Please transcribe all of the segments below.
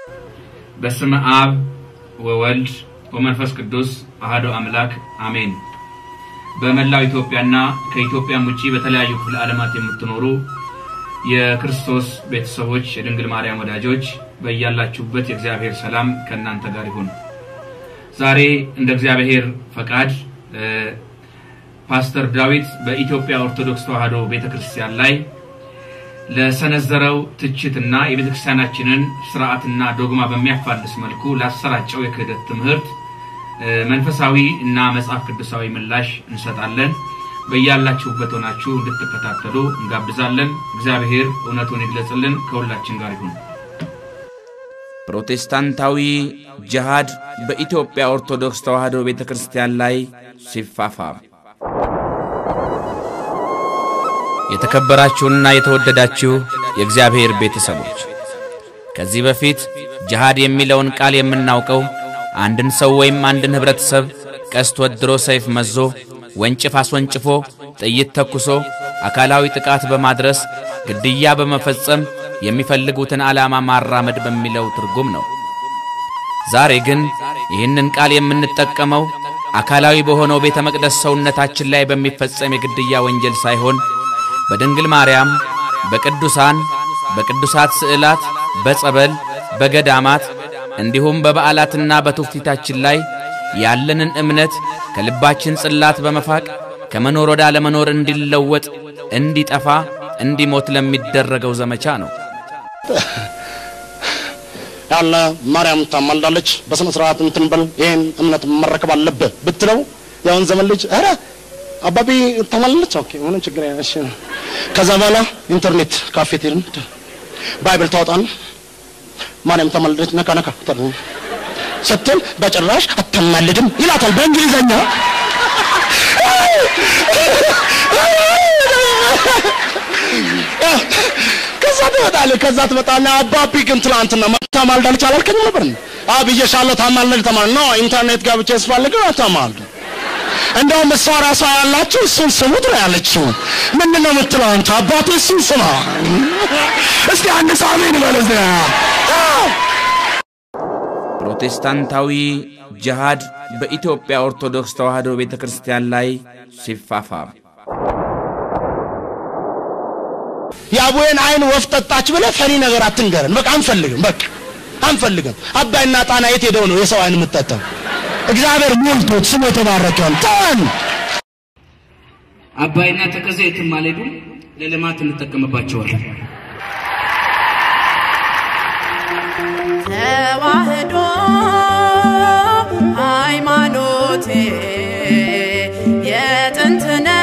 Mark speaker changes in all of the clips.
Speaker 1: በስመ አብ ወወልድ ወመንፈስ ቅዱስ አሐዱ አምላክ አሜን። በመላው ኢትዮጵያና ከኢትዮጵያም ውጪ በተለያዩ ክፍለ ዓለማት የምትኖሩ የክርስቶስ ቤተሰቦች፣ የድንግል ማርያም ወዳጆች በያላችሁበት የእግዚአብሔር ሰላም ከእናንተ ጋር ይሁን። ዛሬ እንደ እግዚአብሔር ፈቃድ ፓስተር ዳዊት በኢትዮጵያ ኦርቶዶክስ ተዋሕዶ ቤተክርስቲያን ላይ ለሰነዘረው ትችትና የቤተክርስቲያናችንን ስርዓትና ዶግማ በሚያፋልስ መልኩ ላሰራጨው የክህደት ትምህርት መንፈሳዊ እና መጽሐፍ ቅዱሳዊ ምላሽ እንሰጣለን። በያላችሁበት ሆናችሁ እንድትከታተሉ እንጋብዛለን። እግዚአብሔር እውነቱን ይግለጽልን። ከሁላችን ጋር ይሁን።
Speaker 2: ፕሮቴስታንታዊ ጅሃድ በኢትዮጵያ ኦርቶዶክስ ተዋሕዶ ቤተ ክርስቲያን ላይ ሲፋፋም የተከበራችሁና የተወደዳችሁ የእግዚአብሔር ቤተሰቦች ከዚህ በፊት ጅሃድ የሚለውን ቃል የምናውቀው አንድን ሰው ወይም አንድን ኅብረተሰብ ቀስት ወድሮ ሰይፍ መዞ ወንጭፍ አስወንጭፎ ጥይት ተኩሶ አካላዊ ጥቃት በማድረስ ግድያ በመፈጸም የሚፈልጉትን ዓላማ ማራመድ በሚለው ትርጉም ነው። ዛሬ ግን ይህንን ቃል የምንጠቀመው አካላዊ በሆነው ቤተ መቅደስ ሰውነታችን ላይ በሚፈጸም የግድያ ወንጀል ሳይሆን በድንግል ማርያም፣ በቅዱሳን፣ በቅዱሳት ስዕላት፣ በጸበል፣ በገዳማት እንዲሁም በበዓላትና በትውፊታችን ላይ ያለንን እምነት ከልባችን ጽላት በመፋቅ ከመኖር ወደ አለመኖር እንዲለወጥ፣ እንዲጠፋ፣ እንዲሞት ለሚደረገው ዘመቻ ነው።
Speaker 3: ያለ ማርያም ታማልዳለች፣ በስነ ስርዓት እንትን በል ይሄን እምነት መረከብ አለብህ ብትለው ያውን ዘመን ልጅ ኧረ አባቢ ታማልዳለች፣ ኦኬ ምንም ችግር የለም እሺ። ከዛ በኋላ ኢንተርኔት ካፌ ትሄድን ባይብል ታወጣን ማርያም ታማልዳለች ነካ ነካ ስትል በጭራሽ አታማልድም ይላታል በእንግሊዘኛ። ከዛ ትመጣለህ። ከዛ ትመጣና አባቢ ግን ትላንትና ታማልዳለች አላልከኝም ነበር? አዎ ብዬሻለሁ፣ ታማልድ ተማል ነው ኢንተርኔት ጋብቻ ያስፈልግ ታማልድ። እንደውም እሷ ራሷ ያላችሁ እሱን ስሙት ነው ያለችው። ምንድን ነው የምትለው አንተ? አባቴ እሱን ስማ። እስቲ አንድ ሳሜን በለዚ
Speaker 2: ፕሮቴስታንታዊ ጅሃድ በኢትዮጵያ ኦርቶዶክስ ተዋሕዶ ቤተ ክርስቲያን ላይ ሲፋፋም
Speaker 3: የአቡዬን አይን ወፍ ጠጣች ብለህ ፈኒ ነገር አትንገረን። በቃ አንፈልግም፣ በቃ አንፈልግም። አባይና ጣና የት ሄደው ነው የሰው አይን የምትጠጣው? እግዚአብሔር ሞልቶት ስሙ የተባረከ ይሁን። ተወን።
Speaker 1: አባይና ተከዜ የትም አልሄዱም። ለልማት እንጠቀምባቸዋለን።
Speaker 4: ተዋህዶ ሃይማኖቴ የጥንት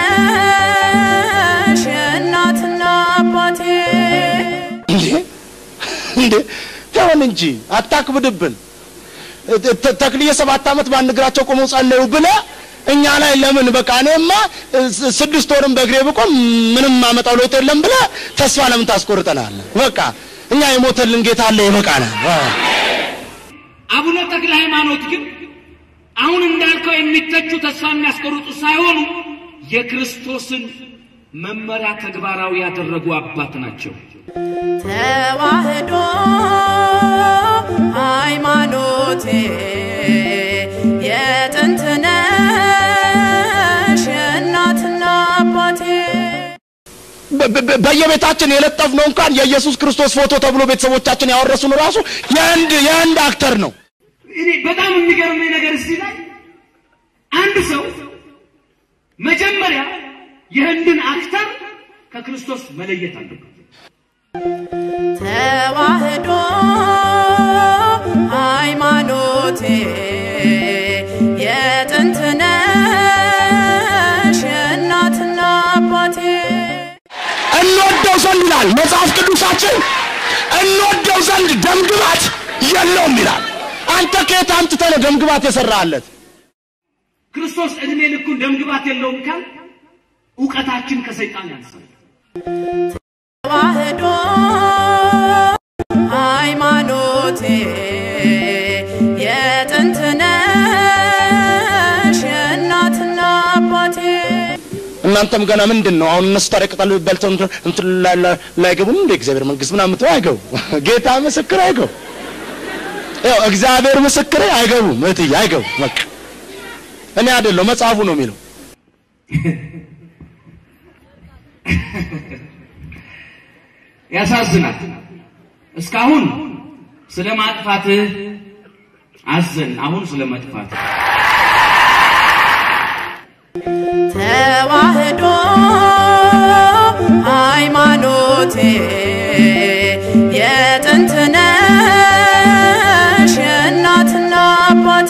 Speaker 4: ነሽ የእናትና አባቴ
Speaker 3: እንዴ እንዴ ተወን እንጂ አታክብድብን። ተ- ተክልዬ ሰባት ዓመት በአንድ እግራቸው ቆመው ጸለዩ ብለህ እኛ ላይ ለምን በቃ እኔማ ስ- ስድስት ወርም በእግሬ ብቆም ምንም ማመጣው ለውጥ የለም ብለህ ተስፋ ለምን ታስቆርጠናለህ? በቃ እኛ የሞተልን ጌታ አለ ይበቃናል። አዎ።
Speaker 5: አቡነ ተክለ ሃይማኖት ግን አሁን እንዳልከው የሚተቹ ተስፋ የሚያስቆርጡ ሳይሆኑ የክርስቶስን መመሪያ ተግባራዊ ያደረጉ አባት ናቸው።
Speaker 4: ተዋህዶ ሃይማኖቴ የጥንት ነሽ የእናትና አባቴ
Speaker 3: በ- በ- በየቤታችን የለጠፍነው እንኳን የኢየሱስ ክርስቶስ ፎቶ ተብሎ ቤተሰቦቻችን ያወረሱን ራሱ የህንድ የህንድ አክተር ነው።
Speaker 5: እኔ በጣም የሚገርመኝ ነገር እዚህ ላይ አንድ ሰው መጀመሪያ የህንድን አክተር ከክርስቶስ መለየት አለበት።
Speaker 4: ተዋህዶ ሃይማኖቴ የጥንት ነሽ የእናትና አባቴ
Speaker 3: እንወደው ዘንድ ይላል መጽሐፍ ቅዱሳችን፣ እንወደው ዘንድ ደምግባት የለውም ይላል። አንተ ከየት አምጥተህ ነው ደምግባት የሰራህለት?
Speaker 5: ክርስቶስ እድሜ ልኩን ደምግባት የለውም ካል እውቀታችን ከሰይጣን ያንሳል።
Speaker 4: ተዋህዶ ሃይማኖቴ የጥንት ነሽ የእናትና አባቴ
Speaker 3: እናንተም ገና ምንድን ነው አሁን እነሱ ታዲያ ቅጠል በልተው እንትን- እንትን ላይ- ላይ- ላይገቡም እንደ እግዚአብሔር መንግስት ምናምን ምትው አይገቡ። ጌታ ምስክር አይገቡ። ያው እግዚአብሔር ምስክሬ አይገቡም፣ እህትዬ አይገቡም። በቃ እኔ አይደለሁ መጽሐፉ ነው የሚለው።
Speaker 5: ያሳዝናል። እስካሁን ስለ ማጥፋትህ አዘን፣ አሁን ስለ መጥፋትህ
Speaker 4: ተዋህዶ ሃይማኖቴ የጥንት ነሽ የእናትና አባቴ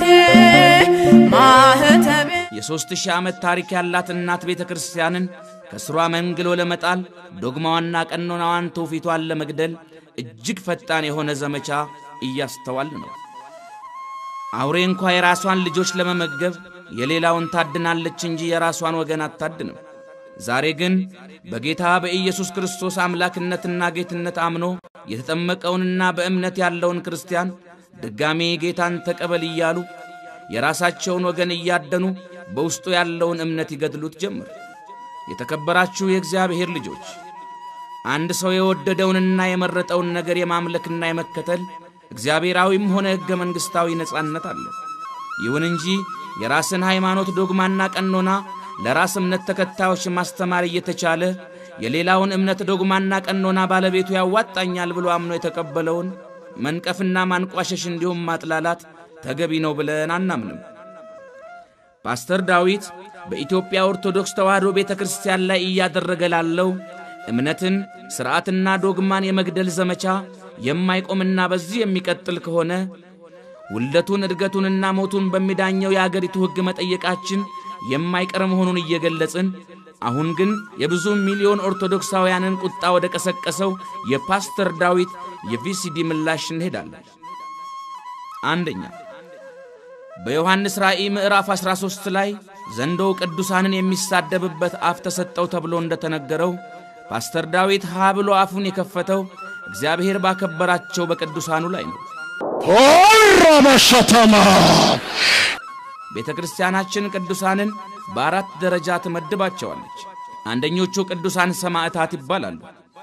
Speaker 4: ማህተቤ
Speaker 2: የሦስት ሺህ ዓመት ታሪክ ያላት እናት ቤተ ክርስቲያንን ከስሯ መንግሎ ለመጣል ዶግማዋና ቀኖናዋን ትውፊቷን ለመግደል እጅግ ፈጣን የሆነ ዘመቻ እያስተዋል ነው። አውሬ እንኳ የራሷን ልጆች ለመመገብ የሌላውን ታድናለች እንጂ የራሷን ወገን አታድንም። ዛሬ ግን በጌታ በኢየሱስ ክርስቶስ አምላክነትና ጌትነት አምኖ የተጠመቀውንና በእምነት ያለውን ክርስቲያን ድጋሜ ጌታን ተቀበል እያሉ የራሳቸውን ወገን እያደኑ በውስጡ ያለውን እምነት ይገድሉት ጀመር። የተከበራችሁ የእግዚአብሔር ልጆች አንድ ሰው የወደደውንና የመረጠውን ነገር የማምለክና የመከተል እግዚአብሔራዊም ሆነ ሕገ መንግሥታዊ ነጻነት አለው። ይሁን እንጂ የራስን ሃይማኖት ዶግማና ቀኖና ለራስ እምነት ተከታዮች ማስተማር እየተቻለ የሌላውን እምነት ዶግማና ቀኖና ባለቤቱ ያዋጣኛል ብሎ አምኖ የተቀበለውን መንቀፍና ማንቋሸሽ እንዲሁም ማጥላላት ተገቢ ነው ብለን አናምንም። ፓስተር ዳዊት በኢትዮጵያ ኦርቶዶክስ ተዋሕዶ ቤተ ክርስቲያን ላይ እያደረገ ላለው እምነትን ሥርዓትና ዶግማን የመግደል ዘመቻ የማይቆምና በዚህ የሚቀጥል ከሆነ ውልደቱን እድገቱንና ሞቱን በሚዳኘው የአገሪቱ ሕግ መጠየቃችን የማይቀር መሆኑን እየገለጽን አሁን ግን የብዙ ሚሊዮን ኦርቶዶክሳውያንን ቁጣ ወደ ቀሰቀሰው የፓስተር ዳዊት የቪሲዲ ምላሽ እንሄዳለን። አንደኛ በዮሐንስ ራእይ ምዕራፍ 13 ላይ ዘንዶው ቅዱሳንን የሚሳደብበት አፍ ተሰጠው ተብሎ እንደተነገረው ፓስተር ዳዊት ሀ ብሎ አፉን የከፈተው እግዚአብሔር ባከበራቸው በቅዱሳኑ ላይ ነው።
Speaker 3: ሆራ በሸተማ
Speaker 2: ቤተ ክርስቲያናችን ቅዱሳንን በአራት ደረጃ ትመድባቸዋለች። አንደኞቹ ቅዱሳን ሰማዕታት ይባላሉ።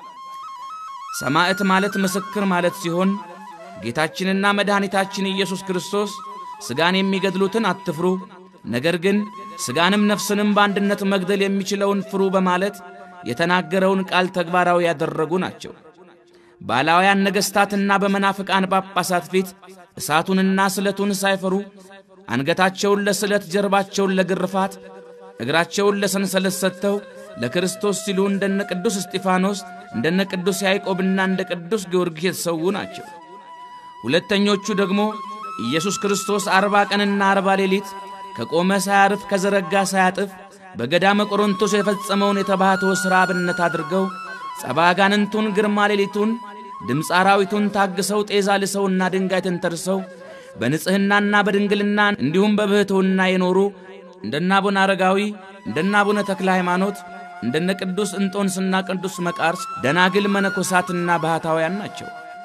Speaker 2: ሰማዕት ማለት ምስክር ማለት ሲሆን ጌታችንና መድኃኒታችን ኢየሱስ ክርስቶስ ሥጋን የሚገድሉትን አትፍሩ፣ ነገር ግን ሥጋንም ነፍስንም በአንድነት መግደል የሚችለውን ፍሩ በማለት የተናገረውን ቃል ተግባራዊ ያደረጉ ናቸው። ባላውያን ነገሥታትና በመናፍቃን ጳጳሳት ፊት እሳቱንና ስለቱን ሳይፈሩ አንገታቸውን ለስለት ጀርባቸውን ለግርፋት እግራቸውን ለሰንሰለት ሰጥተው ለክርስቶስ ሲሉ እንደነ ቅዱስ እስጢፋኖስ እንደነ ቅዱስ ያዕቆብና እንደ ቅዱስ ጊዮርጊስ የተሰዉ ናቸው። ሁለተኞቹ ደግሞ ኢየሱስ ክርስቶስ አርባ ቀንና አርባ ሌሊት ከቆመ ሳያርፍ ከዘረጋ ሳያጥፍ በገዳመ ቆሮንቶስ የፈጸመውን የተባሕትዎ ሥራ አብነት አድርገው ጸባጋንንቱን ግርማ ሌሊቱን ድምፀ አራዊቱን ታግሰው ጤዛ ልሰውና ድንጋይ ተንተርሰው በንጽሕናና በድንግልና እንዲሁም በብሕትውና የኖሩ እንደነ አቡነ አረጋዊ እንደነ አቡነ ተክለ ሃይማኖት እንደነ ቅዱስ እንጦንስና ቅዱስ መቃርስ ደናግል መነኮሳትና ባህታውያን ናቸው።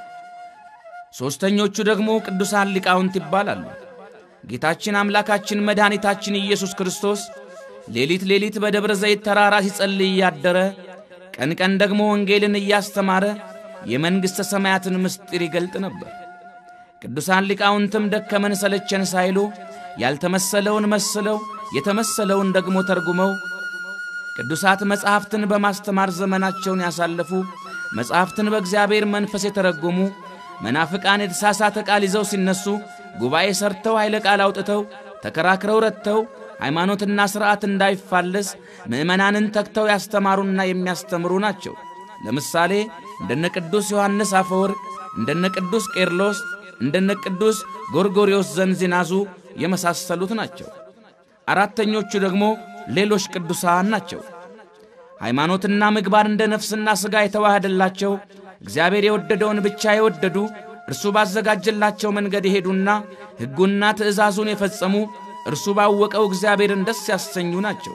Speaker 2: ሦስተኞቹ ደግሞ ቅዱሳን ሊቃውንት ይባላሉ። ጌታችን አምላካችን መድኃኒታችን ኢየሱስ ክርስቶስ ሌሊት ሌሊት በደብረ ዘይት ተራራ ሲጸልይ እያደረ ቀን ቀን ደግሞ ወንጌልን እያስተማረ የመንግሥተ ሰማያትን ምስጢር ይገልጥ ነበር። ቅዱሳን ሊቃውንትም ደከመን ሰለቸን ሳይሉ ያልተመሰለውን መስለው የተመሰለውን ደግሞ ተርጉመው ቅዱሳት መጻሕፍትን በማስተማር ዘመናቸውን ያሳለፉ መጻሕፍትን በእግዚአብሔር መንፈስ የተረጎሙ መናፍቃን የተሳሳተ ቃል ይዘው ሲነሱ ጉባኤ ሰርተው ኃይለ ቃል አውጥተው ተከራክረው ረድተው ሃይማኖትና ሥርዓት እንዳይፋለስ ምዕመናንን ተግተው ያስተማሩና የሚያስተምሩ ናቸው። ለምሳሌ እንደነ ቅዱስ ዮሐንስ አፈወርቅ፣ እንደነ ቅዱስ ቄርሎስ፣ እንደነ ቅዱስ ጎርጎርዮስ ዘንዚናዙ የመሳሰሉት ናቸው። አራተኞቹ ደግሞ ሌሎች ቅዱሳን ናቸው። ሃይማኖትና ምግባር እንደ ነፍስና ሥጋ የተዋህደላቸው እግዚአብሔር የወደደውን ብቻ የወደዱ እርሱ ባዘጋጀላቸው መንገድ የሄዱና ሕጉና ትእዛዙን የፈጸሙ እርሱ ባወቀው እግዚአብሔርን ደስ ያሰኙ ናቸው።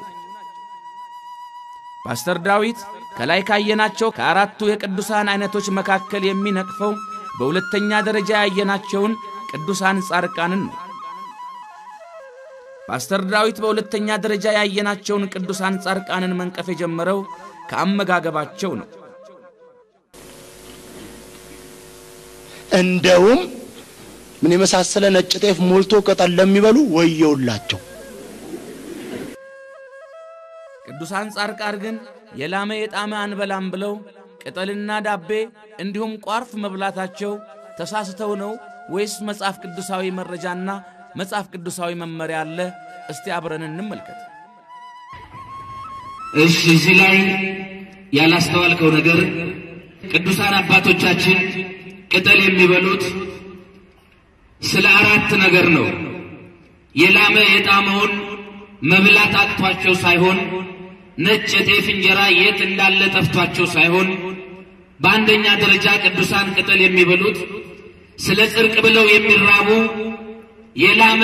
Speaker 2: ፓስተር ዳዊት ከላይ ካየናቸው ከአራቱ የቅዱሳን ዐይነቶች መካከል የሚነቅፈው በሁለተኛ ደረጃ ያየናቸውን ቅዱሳን ጻድቃንን ነው። ፓስተር ዳዊት በሁለተኛ ደረጃ ያየናቸውን ቅዱሳን ጻድቃንን መንቀፍ የጀመረው ከአመጋገባቸው ነው።
Speaker 3: እንደውም ምን የመሳሰለ ነጭ ጤፍ ሞልቶ ቅጠል ለሚበሉ ወየውላቸው።
Speaker 2: ቅዱሳን ጻድቃን ግን የላመ የጣመ አንበላም ብለው ቅጠልና ዳቤ እንዲሁም ቋርፍ መብላታቸው ተሳስተው ነው ወይስ መጽሐፍ ቅዱሳዊ መረጃና መጽሐፍ ቅዱሳዊ መመሪያ አለ? እስቲ አብረን እንመልከት።
Speaker 1: እሺ፣ እዚህ ላይ ያላስተዋልከው ነገር ቅዱሳን አባቶቻችን ቅጠል የሚበሉት ስለ አራት ነገር ነው። የላመ የጣመውን መብላት አቅቷቸው ሳይሆን ነጭ የጤፍ እንጀራ የት እንዳለ ጠፍቷቸው ሳይሆን በአንደኛ ደረጃ ቅዱሳን ቅጠል የሚበሉት ስለ ጽድቅ ብለው የሚራቡ የላመ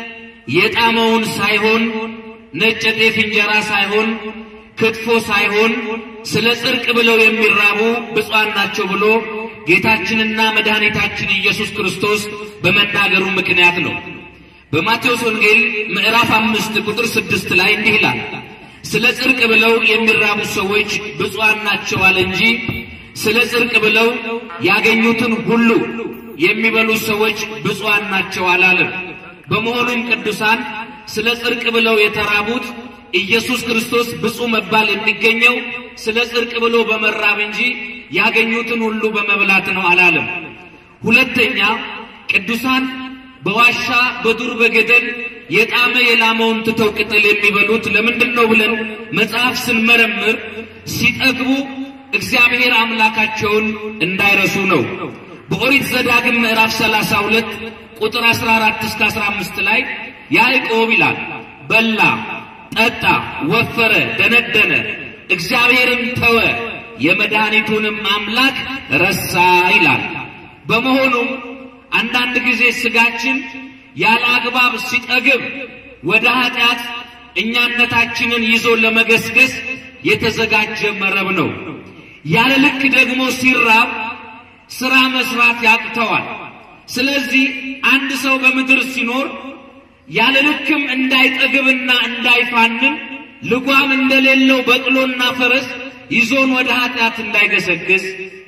Speaker 1: የጣመውን ሳይሆን ነጭ የጤፍ እንጀራ ሳይሆን ክትፎ ሳይሆን ስለ ጽድቅ ብለው የሚራቡ ብፁዓን ናቸው ብሎ ጌታችንና መድኃኒታችን ኢየሱስ ክርስቶስ በመናገሩ ምክንያት ነው። በማቴዎስ ወንጌል ምዕራፍ አምስት ቁጥር ስድስት ላይ እንዲህ ይላል፣ ስለ ጽድቅ ብለው የሚራቡ ሰዎች ብፁዓን ናቸው አለ እንጂ ስለ ጽድቅ ብለው ያገኙትን ሁሉ የሚበሉ ሰዎች ብፁዓን ናቸው አላለም። በመሆኑም ቅዱሳን ስለ ጽድቅ ብለው የተራቡት ኢየሱስ ክርስቶስ ብፁዕ መባል የሚገኘው ስለ ጽድቅ ብሎ በመራብ እንጂ ያገኙትን ሁሉ በመብላት ነው አላለም። ሁለተኛ ቅዱሳን በዋሻ በዱር በገደል የጣመ የላመውን ትተው ቅጠል የሚበሉት ለምንድን ነው ብለን መጽሐፍ ስንመረምር ሲጠግቡ እግዚአብሔር አምላካቸውን እንዳይረሱ ነው። በኦሪት ዘዳግም ምዕራፍ 32 ቁጥር 14 እስከ 15 ላይ ያዕቆብ ይላል በላ፣ ጠጣ፣ ወፈረ፣ ደነደነ፣ እግዚአብሔርን ተወ፣ የመድኃኒቱንም አምላክ ረሳ ይላል። በመሆኑም አንዳንድ ጊዜ ስጋችን ያለ አግባብ ሲጠግብ ወደ ኃጢአት እኛነታችንን ይዞ ለመገስገስ የተዘጋጀ መረብ ነው። ያለ ልክ ደግሞ ሲራብ ስራ መስራት ያቅተዋል። ስለዚህ አንድ ሰው በምድር ሲኖር ያለ ልክም እንዳይጠግብና እንዳይፋንን ልጓም እንደሌለው በቅሎና ፈረስ ይዞን ወደ ኃጢአት እንዳይገሰግስ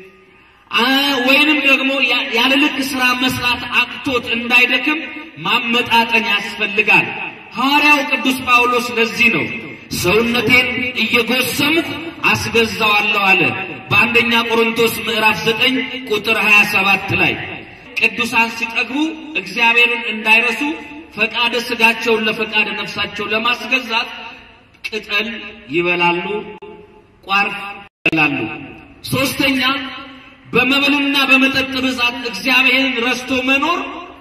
Speaker 1: ወይንም ደግሞ ያለ ልክ ስራ መስራት አቅቶት እንዳይደክም ማመጣጠን ያስፈልጋል። ሐዋርያው ቅዱስ ጳውሎስ ለዚህ ነው ሰውነቴን እየጎሰምኩ አስገዛዋለሁ አለ በአንደኛ ቆሮንቶስ ምዕራፍ 9 ቁጥር 27 ላይ ቅዱሳን ሲጠግቡ እግዚአብሔርን እንዳይረሱ ፈቃደ ስጋቸውን ለፈቃደ ነፍሳቸው ለማስገዛት ቅጠል ይበላሉ፣ ቋርፍ ይበላሉ። ሶስተኛ በመብልና በመጠጥ ብዛት እግዚአብሔርን ረስቶ መኖር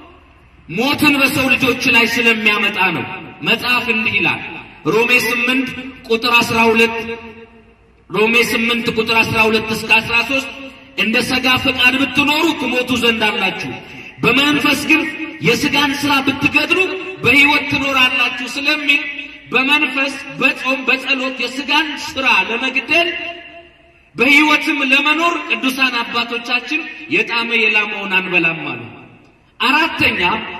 Speaker 1: ሞትን በሰው ልጆች ላይ ስለሚያመጣ ነው። መጽሐፍ እንዲህ ይላል ሮሜ 8 ቁጥር 12 ሮሜ 8 ቁጥር 12 እስከ 13 እንደ ሥጋ ፈቃድ ብትኖሩ ትሞቱ ዘንድ አላችሁ፣ በመንፈስ ግን የሥጋን ሥራ ብትገድሉ በሕይወት ትኖራላችሁ ስለሚል በመንፈስ በጾም በጸሎት የሥጋን ሥራ ለመግደል በሕይወትም ለመኖር ቅዱሳን አባቶቻችን የጣመ የላመውን አንበላም አሉ። አራተኛ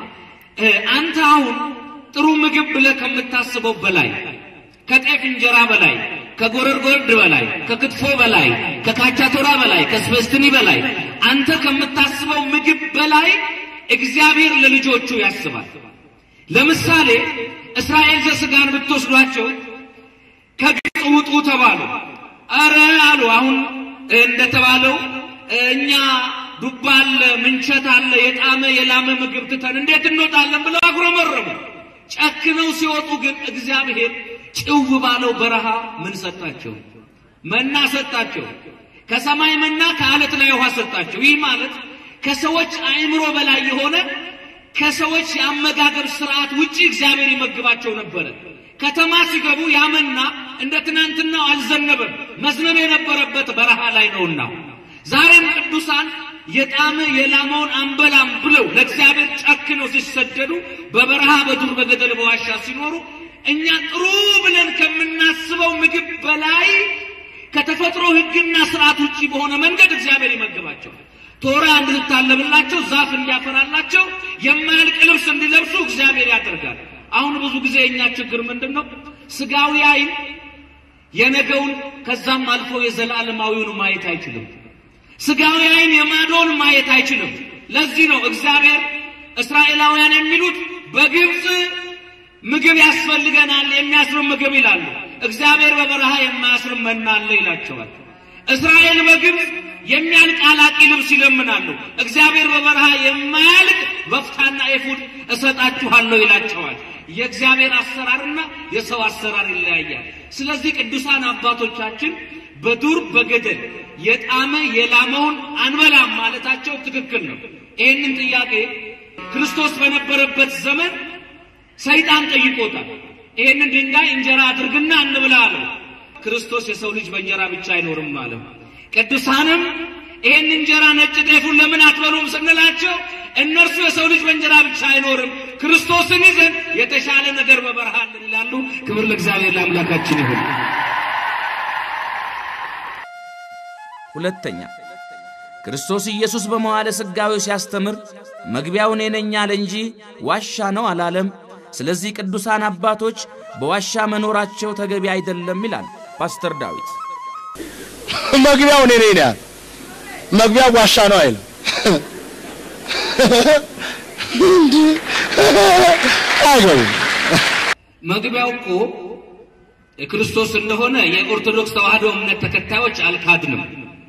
Speaker 1: አንተ አሁን ጥሩ ምግብ ብለህ ከምታስበው በላይ ከጤፍ እንጀራ በላይ ከጎረርጎርድ በላይ ከክትፎ በላይ ከካቻቶራ በላይ ከስበስትኒ በላይ አንተ ከምታስበው ምግብ በላይ እግዚአብሔር ለልጆቹ ያስባል። ለምሳሌ እስራኤል ዘሥጋን ብትወስዷቸው ከግብፅ ውጡ ተባሉ። አረ አሉ። አሁን እንደተባለው እኛ ዱባ አለ፣ ምንቸት አለ፣ የጣመ የላመ ምግብ ትተን እንዴት እንወጣለን ብለው አጉረመረሙ። ጨክነው ሲወጡ ግን እግዚአብሔር ጭው ባለው በረሃ ምን ሰጣቸው? መና ሰጣቸው። ከሰማይ መና ከአለት ላይ ውሃ ሰጣቸው። ይህ ማለት ከሰዎች አእምሮ በላይ የሆነ ከሰዎች የአመጋገብ ስርዓት ውጪ እግዚአብሔር ይመግባቸው ነበረ። ከተማ ሲገቡ ያመና እንደ ትናንትናው አልዘነበም። መዝነብ የነበረበት በረሃ ላይ ነውና ዛሬም ቅዱሳን የጣመ የላመውን አንበላም ብለው ለእግዚአብሔር ጨክነው ሲሰደዱ በበረሃ በዱር በገደል በዋሻ ሲኖሩ እኛ ጥሩ ብለን ከምናስበው ምግብ በላይ ከተፈጥሮ ሕግና ስርዓት ውጪ በሆነ መንገድ እግዚአብሔር ይመግባቸው። ቶራ እንድትታለብላቸው፣ ዛፍ እንዲያፈራላቸው፣ የማያልቅ ልብስ እንዲለብሱ እግዚአብሔር ያደርጋል። አሁን ብዙ ጊዜ የእኛ ችግር ምንድን ነው? ስጋዊ ዓይን የነገውን ከዛም አልፎ የዘላለማዊውን ማየት አይችልም። ስጋዊ ዓይን የማዶን ማየት አይችልም። ለዚህ ነው እግዚአብሔር
Speaker 5: እስራኤላውያን የሚሉት በግብፅ ምግብ ያስፈልገናል የሚያስርም ምግብ ይላሉ። እግዚአብሔር በበረሃ የማያስርም መና አለ ይላቸዋል። እስራኤል በግብፅ የሚያልቅ አላቂ ልብስ ይለምናሉ። እግዚአብሔር በበረሃ የማያልቅ በፍታና ኤፉድ እሰጣችኋለሁ ይላቸዋል። የእግዚአብሔር አሰራርና የሰው አሰራር ይለያያል። ስለዚህ ቅዱሳን አባቶቻችን በዱር በገደል የጣመ የላመውን አንበላም ማለታቸው ትክክል ነው። ይህንን ጥያቄ ክርስቶስ በነበረበት ዘመን ሰይጣን ጠይቆታል። ይህንን ድንጋይ እንጀራ አድርግና እንብላ አለው። ክርስቶስ የሰው ልጅ በእንጀራ ብቻ አይኖርም አለ። ቅዱሳንም ይህን እንጀራ ነጭ ጤፉን ለምን አትበሉም ስንላቸው እነርሱ የሰው ልጅ በእንጀራ ብቻ አይኖርም ክርስቶስን ይዘን የተሻለ ነገር በበረሃ አለን ይላሉ። ክብር ለእግዚአብሔር ለአምላካችን ይሁን።
Speaker 2: ሁለተኛ ክርስቶስ ኢየሱስ በመዋዕለ ሥጋዌው ሲያስተምር መግቢያው እኔ ነኝ አለ እንጂ ዋሻ ነው አላለም። ስለዚህ ቅዱሳን አባቶች በዋሻ መኖራቸው ተገቢ አይደለም ይላል ፓስተር ዳዊት።
Speaker 3: መግቢያው እኔ ነኝ ያል መግቢያው ዋሻ ነው አይልም። አይገቡም።
Speaker 5: መግቢያው እኮ ክርስቶስ እንደሆነ የኦርቶዶክስ ተዋሕዶ እምነት ተከታዮች አልካድንም።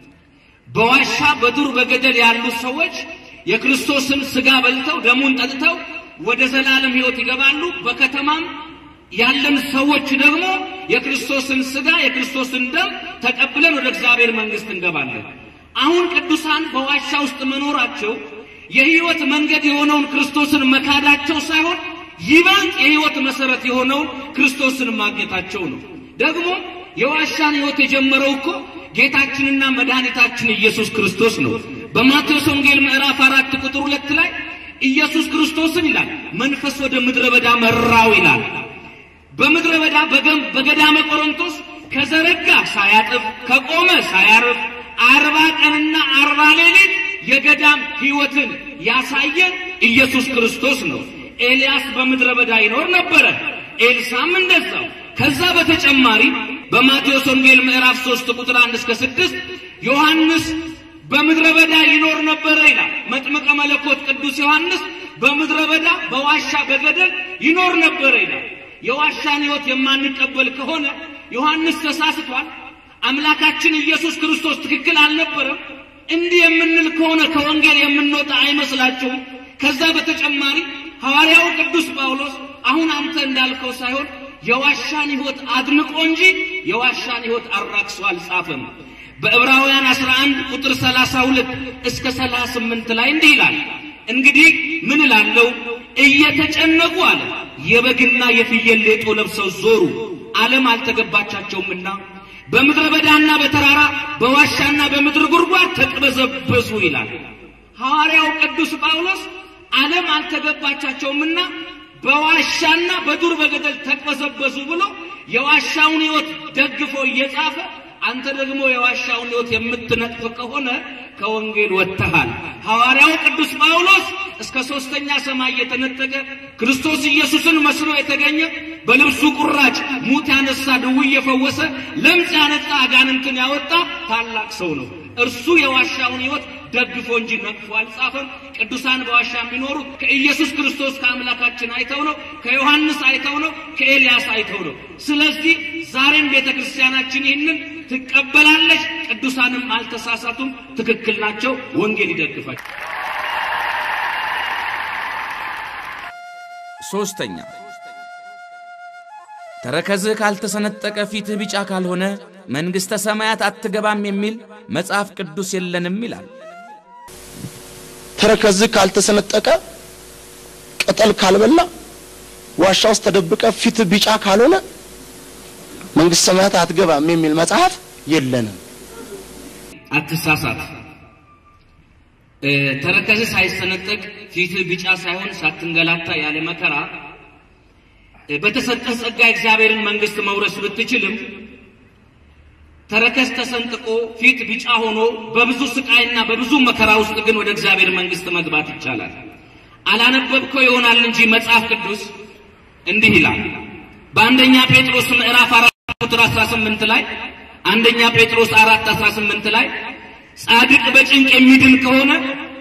Speaker 5: በዋሻ በዱር በገደል ያሉ ሰዎች የክርስቶስን ሥጋ በልተው ደሙን ጠጥተው ወደ ዘላለም ሕይወት ይገባሉ። በከተማም ያለን ሰዎች ደግሞ የክርስቶስን ሥጋ የክርስቶስን ደም ተቀብለን ወደ እግዚአብሔር መንግሥት እንገባለን። አሁን ቅዱሳን በዋሻ ውስጥ መኖራቸው የሕይወት መንገድ የሆነውን ክርስቶስን መካዳቸው ሳይሆን ይበልጥ የሕይወት መሠረት የሆነውን ክርስቶስን ማግኘታቸው ነው። ደግሞ የዋሻን ሕይወት የጀመረው እኮ ጌታችንና መድኃኒታችን ኢየሱስ ክርስቶስ ነው። በማቴዎስ ወንጌል ምዕራፍ አራት ቁጥር ሁለት ላይ ኢየሱስ ክርስቶስን ይላል መንፈስ ወደ ምድረ በዳ መራው ይላል። በምድረ በዳ በገም- በገዳመ ቆሮንቶስ ከዘረጋ ሳያጥፍ ከቆመ ሳያርፍ አርባ ቀንና አርባ ሌሊት የገዳም ሕይወትን ያሳየን ኢየሱስ ክርስቶስ ነው። ኤልያስ በምድረ በዳ ይኖር ነበረ፣ ኤልሳም እንደዛው። ከዛ በተጨማሪ በማቴዎስ ወንጌል ምዕራፍ 3 ቁጥር 1 እስከ 6 ዮሐንስ በምድረ በዳ ይኖር ነበረ ይላል። መጥምቀ መለኮት ቅዱስ ዮሐንስ በምድረ በዳ በዋሻ በገደል ይኖር ነበረ ይላል። የዋሻን ሕይወት የማንቀበል ከሆነ ዮሐንስ ተሳስቷል። አምላካችን ኢየሱስ ክርስቶስ ትክክል አልነበረም። እንዲህ የምንል ከሆነ ከወንጌል የምንወጣ አይመስላችሁም? ከዛ በተጨማሪ ሐዋርያው ቅዱስ ጳውሎስ አሁን አንተ እንዳልከው ሳይሆን የዋሻን ሕይወት አድንቆ እንጂ የዋሻን ሕይወት አራክሶ አልጻፈም። በዕብራውያን 11 ቁጥር 32 እስከ 38 ላይ እንዲህ ይላል፣ እንግዲህ ምን እላለሁ? እየተጨነቁ አለ የበግና የፍየል ሌጦ ለብሰው ዞሩ፣ ዓለም አልተገባቻቸውምና በምድረ በዳና በተራራ በዋሻና በምድር ጉድጓድ ተቅበዘበዙ ይላል። ሐዋርያው ቅዱስ ጳውሎስ ዓለም አልተገባቻቸውምና በዋሻና በዱር በገደል ተቅበዘበዙ ብሎ የዋሻውን ሕይወት ደግፎ እየጻፈ አንተ ደግሞ የዋሻውን ሕይወት የምትነጥፍ ከሆነ ከወንጌል ወጥተሃል። ሐዋርያው ቅዱስ ጳውሎስ እስከ ሦስተኛ ሰማይ የተነጠቀ ክርስቶስ ኢየሱስን መስሎ የተገኘ በልብሱ ቁራጭ ሙት ያነሳ፣ ድውይ የፈወሰ፣ ለምጽ ያነጻ፣ አጋንንትን ያወጣ ታላቅ ሰው ነው። እርሱ የዋሻውን ሕይወት ደግፎ እንጂ ነቅፎ አልጻፈም። ቅዱሳን በዋሻ የሚኖሩት ከኢየሱስ ክርስቶስ ከአምላካችን አይተው ነው፣ ከዮሐንስ አይተው ነው፣ ከኤልያስ አይተው ነው። ስለዚህ ዛሬም ቤተ ክርስቲያናችን ይህንን ትቀበላለች። ቅዱሳንም አልተሳሳቱም፣ ትክክል ናቸው። ወንጌል ይደግፋቸው።
Speaker 2: ሦስተኛ ተረከዝህ ካልተሰነጠቀ ፊትህ ቢጫ ካልሆነ መንግሥተ ሰማያት አትገባም የሚል መጽሐፍ ቅዱስ የለንም ይላል።
Speaker 3: ተረከዝህ ካልተሰነጠቀ ቅጠል ካልበላ ዋሻ ውስጥ ተደብቀ ፊት ቢጫ ካልሆነ መንግስት ሰማያት አትገባም የሚል መጽሐፍ የለንም።
Speaker 5: አትሳሳት። እ፣ ተረከዝህ ሳይሰነጠቅ ፊትህ ቢጫ ሳይሆን ሳትንገላታ ያለ መከራ እ፣ በተሰጠህ ጸጋ እግዚአብሔርን መንግሥት መውረስ ብትችልም ተረከዝ ተሰንጥቆ ፊት ቢጫ ሆኖ በብዙ ስቃይና በብዙ መከራ ውስጥ ግን ወደ እግዚአብሔር መንግሥት መግባት ይቻላል። አላነበብከው ይሆናል እንጂ መጽሐፍ ቅዱስ እንዲህ ይላል በአንደኛ ጴጥሮስ ምዕራፍ አራት ቁጥር 18 ላይ አንደኛ ጴጥሮስ አራት 18 ላይ ጻድቅ በጭንቅ የሚድን ከሆነ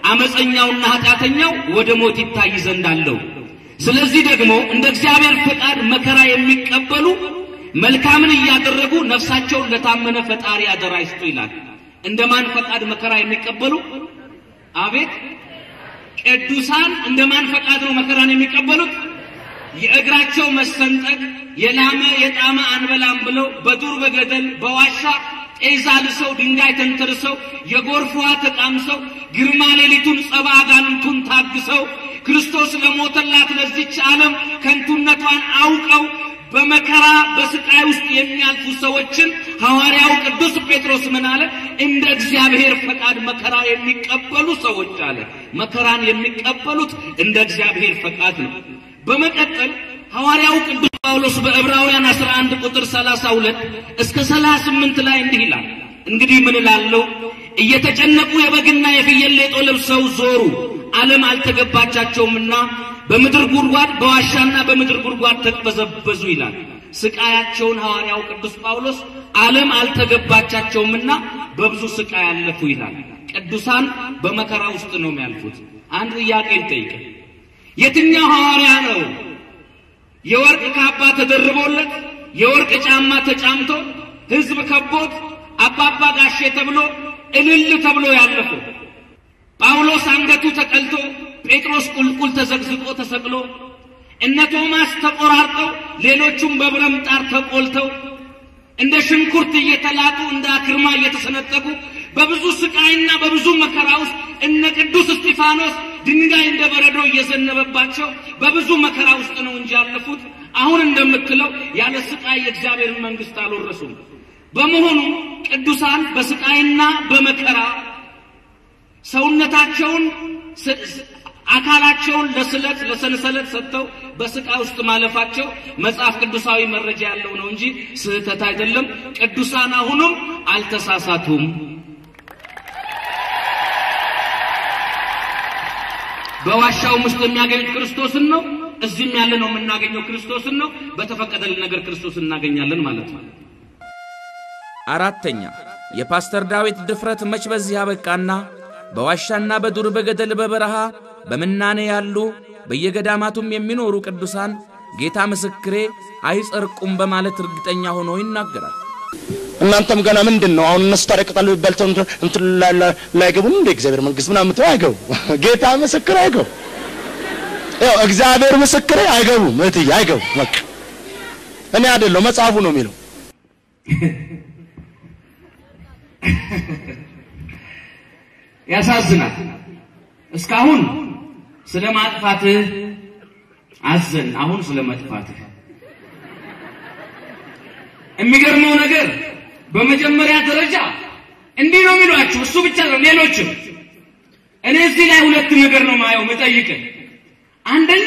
Speaker 5: አመፀኛውና ኃጢአተኛው ወደ ሞት ይታይ ዘንድ አለው። ስለዚህ ደግሞ እንደ እግዚአብሔር ፈቃድ መከራ የሚቀበሉ መልካምን እያደረጉ ነፍሳቸውን ለታመነ ፈጣሪ አደራ ይስጡ ይላል። እንደ ማን ፈቃድ መከራ የሚቀበሉ? አቤት ቅዱሳን እንደ ማን ፈቃድ ነው መከራን የሚቀበሉት? የእግራቸው መሰንጠቅ የላመ የጣመ አንበላም ብለው በዱር በገደል በዋሻ ጤዛ ልሰው ድንጋይ ተንተርሰው የጎርፍ ውሃ ተቃምሰው ግርማ ሌሊቱን ጸባ አጋንንቱን ታግሰው ክርስቶስ ለሞተላት ለዚች ዓለም ከንቱነቷን አውቀው በመከራ በስቃይ ውስጥ የሚያልፉ ሰዎችን ሐዋርያው ቅዱስ ጴጥሮስ ምን አለ? እንደ እግዚአብሔር ፈቃድ መከራ የሚቀበሉ ሰዎች አለ። መከራን የሚቀበሉት እንደ እግዚአብሔር ፈቃድ ነው። በመቀጠል ሐዋርያው ቅዱስ ጳውሎስ በዕብራውያን 11 ቁጥር 32 እስከ 38 ላይ እንዲህ ይላል። እንግዲህ ምን እላለሁ? እየተጨነቁ የበግና የፍየል ሌጦ ለብሰው ዞሩ፣ ዓለም አልተገባቻቸውምና በምድር ጉድጓድ በዋሻና በምድር ጉድጓድ ተቅበዘበዙ ይላል። ስቃያቸውን ሐዋርያው ቅዱስ ጳውሎስ ዓለም አልተገባቻቸውምና በብዙ ስቃይ ያለፉ ይላል። ቅዱሳን በመከራ ውስጥ ነው የሚያልፉት። አንድ ጥያቄ ልጠይቅ። የትኛው ሐዋርያ ነው የወርቅ ካባ ተደርቦለት የወርቅ ጫማ ተጫምቶ ሕዝብ ከቦት አባባ ጋሼ ተብሎ እልል ተብሎ ያለፈው? ጳውሎስ አንገቱ ተቀልቶ ጴጥሮስ ቁልቁል ተዘግዝቆ ተሰቅሎ እነ ቶማስ ተቆራርጠው ሌሎቹም በብረምጣር ተቆልተው እንደ ሽንኩርት እየተላጡ እንደ አክርማ እየተሰነጠቁ በብዙ ስቃይና በብዙ መከራ ውስጥ እነ ቅዱስ እስጢፋኖስ ድንጋይ እንደ በረዶ እየዘነበባቸው በብዙ መከራ ውስጥ ነው እንጂ ያለፉት። አሁን እንደምትለው ያለ ስቃይ የእግዚአብሔርን መንግሥት አልወረሱም። በመሆኑ ቅዱሳን በስቃይና በመከራ ሰውነታቸውን አካላቸውን ለስለት ለሰንሰለት ሰጥተው በስቃይ ውስጥ ማለፋቸው መጽሐፍ ቅዱሳዊ መረጃ ያለው ነው እንጂ ስህተት አይደለም። ቅዱሳን አሁንም አልተሳሳቱም። በዋሻውም ውስጥ የሚያገኙት ክርስቶስን ነው። እዚህም ያለ ነው የምናገኘው ክርስቶስን ነው። በተፈቀደልን ነገር ክርስቶስን እናገኛለን ማለት ነው።
Speaker 2: አራተኛ የፓስተር ዳዊት ድፍረት መች በዚህ አበቃና በዋሻና በዱር በገደል በበረሃ በምናኔ ያሉ በየገዳማቱም የሚኖሩ ቅዱሳን ጌታ ምስክሬ አይጸርቁም በማለት እርግጠኛ ሆኖ ይናገራል።
Speaker 3: እናንተም ገና ምንድን ነው አሁን እነሱ ታዲያ ቅጠል በልተው እንትን- እንትን ላይ- ላይ- ላይገቡም እንደ እግዚአብሔር መንግስት ምናምን የምትለው አይገቡ። ጌታ ምስክር አይገቡ። ያው እግዚአብሔር ምስክሬ አይገቡም። እህትዬ አይገቡ። በቃ እኔ አይደለሁ መጽሐፉ ነው የሚለው።
Speaker 5: ያሳዝናል። እስካሁን ስለ ማጥፋትህ አዘን፣ አሁን ስለ መጥፋትህ። የሚገርመው ነገር በመጀመሪያ ደረጃ እንዲህ ነው የሚሏችሁ፣ እሱ ብቻ ነው፣ ሌሎችም። እኔ እዚህ ላይ ሁለት ነገር ነው ማየው መጠይቅህ። አንደኛ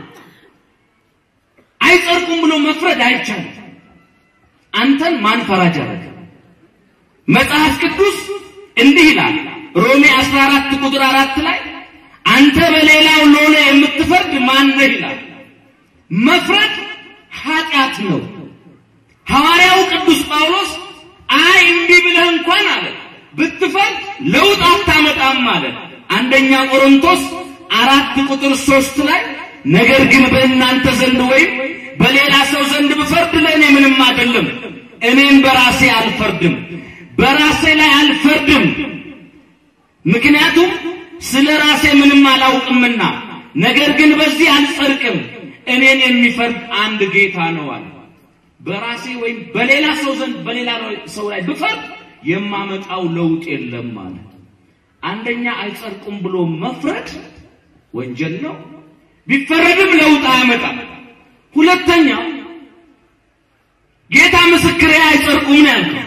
Speaker 5: አይጸድቁም ብሎ መፍረድ አይቻልም። አንተን ማን ፈራጅ አደረገ? መጽሐፍ ቅዱስ እንዲህ ይላል ሮሜ 14 ቁጥር አራት ላይ አንተ በሌላው ሎሌ የምትፈርድ ማን ነህ ይላል። መፍረድ ኃጢአት ነው። ሐዋርያው ቅዱስ ጳውሎስ አይ እንዲህ ብለህ እንኳን አለ ብትፈርድ ለውጥ አታመጣም አለ። አንደኛ ቆሮንቶስ አራት ቁጥር ሶስት ላይ ነገር ግን በእናንተ ዘንድ ወይም በሌላ ሰው ዘንድ ብፈርድ ለእኔ ምንም አይደለም፣ እኔም በራሴ አልፈርድም፣ በራሴ ላይ አልፈርድም ምክንያቱም ስለ ራሴ ምንም አላውቅምና፣ ነገር ግን በዚህ አልጸድቅም፣ እኔን የሚፈርድ አንድ ጌታ ነው አለ። በራሴ ወይም በሌላ ሰው ዘንድ በሌላ ሰው ላይ ብፈርድ የማመጣው ለውጥ የለም ማለት አንደኛ አይጸድቁም ብሎ መፍረድ ወንጀል ነው። ቢፈረድም ለውጥ አያመጣም። ሁለተኛ ጌታ ምስክሬ አይጸድቁም ነው ያልከው።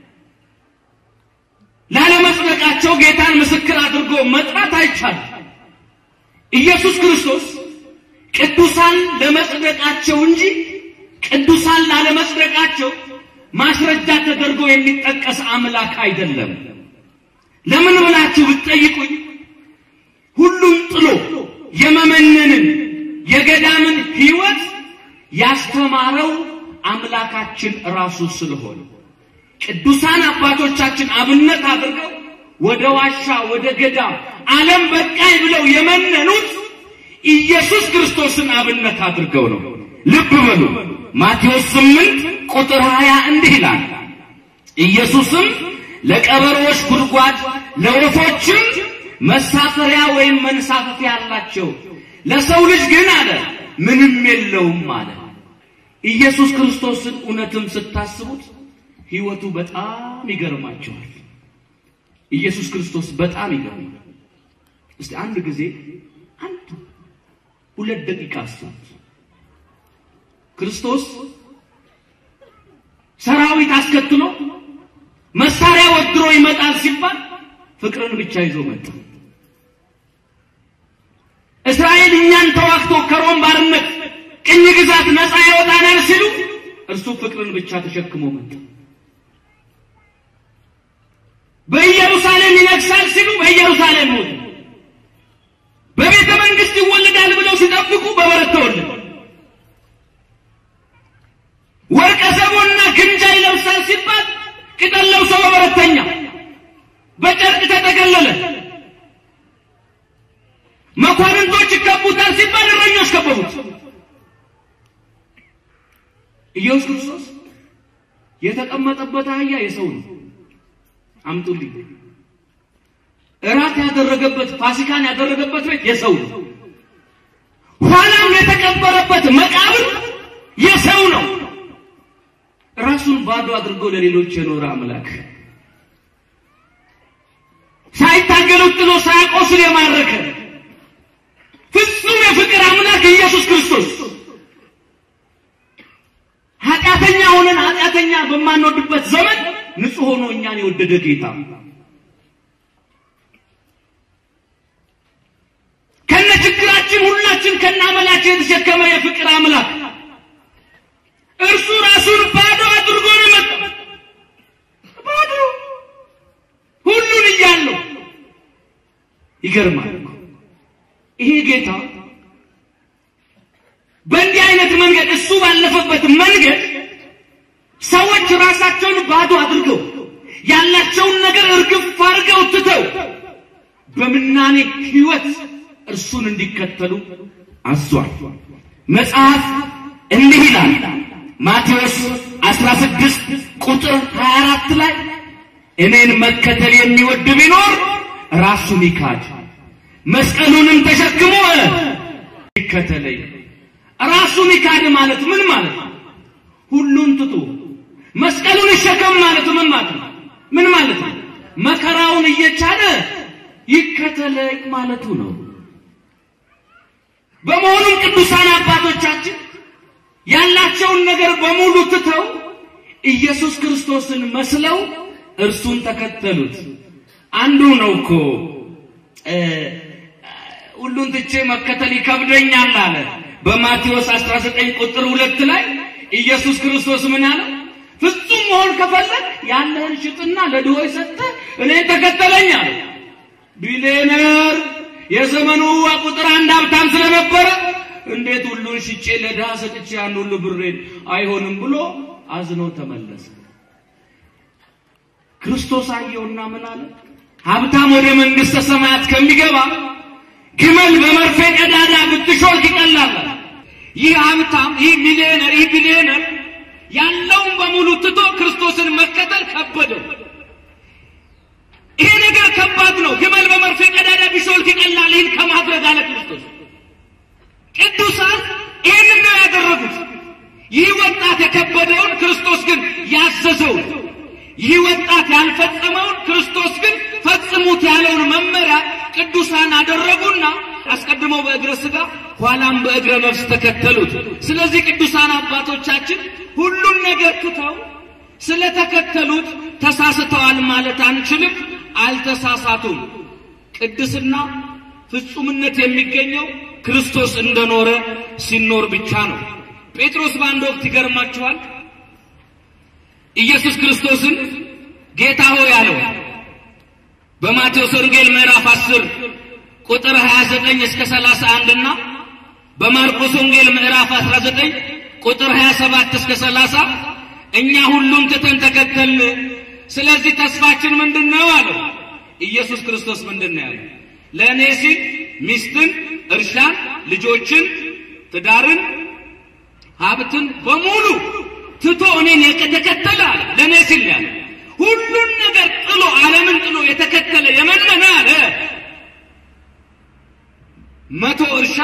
Speaker 5: ላለመጽደቃቸው ጌታን ምስክር አድርጎ መጥራት አይቻልም። ኢየሱስ ክርስቶስ ቅዱሳን ለመጽደቃቸው እንጂ ቅዱሳን ላለመጽደቃቸው ማስረጃ ተደርጎ የሚጠቀስ አምላክ አይደለም። ለምን ብላችሁ ብትጠይቁኝ ሁሉም ጥሎ የመመነንን የገዳምን ሕይወት ያስተማረው አምላካችን ራሱ ስለሆነ ቅዱሳን አባቶቻችን አብነት አድርገው ወደ ዋሻ ወደ ገዳም ዓለም በቃኝ ብለው የመነኑት ኢየሱስ ክርስቶስን አብነት አድርገው ነው። ልብ በሉ። ማቴዎስ 8 ቁጥር 20 እንዲህ ይላል፣ ኢየሱስም ለቀበሮዎች ጉድጓድ ለወፎችም መሳፈሪያ ወይም መንሳፈፊያ አላቸው፣ ለሰው ልጅ ግን አለ ምንም የለውም አለ። ኢየሱስ ክርስቶስን እውነትም ስታስቡት ሕይወቱ በጣም ይገርማቸዋል። ኢየሱስ ክርስቶስ በጣም ይገርማል። እስቲ አንድ ጊዜ አንድ ሁለት ደቂቃ አስቡት። ክርስቶስ ሰራዊት አስከትሎ መሳሪያ ወድሮ ይመጣል ሲባል ፍቅርን ብቻ ይዞ መጣ። እስራኤል እኛን ተዋግቶ ከሮም ባርነት ቅኝ ግዛት ነፃ ያወጣናል ሲሉ እርሱ ፍቅርን ብቻ ተሸክሞ መጣ። በኢየሩሳሌም ይነግሳል ሲሉ በኢየሩሳሌም ሞተ። በቤተ መንግስት ይወለዳል ብለው ሲጠብቁ በበረት ተወለደ። ወርቀ ሰቦና ግምጃ ይለብሳል ሲባል ቅጠል ለብሶ በበረተኛ በጨርቅ ተጠቀለለ። መኳንንቶች ይከቡታል ሲባል እረኞች ከበቡት። ኢየሱስ ክርስቶስ የተቀመጠበት አህያ የሰው ነው። አምጡልኝ። እራት ያደረገበት ፋሲካን ያደረገበት ቤት የሰው ነው። ኋላም የተቀበረበት መቃብር የሰው ነው። ራሱን ባዶ አድርጎ ለሌሎች የኖረ አምላክ ሳይታገሉት ጥሎ ሳያቆስል የማረከ ፍጹም የፍቅር አምላክ ኢየሱስ ክርስቶስ ኃጢአተኛ ሆነን ኃጢአተኛ በማንወድበት ዘመን ንጹሕ ሆኖ እኛን የወደደ ጌታ ከነ ችግራችን ሁላችን ከነ አመላችን የተሸከመ የፍቅር አምላክ እርሱ ራሱን ባዶ አድርጎ ነው የመጣው። ባዶ ሁሉን እያለው ይገርማል። ይሄ ጌታ በእንዲህ አይነት መንገድ እሱ ባለፈበት መንገድ ሰዎች ራሳቸውን ባዶ አድርገው ያላቸውን ነገር እርግፍ አድርገው ትተው በምናኔ ሕይወት እርሱን እንዲከተሉ አዟል። መጽሐፍ እንዲህ ይላል ማቴዎስ 16 ቁጥር 24 ላይ እኔን መከተል የሚወድ ቢኖር ራሱን ይካድ መስቀሉንም ተሸክሞ ይከተለኝ። ራሱን ይካድ ማለት ምን ማለት ነው? ሁሉን ትቶ መስቀሉን ይሸከም ማለት ምን ማለት ነው? ምን ማለት ነው? መከራውን እየቻለ ይከተለኝ ማለቱ ነው። በመሆኑም ቅዱሳን አባቶቻችን ያላቸውን ነገር በሙሉ ትተው ኢየሱስ ክርስቶስን መስለው እርሱን ተከተሉት። አንዱ ነው እኮ ሁሉን ትቼ መከተል ይከብደኛል አለ። በማቴዎስ 19 ቁጥር ሁለት ላይ ኢየሱስ ክርስቶስ ምን አለ? ፍጹም መሆን ከፈለግ ያለህን ሽጥና ለድሆች ሰጥተህ እኔን ተከተለኝ አለ። ቢሊየነር የዘመኑ ቁጥር አንድ ሀብታም ስለነበረ እንዴት ሁሉን ሽጬ ለድሃ ሰጥቼ ያን ሁሉ ብሬን አይሆንም ብሎ አዝኖ ተመለሰ። ክርስቶስ አየውና ምን አለ? ሀብታም ወደ መንግሥተ ሰማያት ከሚገባ ግመል በመርፌ ቀዳዳ ብትሾልክ ይቀላል። ይህ ሀብታም፣ ይህ ሚሊዮነር፣ ይህ ቢሊዮነር ያለውን በሙሉ ትቶ ክርስቶስን መከተል ከበደው። ይሄ ነገር ከባድ ነው። ግመል በመርፌ ቀዳዳ ቢሾልክ ይቀላል። ይህን ከማድረግ አለ ክርስቶስ። ቅዱሳን ይህንን ነው ያደረጉት። ይህ ወጣት የከበደውን ክርስቶስ ግን ያዘዘውን፣ ይህ ወጣት ያልፈጸመውን ክርስቶስ ግን ፈጽሙት ያለውን መመሪያ ቅዱሳን አደረጉና አስቀድመው በእግረ ሥጋ ኋላም በእግረ ነፍስ ተከተሉት። ስለዚህ ቅዱሳን አባቶቻችን ሁሉን ነገር ትተው ስለተከተሉት ተሳስተዋል ማለት አንችልም። አልተሳሳቱም። ቅድስና ፍጹምነት የሚገኘው ክርስቶስ እንደኖረ ሲኖር ብቻ ነው። ጴጥሮስ በአንድ ወቅት ይገርማችኋል ኢየሱስ ክርስቶስን ጌታ ሆይ አለው። በማቴዎስ ወንጌል ምዕራፍ 10 ቁጥር 29 እስከ 31 እና በማርቆስ ወንጌል ምዕራፍ 19 ቁጥር 27 እስከ 30 እኛ ሁሉም ትተን ተከተልን። ስለዚህ ተስፋችን ምንድን ነው አለው። ኢየሱስ ክርስቶስ ምንድን ነው ያለው? ለእኔ ሲል ሚስትን፣ እርሻን፣ ልጆችን፣ ትዳርን፣ ሀብትን በሙሉ ትቶ እኔን የተከተለ አለ። ለእኔ ሲል ያለ ሁሉን ነገር ጥሎ ዓለምን ጥሎ የተከተለ የመነነ አለ መቶ እርሻ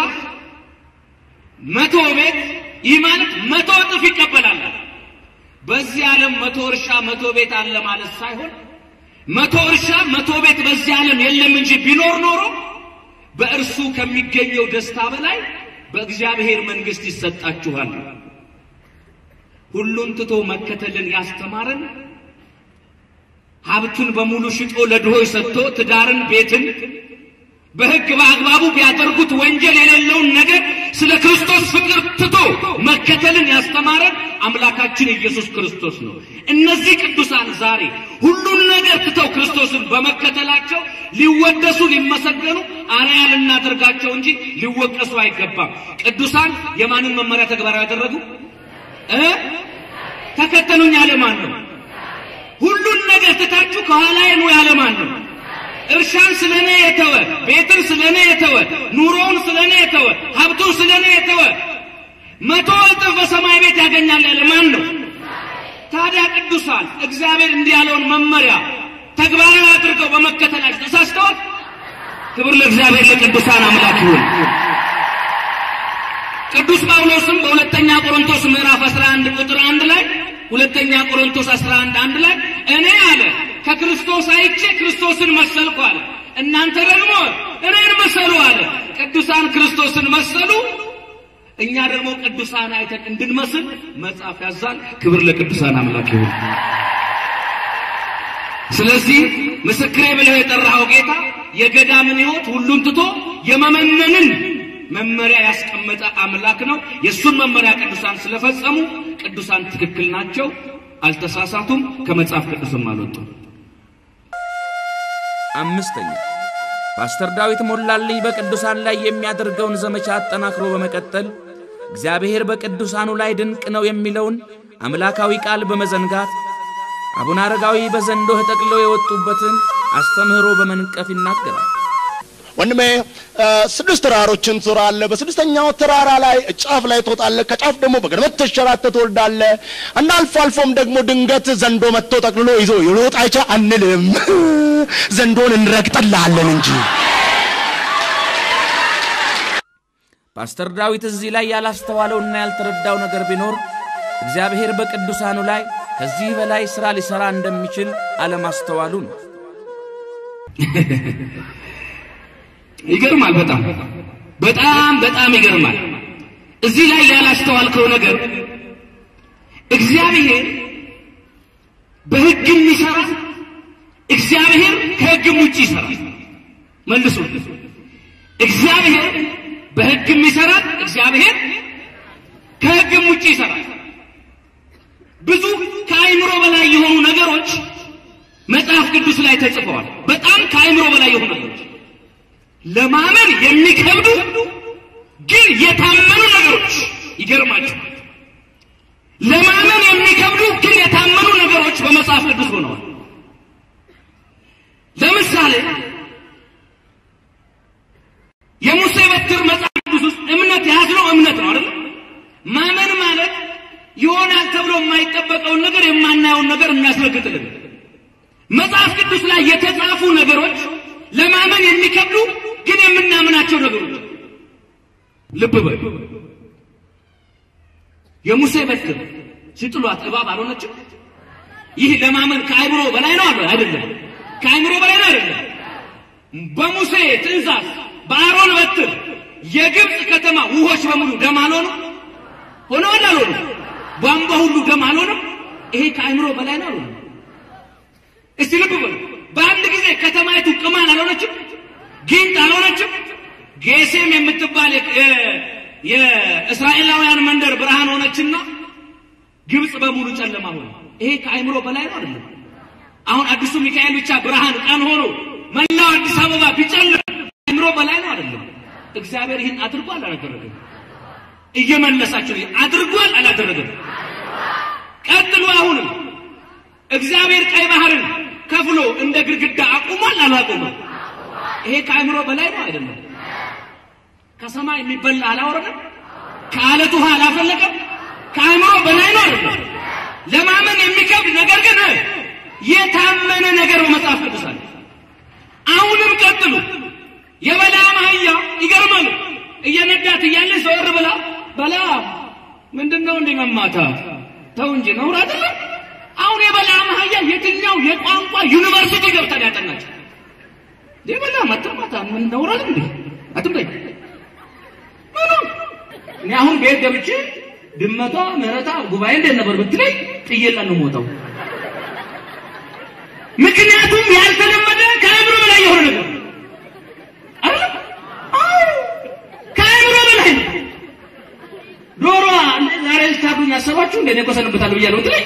Speaker 5: መቶ ቤት ይህ ማለት መቶ እጥፍ ይቀበላል። በዚህ ዓለም መቶ እርሻ መቶ ቤት አለ ማለት ሳይሆን መቶ እርሻ መቶ ቤት በዚህ ዓለም የለም እንጂ ቢኖር ኖሮ በእርሱ ከሚገኘው ደስታ በላይ በእግዚአብሔር መንግሥት ይሰጣችኋል። ሁሉን ትቶ መከተልን ያስተማረን ሀብቱን በሙሉ ሽጦ ለድሆች ሰጥቶ ትዳርን፣ ቤትን በሕግ በአግባቡ ቢያደርጉት ወንጀል የሌለውን ነገር ስለ ክርስቶስ ፍቅር ትቶ መከተልን ያስተማረን አምላካችን ኢየሱስ ክርስቶስ ነው። እነዚህ ቅዱሳን ዛሬ ሁሉን ነገር ትተው ክርስቶስን በመከተላቸው ሊወደሱ ሊመሰገኑ አርያ ልናደርጋቸው እንጂ ሊወቀሱ አይገባም። ቅዱሳን የማንን መመሪያ ተግባራዊ ያደረጉ እ ተከተሉኝ ያለ ማን ነው? ሁሉን ነገር ትታችሁ ከኋላዬ ኑ ያለ ማን ነው? እርሻን ስለኔ የተወ ቤትን ስለኔ የተወ ኑሮውን ስለኔ የተወ ሀብቱን ስለኔ የተወ መቶ እጥፍ በሰማይ ቤት ያገኛል ያለ ማን ነው? ታዲያ ቅዱሳን እግዚአብሔር እንዲህ ያለውን መመሪያ ተግባራዊ አድርገው በመከተላቸው ተሳስተዋል? ክብር ለእግዚአብሔር ለቅዱሳን አምላክ ይሁን። ቅዱስ ጳውሎስም በሁለተኛ ቆሮንቶስ ምዕራፍ 11 ቁጥር አንድ ላይ ሁለተኛ ቆሮንቶስ 11 አንድ ላይ እኔ አለ ከክርስቶስ አይቼ ክርስቶስን መሰልኩ አለ። እናንተ ደግሞ እኔን መሰሉ አለ። ቅዱሳን ክርስቶስን መሰሉ፣ እኛ ደግሞ ቅዱሳን አይተን እንድንመስል መጽሐፍ ያዛል። ክብር ለቅዱሳን አምላክ ይሁን። ስለዚህ ምስክሬ ብለው የጠራኸው ጌታ የገዳምን ሕይወት ሁሉን ትቶ የመመነንን መመሪያ ያስቀመጠ አምላክ ነው። የእሱን መመሪያ ቅዱሳን ስለፈጸሙ ቅዱሳን ትክክል ናቸው፣ አልተሳሳቱም፣ ከመጽሐፍ ቅዱስም አልወጡም።
Speaker 2: አምስተኛ ፓስተር ዳዊት ሞላልኝ በቅዱሳን ላይ የሚያደርገውን ዘመቻ አጠናክሮ በመቀጠል እግዚአብሔር በቅዱሳኑ ላይ ድንቅ ነው የሚለውን አምላካዊ ቃል በመዘንጋት አቡነ አረጋዊ በዘንዶ ተጠቅለው የወጡበትን አስተምህሮ በመንቀፍ ይናገራል።
Speaker 3: ወንድሜ ስድስት ተራሮችን ትዞራለህ። በስድስተኛው ተራራ ላይ ጫፍ ላይ ትወጣለህ። ከጫፍ ደግሞ በገድመት ተሸራተህ ትወልዳለህ እና አልፎ አልፎም ደግሞ ድንገት ዘንዶ መጥቶ ጠቅልሎ ይዞ ይሮጥ አይቻ አንልም፣ ዘንዶን እንረግጥልሃለን እንጂ።
Speaker 2: ፓስተር ዳዊት እዚህ ላይ ያላስተዋለውና ያልተረዳው ነገር ቢኖር እግዚአብሔር በቅዱሳኑ ላይ ከዚህ በላይ ሥራ ሊሠራ እንደሚችል አለማስተዋሉ ነው።
Speaker 5: ይገርማል። በጣም በጣም በጣም ይገርማል። እዚህ ላይ ያላስተዋልከው ነገር እግዚአብሔር በሕግም ይሰራል፣ እግዚአብሔር ከሕግም ውጭ ይሰራል። መልሱ። እግዚአብሔር በሕግም ይሰራል፣ እግዚአብሔር ከሕግም ውጭ ይሰራል። ብዙ ከአይምሮ በላይ የሆኑ ነገሮች መጽሐፍ ቅዱስ ላይ ተጽፈዋል። በጣም ከአይምሮ በላይ የሆኑ ነገሮች ለማመን የሚከብዱ ግን የታመኑ ነገሮች ይገርማቸዋል። ለማመን የሚከብዱ ግን የታመኑ ነገሮች በመጽሐፍ ቅዱስ ሆነዋል። ለምሳሌ የሙሴ በትር መጽሐፍ ቅዱስ ውስጥ እምነት የያዝነው እምነት ነው አይደል? ማመን ማለት ይሆናል ተብሎ የማይጠበቀውን ነገር የማናየውን ነገር የሚያስረግጥልን መጽሐፍ ቅዱስ ላይ የተጻፉ ነገሮች ለማመን የሚከብዱ ግን የምናምናቸው ነገሮች። ልብ በል። የሙሴ በትር ሲጥሏት እባብ አልሆነችም። ይህ ለማመን ከአይምሮ በላይ ነው አለ አይደለም? ከአይምሮ በላይ ነው አይደለም? በሙሴ ትእዛዝ በአሮን በትር የግብፅ ከተማ ውሆች በሙሉ ደም አልሆኑ ሆነዋል አልሆኑ? ቧንቧ ሁሉ ደም አልሆነም? ይሄ ከአይምሮ በላይ ነው አልሆነ? እስቲ ልብ በሉ። በአንድ ጊዜ ከተማይቱ ቅማል አልሆነችም? ጊንጥ አልሆነችም? ጌሴም የምትባል የእስራኤላውያን መንደር ብርሃን ሆነችና ግብፅ በሙሉ ጨለማ ሆነ። ይሄ ከአይምሮ በላይ ነው አይደለም? አሁን አዲሱ ሚካኤል ብቻ ብርሃን ቀን ሆኖ መላው አዲስ አበባ ቢጨልም ከአይምሮ በላይ ነው አይደለም? እግዚአብሔር ይህን አድርጓል አላደረገም? እየመለሳቸው አድርጓል አላደረገም? ቀጥሉ። አሁንም እግዚአብሔር ቀይ ባህርን ከፍሎ እንደ ግድግዳ አቁሟል አላቆመም? ይሄ ከአእምሮ በላይ ነው አይደለም? ከሰማይ የሚበላ አላወረደም? ከአለት ውሃ አላፈለቀም? ከአእምሮ በላይ ነው አይደለም? ለማመን የሚከብድ ነገር ግን የታመነ ነገር በመጽሐፍ ቅዱስ አለ። አሁንም ቀጥሉ። የበለዓም አህያ ይገርማል። እየነዳት እያለ ዘወር ብላ በለዓም ምንድን ነው እንዲህ መማታት? ተው እንጂ ነውር አይደለም። አሁን የበለዓም አህያ የትኛው የቋንቋ ዩኒቨርሲቲ ገብታ ያጠናቸው? የበለዓም አትማታ ምን ነውር አይደል እንዴ? አትምጠኝ ምኑ እኔ አሁን ቤት ገብቼ ድመቷ ምህረታ ጉባኤ እንዴት ነበር ብትለኝ ጥዬላት ነው የምወጣው። ምክንያቱም ያልተለመደ ከአእምሮ በላይ የሆነ ነገር አይደል? አዎ ከአእምሮ በላይ ነው። ዶሮዋ ዛሬ ልታዱኝ ያሰባችሁ እንደ እኔ እኮ ሰንብታለሁ ብያለሁ ብትለኝ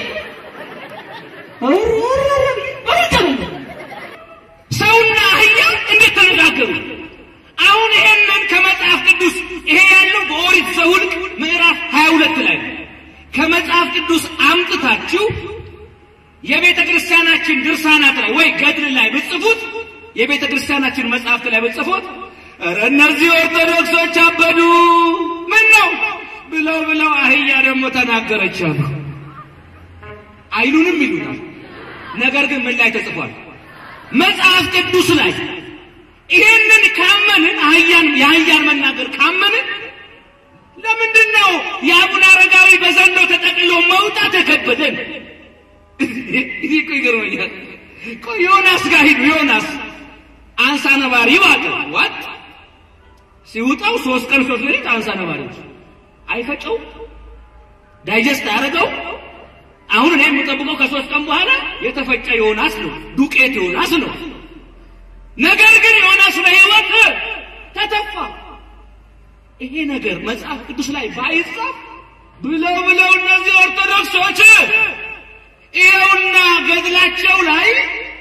Speaker 5: ሰውና አህያ እንዴት ተነጋገሩ? አሁን ይሄንን ከመጽሐፍ ቅዱስ ይሄ ያለው በኦሪት ዘኍልቍ ምዕራፍ 22 ላይ ነው። ከመጽሐፍ ቅዱስ አምጥታችሁ የቤተ ክርስቲያናችን ድርሳናት ላይ ወይ ገድል ላይ ብጽፉት የቤተ ክርስቲያናችን መጽሐፍት ላይ ብጽፉት ኧረ እነዚህ ኦርቶዶክሶች አበዱ ምን ነው ብለው ብለው አህያ ደግሞ ተናገረች አሉ። አይሉንም ይሉናል። ነገር ግን ምን ላይ ተጽፏል? መጽሐፍ ቅዱስ ላይ ይሄንን ካመንን አህያን የአህያን መናገር ካመንን ለምንድን ነው የአቡነ አረጋዊ በዘንዶ ተጠቅሎ መውጣት የከበደን? ይህ እኮ ይገርመኛል። ቆይ ዮናስ ጋር ሂዱ። ዮናስ አንሳ ነባሪ ዋጥ ዋጥ ሲውጣው ሶስት ቀን ሶስት ሌሊት አንሳ ነባሪ አይፈጨው ዳይጀስት አያደርገው። አሁን እኔ የምጠብቀው ከሶስት ቀን በኋላ የተፈጨ ዮናስ ነው፣ ዱቄት ዮናስ ነው። ነገር ግን ዮናስ በሕይወት ተተፋ። ይሄ ነገር መጽሐፍ ቅዱስ ላይ ባይጻፍ ብለው ብለው እነዚህ ኦርቶዶክሶች ይኸውና ገድላቸው ላይ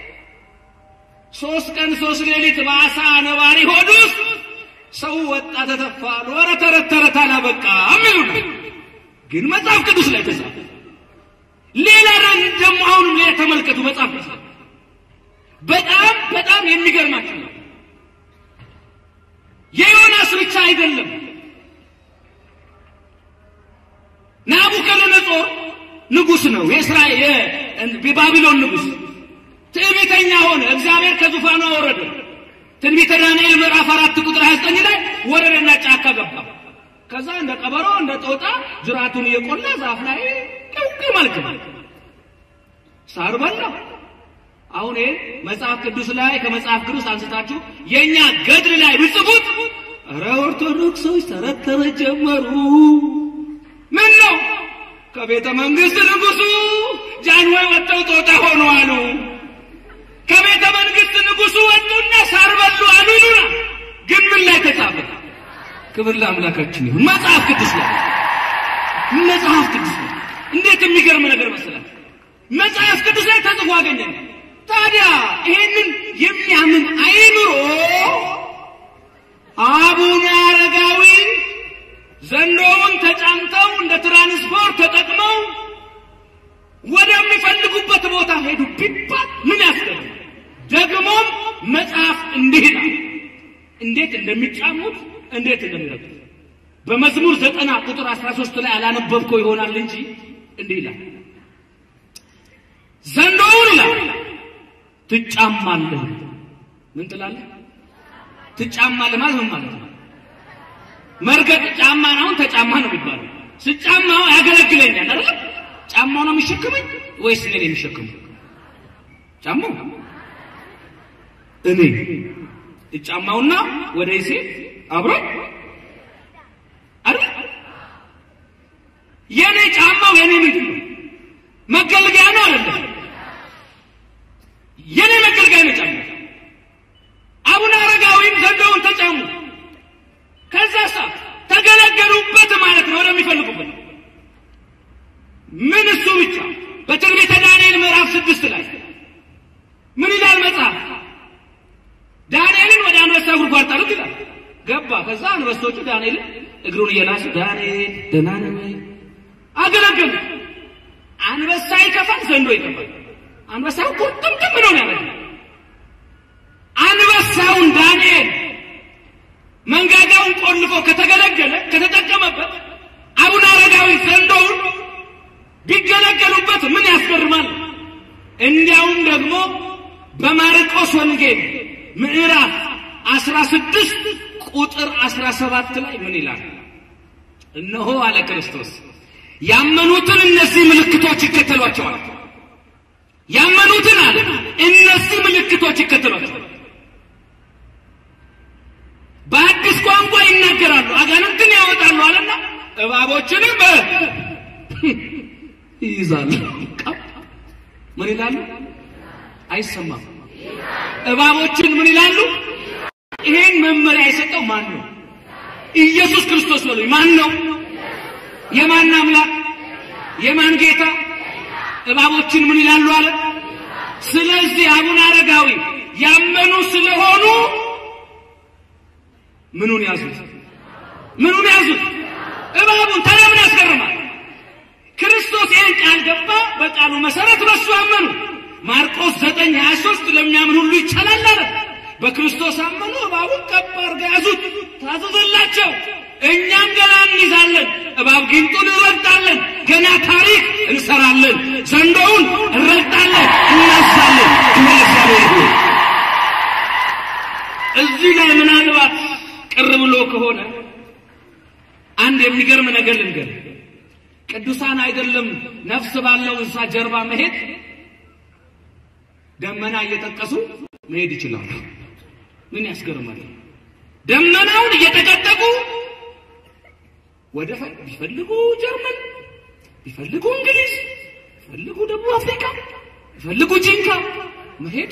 Speaker 5: ሶስት ቀን ሶስት ሌሊት በአሳ ነባሪ ሆድ ውስጥ ሰው ወጣ ተተፋ፣ ኖረ ተረት ተረት አላበቃ የሚሉ ነው። ግን መጽሐፍ ቅዱስ ላይ ተጻፈ። ሌላ ረን ደግሞ አሁንም ሌላ ተመልከቱ። መጽሐፍ ቅዱስ ላይ በጣም በጣም የሚገርማችሁ ነው። የዮናስ ብቻ አይደለም። ናቡከደነጾር ንጉሥ ነው። የእስራኤል የባቢሎን ንጉሥ ትዕቢተኛ ሆነ። እግዚአብሔር ከዙፋኑ አወረደ። ትንቢተ ዳንኤል ምዕራፍ አራት ቁጥር 29 ላይ ወረደና ጫካ ገባ። ከዛ እንደ ቀበሮ እንደ ጦጣ ጅራቱን እየቆላ ዛፍ ላይ ቅውቅ መልክ ሳር በላ። አሁን ይሄ መጽሐፍ ቅዱስ ላይ ከመጽሐፍ ቅዱስ አንስታችሁ የኛ ገድል ላይ ብጽፉት፣ ኧረ ኦርቶዶክሶች ተረት ተረት ጀመሩ። ምን ነው ከቤተ መንግስት ንጉሱ ጃንሆይ ወጥተው ጦጣ ሆኑ አሉ። ከቤተ መንግስት ንጉሱ ወጡና ሳር በሉ አሉ ይሉናል። ግን ምን ላይ ተጻፈ? ክብር ለአምላካችን ይሁን። መጽሐፍ ቅዱስ ላይ መጽሐፍ ቅዱስ ላይ እንዴት የሚገርም ነገር መሰላችሁ! መጽሐፍ ቅዱስ ላይ ተጽፎ አገኘን። ታዲያ ይሄንን የሚያምን አይኑሮ አቡነ አረጋዊ ዘንዶውን ተጫምተው እንደ ትራንስፖርት ተጠቅመው ወደሚፈልጉበት ቦታ ሄዱ ቢባል ምን ያስገርም? ደግሞም መጽሐፍ እንዲህ ይላል። እንዴት እንደሚጫሙት እንዴት እንደሚረዱት በመዝሙር ዘጠና ቁጥር አስራ ሶስት ላይ አላነበብከው ይሆናል እንጂ እንዲህ ይላል ዘንዶውን ይላል ትጫማለህ። ምን ትላለህ? ትጫማለህ ማለት ምን ማለት ነው? መርገጥ ጫማን አሁን ተጫማ ነው የሚባለው። ስጫማው ያገለግለኛል አይደል? ጫማው ነው የሚሸክመኝ ወይስ እኔ ነኝ የሚሸክመው? ጫማው እኔ እጫማውና ወደ ይሴ አብሮ አይደል? የኔ ጫማው የኔ ምንድን ነው? መገልገያ ነው አይደለም? የኔ መገልገያ ነው ጫማው። አቡነ አረጋዊም ዘንዶውን ተጫሙ። ከዛ ሳ ተገለገሉበት ማለት ነው ወደሚፈልጉበት። ምን እሱ ብቻ በትንቢተ ዳንኤል ምዕራፍ ስድስት ላይ ምን ይላል መጽሐፍ? ዳንኤልን ወደ አንበሳ ጉድጓድ ጣሉት ይላል። ገባ። ከዛ አንበሶቹ ዳንኤልን እግሩን እየላሱ ዳንኤል ደህና ነህ ወይ አገለገሉ። አንበሳ ይከፋል፣ ዘንዶ ይከፋል። አንበሳው ቁርጥምጥም ነው ያለ አንበሳውን ዳንኤል እንዲያውም ደግሞ በማርቆስ ወንጌል ምዕራፍ 16 ቁጥር 17 ላይ ምን ይላል? እነሆ አለ ክርስቶስ ያመኑትን እነዚህ ምልክቶች ይከተሏቸዋል። ያመኑትን አለ እነዚህ ምልክቶች ይከተሏቸዋል። በአዲስ ቋንቋ ይናገራሉ፣ አጋንንትን ያወጣሉ አለና እባቦችንም ይይዛሉ። ምን ይላሉ? አይሰማም። እባቦችን ምን ይላሉ? ይሄን መመሪያ የሰጠው ማን ነው? ኢየሱስ ክርስቶስ ነው። ማን ነው? የማን አምላክ? የማን ጌታ? እባቦችን ምን ይላሉ አለ። ስለዚህ አቡነ አረጋዊ ያመኑ ስለሆኑ ምኑን ያዙት? ምኑን ያዙት? እባቡን። ታዲያ ምን ያስገርማል? ክርስቶስ ይህን ቃል ገባ። በቃሉ መሰረት በሱ አመኑ። ማርቆስ ዘጠኝ ሀያ ሶስት ለሚያምን ሁሉ ይቻላል አለ። በክርስቶስ አመኑ። እባቡን ቀብ አድርገው ያዙት፣ ታዘዘላቸው። እኛም ገና እንይዛለን፣ እባብ ጊንጡን እንረግጣለን፣ ገና ታሪክ እንሰራለን፣ ዘንዶውን እንረግጣለን፣ እናዛለን። ክብር ለእግዚአብሔር ይሁን። እዚህ ላይ ምናልባት ቅር ብሎ ከሆነ አንድ የሚገርም ነገር ልንገር። ቅዱሳን አይደለም ነፍስ ባለው እንስሳ ጀርባ መሄድ ደመና እየጠቀሱ መሄድ ይችላሉ። ምን ያስገርማል? ደመናውን እየተቀጠቁ ወደ ቢፈልጉ ጀርመን፣ ቢፈልጉ እንግሊዝ፣ ቢፈልጉ ደቡብ አፍሪካ፣ ቢፈልጉ ጂንካ መሄድ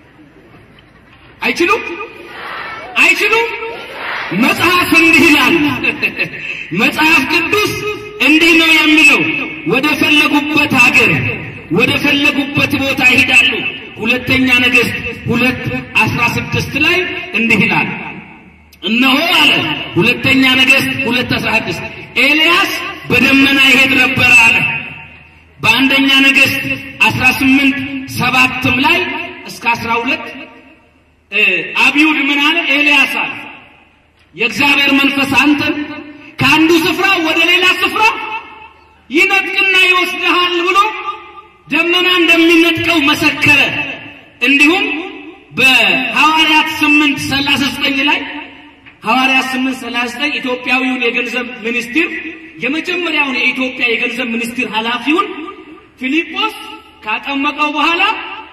Speaker 5: አይችሉም አይችሉም። መጽሐፍ እንዲህ ይላል። መጽሐፍ ቅዱስ እንዲህ ነው የሚለው፣ ወደ ፈለጉበት ሀገር ወደ ፈለጉበት ቦታ ይሄዳሉ። ሁለተኛ ነገሥት ሁለት አስራ ስድስት ላይ እንዲህ ይላል። እነሆ አለ ሁለተኛ ነገሥት ሁለት አስራ ስድስት ኤልያስ በደመና ይሄድ ነበር አለ። በአንደኛ ነገሥት አስራ ስምንት ሰባትም ላይ እስከ አስራ ሁለት አብዩድ ምን አለ? ኤልያስ አለ የእግዚአብሔር መንፈስ አንተን ከአንዱ ስፍራ ወደ ሌላ ስፍራ ይነጥቅና ይወስድሃል ብሎ ደመና እንደሚነጥቀው መሰከረ። እንዲሁም በሐዋርያት ስምንት ሰላሳ ዘጠኝ ላይ ሐዋርያት ስምንት ሰላሳ ዘጠኝ ኢትዮጵያዊውን የገንዘብ ሚኒስትር የመጀመሪያውን የኢትዮጵያ የገንዘብ ሚኒስትር ኃላፊውን ፊልጶስ ካጠመቀው በኋላ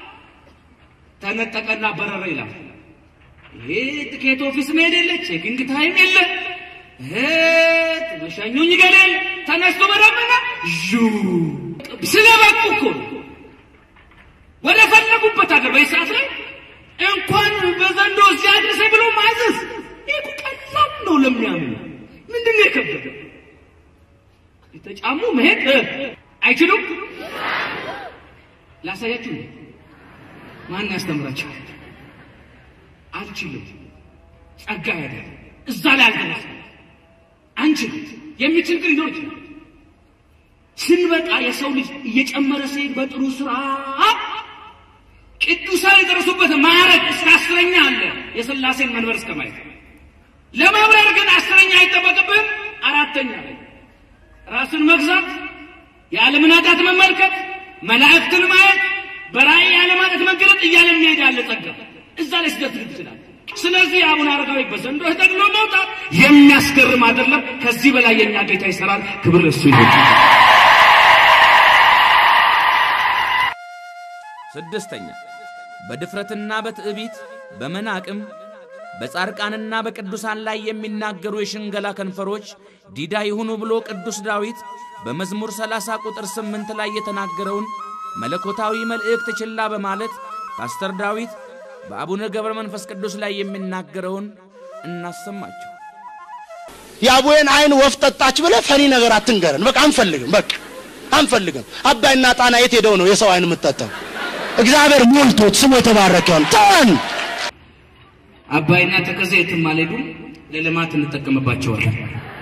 Speaker 5: ተነጠቀና በረረ ይላል። ይሄ ትኬት ኦፊስ መሄድ የለ ቼኪንግ ታይም የለ መሸኙኝ ገሌል ተነስቶ በደመና ዡ ስለበቁ እኮ ወደ ፈለጉበት አገር በዚህ ሰዓት ላይ እንኳን በዘንዶ እዚህ አድርሰ ብሎ ማዘዝ ይህ ቀላል ነው ለሚያምኑ። ምንድን ነው የከበደ? የተጫሙ መሄድ አይችሉም። ላሳያችሁ ማን ያስተምራቸው? አልችልም። ጸጋ ያደ እዛ ላይ አልደረሰ አንችልም። የሚችል ግን ሊኖር ይችላል። ስንበቃ የሰው ልጅ እየጨመረ ሲሄድ በጥሩ ስራ ቅዱሳን የደረሱበት ማዕረግ እስከ አስረኛ አለ። የሥላሴን መንበር እስከ ማየት ለመብረር ግን አስረኛ አይጠበቅብህም። አራተኛ ላይ ራስን መግዛት፣ የዓለምን ኃጢአት መመልከት፣ መላእክትን ማየት፣ በራእይ ያለማለት መገለጥ እያለ የሚሄድ ያለ ጸጋ እዛ ላይ ስደት ትችላል። ስለዚህ አቡነ አረጋዊ በዘንዶ ተጠቅሎ መውጣት የሚያስገርም አይደለም። ከዚህ በላይ የኛ ጌታ ይሰራል። ክብር እሱ ይሁን።
Speaker 2: ስድስተኛ በድፍረትና በትዕቢት በመናቅም በጻድቃንና በቅዱሳን ላይ የሚናገሩ የሽንገላ ከንፈሮች ዲዳ ይሁኑ ብሎ ቅዱስ ዳዊት በመዝሙር 30 ቁጥር 8 ላይ የተናገረውን መለኮታዊ መልእክት ችላ በማለት ፓስተር ዳዊት በአቡነ ገብረ መንፈስ ቅዱስ ላይ የሚናገረውን እናሰማቸው።
Speaker 3: የአቡዬን አይን ወፍ ጠጣች ብለህ ፈኒ ነገር አትንገረን። በቃ አንፈልግም። በቃ አንፈልግም። አባይና ጣና የት ሄደው ነው የሰው አይን የምትጠጣው? እግዚአብሔር ሞልቶት ስሙ የተባረከ ይሁን። ተወን።
Speaker 5: አባይና ተከዜ የትም አልሄዱም። ለልማት እንጠቀምባቸዋለን።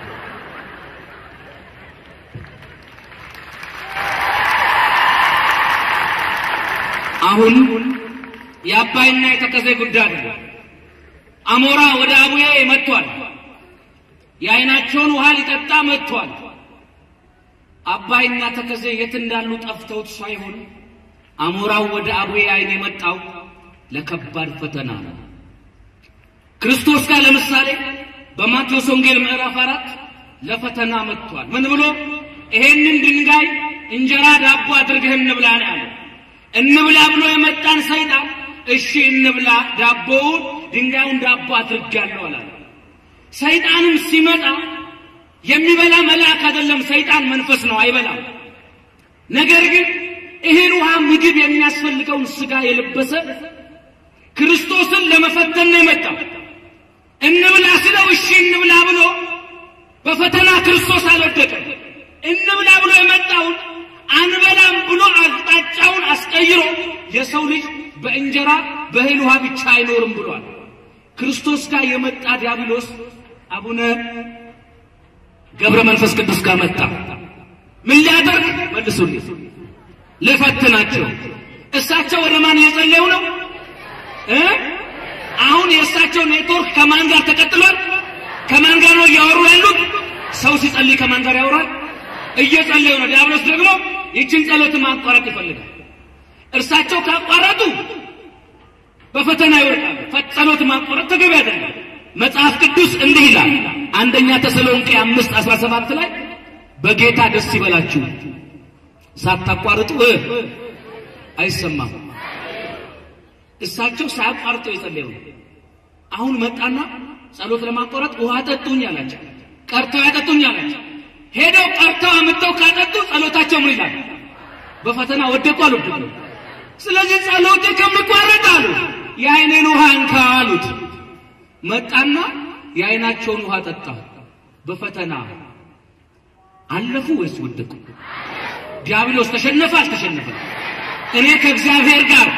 Speaker 5: አሁን የአባይና የተከዜ ጉዳይ አይደለም። አሞራ ወደ አቡዬ መጥቷል። የአይናቸውን ውሃ ሊጠጣ መጥቷል። አባይና ተከዜ የት እንዳሉ ጠፍተውት ሳይሆን አሞራው ወደ አቡዬ ዓይን የመጣው ለከባድ ፈተና ነው። ክርስቶስ ጋር ለምሳሌ በማቴዎስ ወንጌል ምዕራፍ አራት ለፈተና መጥቷል። ምን ብሎ ይሄንን ድንጋይ እንጀራ ዳቦ አድርገህ እንብላ ነው ያለው። እንብላ ብሎ የመጣን ሰይጣን እሺ እንብላ፣ ዳቦውን ድንጋዩን ዳቦ አድርጋለሁ አላለ። ሰይጣንም ሲመጣ የሚበላ መልአክ አይደለም፣ ሰይጣን መንፈስ ነው፣ አይበላም። ነገር ግን እህል፣ ውሃ፣ ምግብ የሚያስፈልገውን ስጋ የለበሰ ክርስቶስን ለመፈተን ነው የመጣው። እንብላ ስለው እሺ እንብላ ብሎ በፈተና ክርስቶስ አልወደቀም። እንብላ ብሎ የመጣውን አንበላም ብሎ አቅጣጫውን አስቀይሮ የሰው ልጅ በእንጀራ በእህል ውሃ ብቻ አይኖርም ብሏል። ክርስቶስ ጋር የመጣ ዲያብሎስ አቡነ ገብረ መንፈስ ቅዱስ ጋር መጣ። ምን ሊያደርግ መልሱልኝ፣ ልፈትናቸው። እሳቸው ወደ ማን እየጸለዩ ነው እ አሁን የእሳቸው ኔትወርክ ከማን ጋር ተቀጥሏል? ከማን ጋር ነው እያወሩ ያሉት? ሰው ሲጸልይ ከማን ጋር ያወራል? እየጸለዩ ነው። ዲያብሎስ ደግሞ ይችን ጸሎት ማቋረጥ ይፈልጋል። እርሳቸው ካቋረጡ በፈተና ይወድቃሉ። ጸሎት ማቋረጥ ተገቢ አይደለም። መጽሐፍ ቅዱስ እንዲህ ይላል። አንደኛ ተሰሎንቄ አምስት አስራ ሰባት ላይ በጌታ ደስ ይበላችሁ ሳታቋርጡ እ አይሰማም። እሳቸው ሳያቋርጠው የጸለዩ አሁን መጣና ጸሎት ለማቋረጥ ውሃ ጠጡኝ አላቸው። ቀርተው ያጠጡኝ አላቸው። ሄደው ቀርተው አምጥተው ካጠጡ ጸሎታቸው ምን ይላል? በፈተና ወደቁ አሉ። ስለዚህ ጸሎት ከሚቋረጥ አሉ የአይኔን ውሃ እንካ አሉት። መጣና የአይናቸውን ውሃ ጠጣ። በፈተና አለፉ ወይስ ወደቁ? ዲያብሎስ ተሸነፈ አልተሸነፈ? እኔ ከእግዚአብሔር ጋር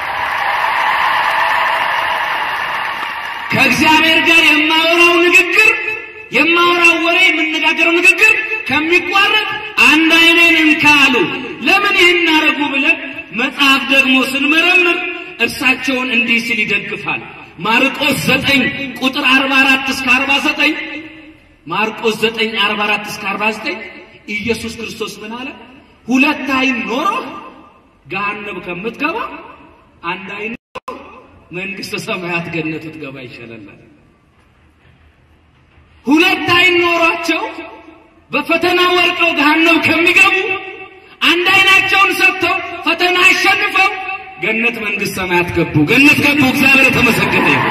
Speaker 5: ከእግዚአብሔር ጋር የማወራው ንግግር የማወራው ወሬ የምነጋገረው ንግግር ከሚቋረጥ አንድ አይኔን እንካ አሉ። ለምን ይህን አረጉ ብለን መጽሐፍ ደግሞ ስንመረምር እርሳቸውን እንዲህ ሲል ይደግፋል። ማርቆስ ዘጠኝ ቁጥር አርባ አራት እስከ አርባ ዘጠኝ ማርቆስ ዘጠኝ አርባ አራት እስከ አርባ ዘጠኝ ኢየሱስ ክርስቶስ ምን አለ? ሁለት አይን ኖሮ ገሃነም ከምትገባ አንድ አይን መንግስተ ሰማያት ገነት ትገባ ይሻላል። ሁለት አይን ኖሯቸው በፈተና ወርቀው ገሃነም ከሚገቡ አንድ አይናቸውን ሰጥተው ፈተና አሸንፈው ገነት መንግስት ሰማያት ገቡ። ገነት ገቡ። እግዚአብሔር የተመሰገነ ይሁን።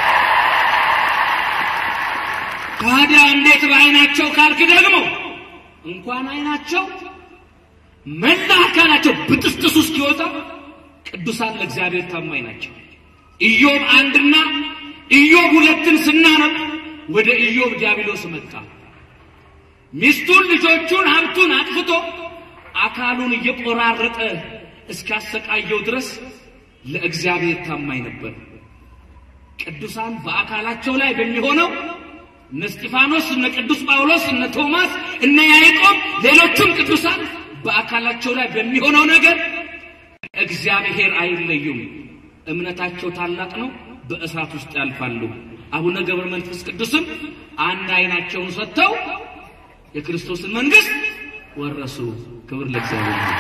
Speaker 5: ታዲያ እንዴት በአይናቸው ካልክ ደግሞ እንኳን አይናቸው መላ አካላቸው ብጥስጥሱ እስኪወጣ ቅዱሳን ለእግዚአብሔር ታማኝ ናቸው። ኢዮብ አንድና ኢዮብ ሁለትን ስናነብ ወደ ኢዮብ ዲያብሎስ መጣ። ሚስቱን፣ ልጆቹን፣ ሀብቱን አጥፍቶ አካሉን እየቆራረጠ እስካሰቃየው ድረስ ለእግዚአብሔር ታማኝ ነበር። ቅዱሳን በአካላቸው ላይ በሚሆነው እነ እስጢፋኖስ፣ እነ ቅዱስ ጳውሎስ፣ እነ ቶማስ፣ እነ ያዕቆብ፣ ሌሎቹም ቅዱሳን በአካላቸው ላይ በሚሆነው ነገር እግዚአብሔር አይለዩም። እምነታቸው ታላቅ ነው። በእሳት ውስጥ ያልፋሉ። አቡነ ገብረ መንፈስ ቅዱስም አንድ አይናቸውን ሰጥተው የክርስቶስን መንግስት ወረሱ። ክብር ለእግዚአብሔር ይሁን።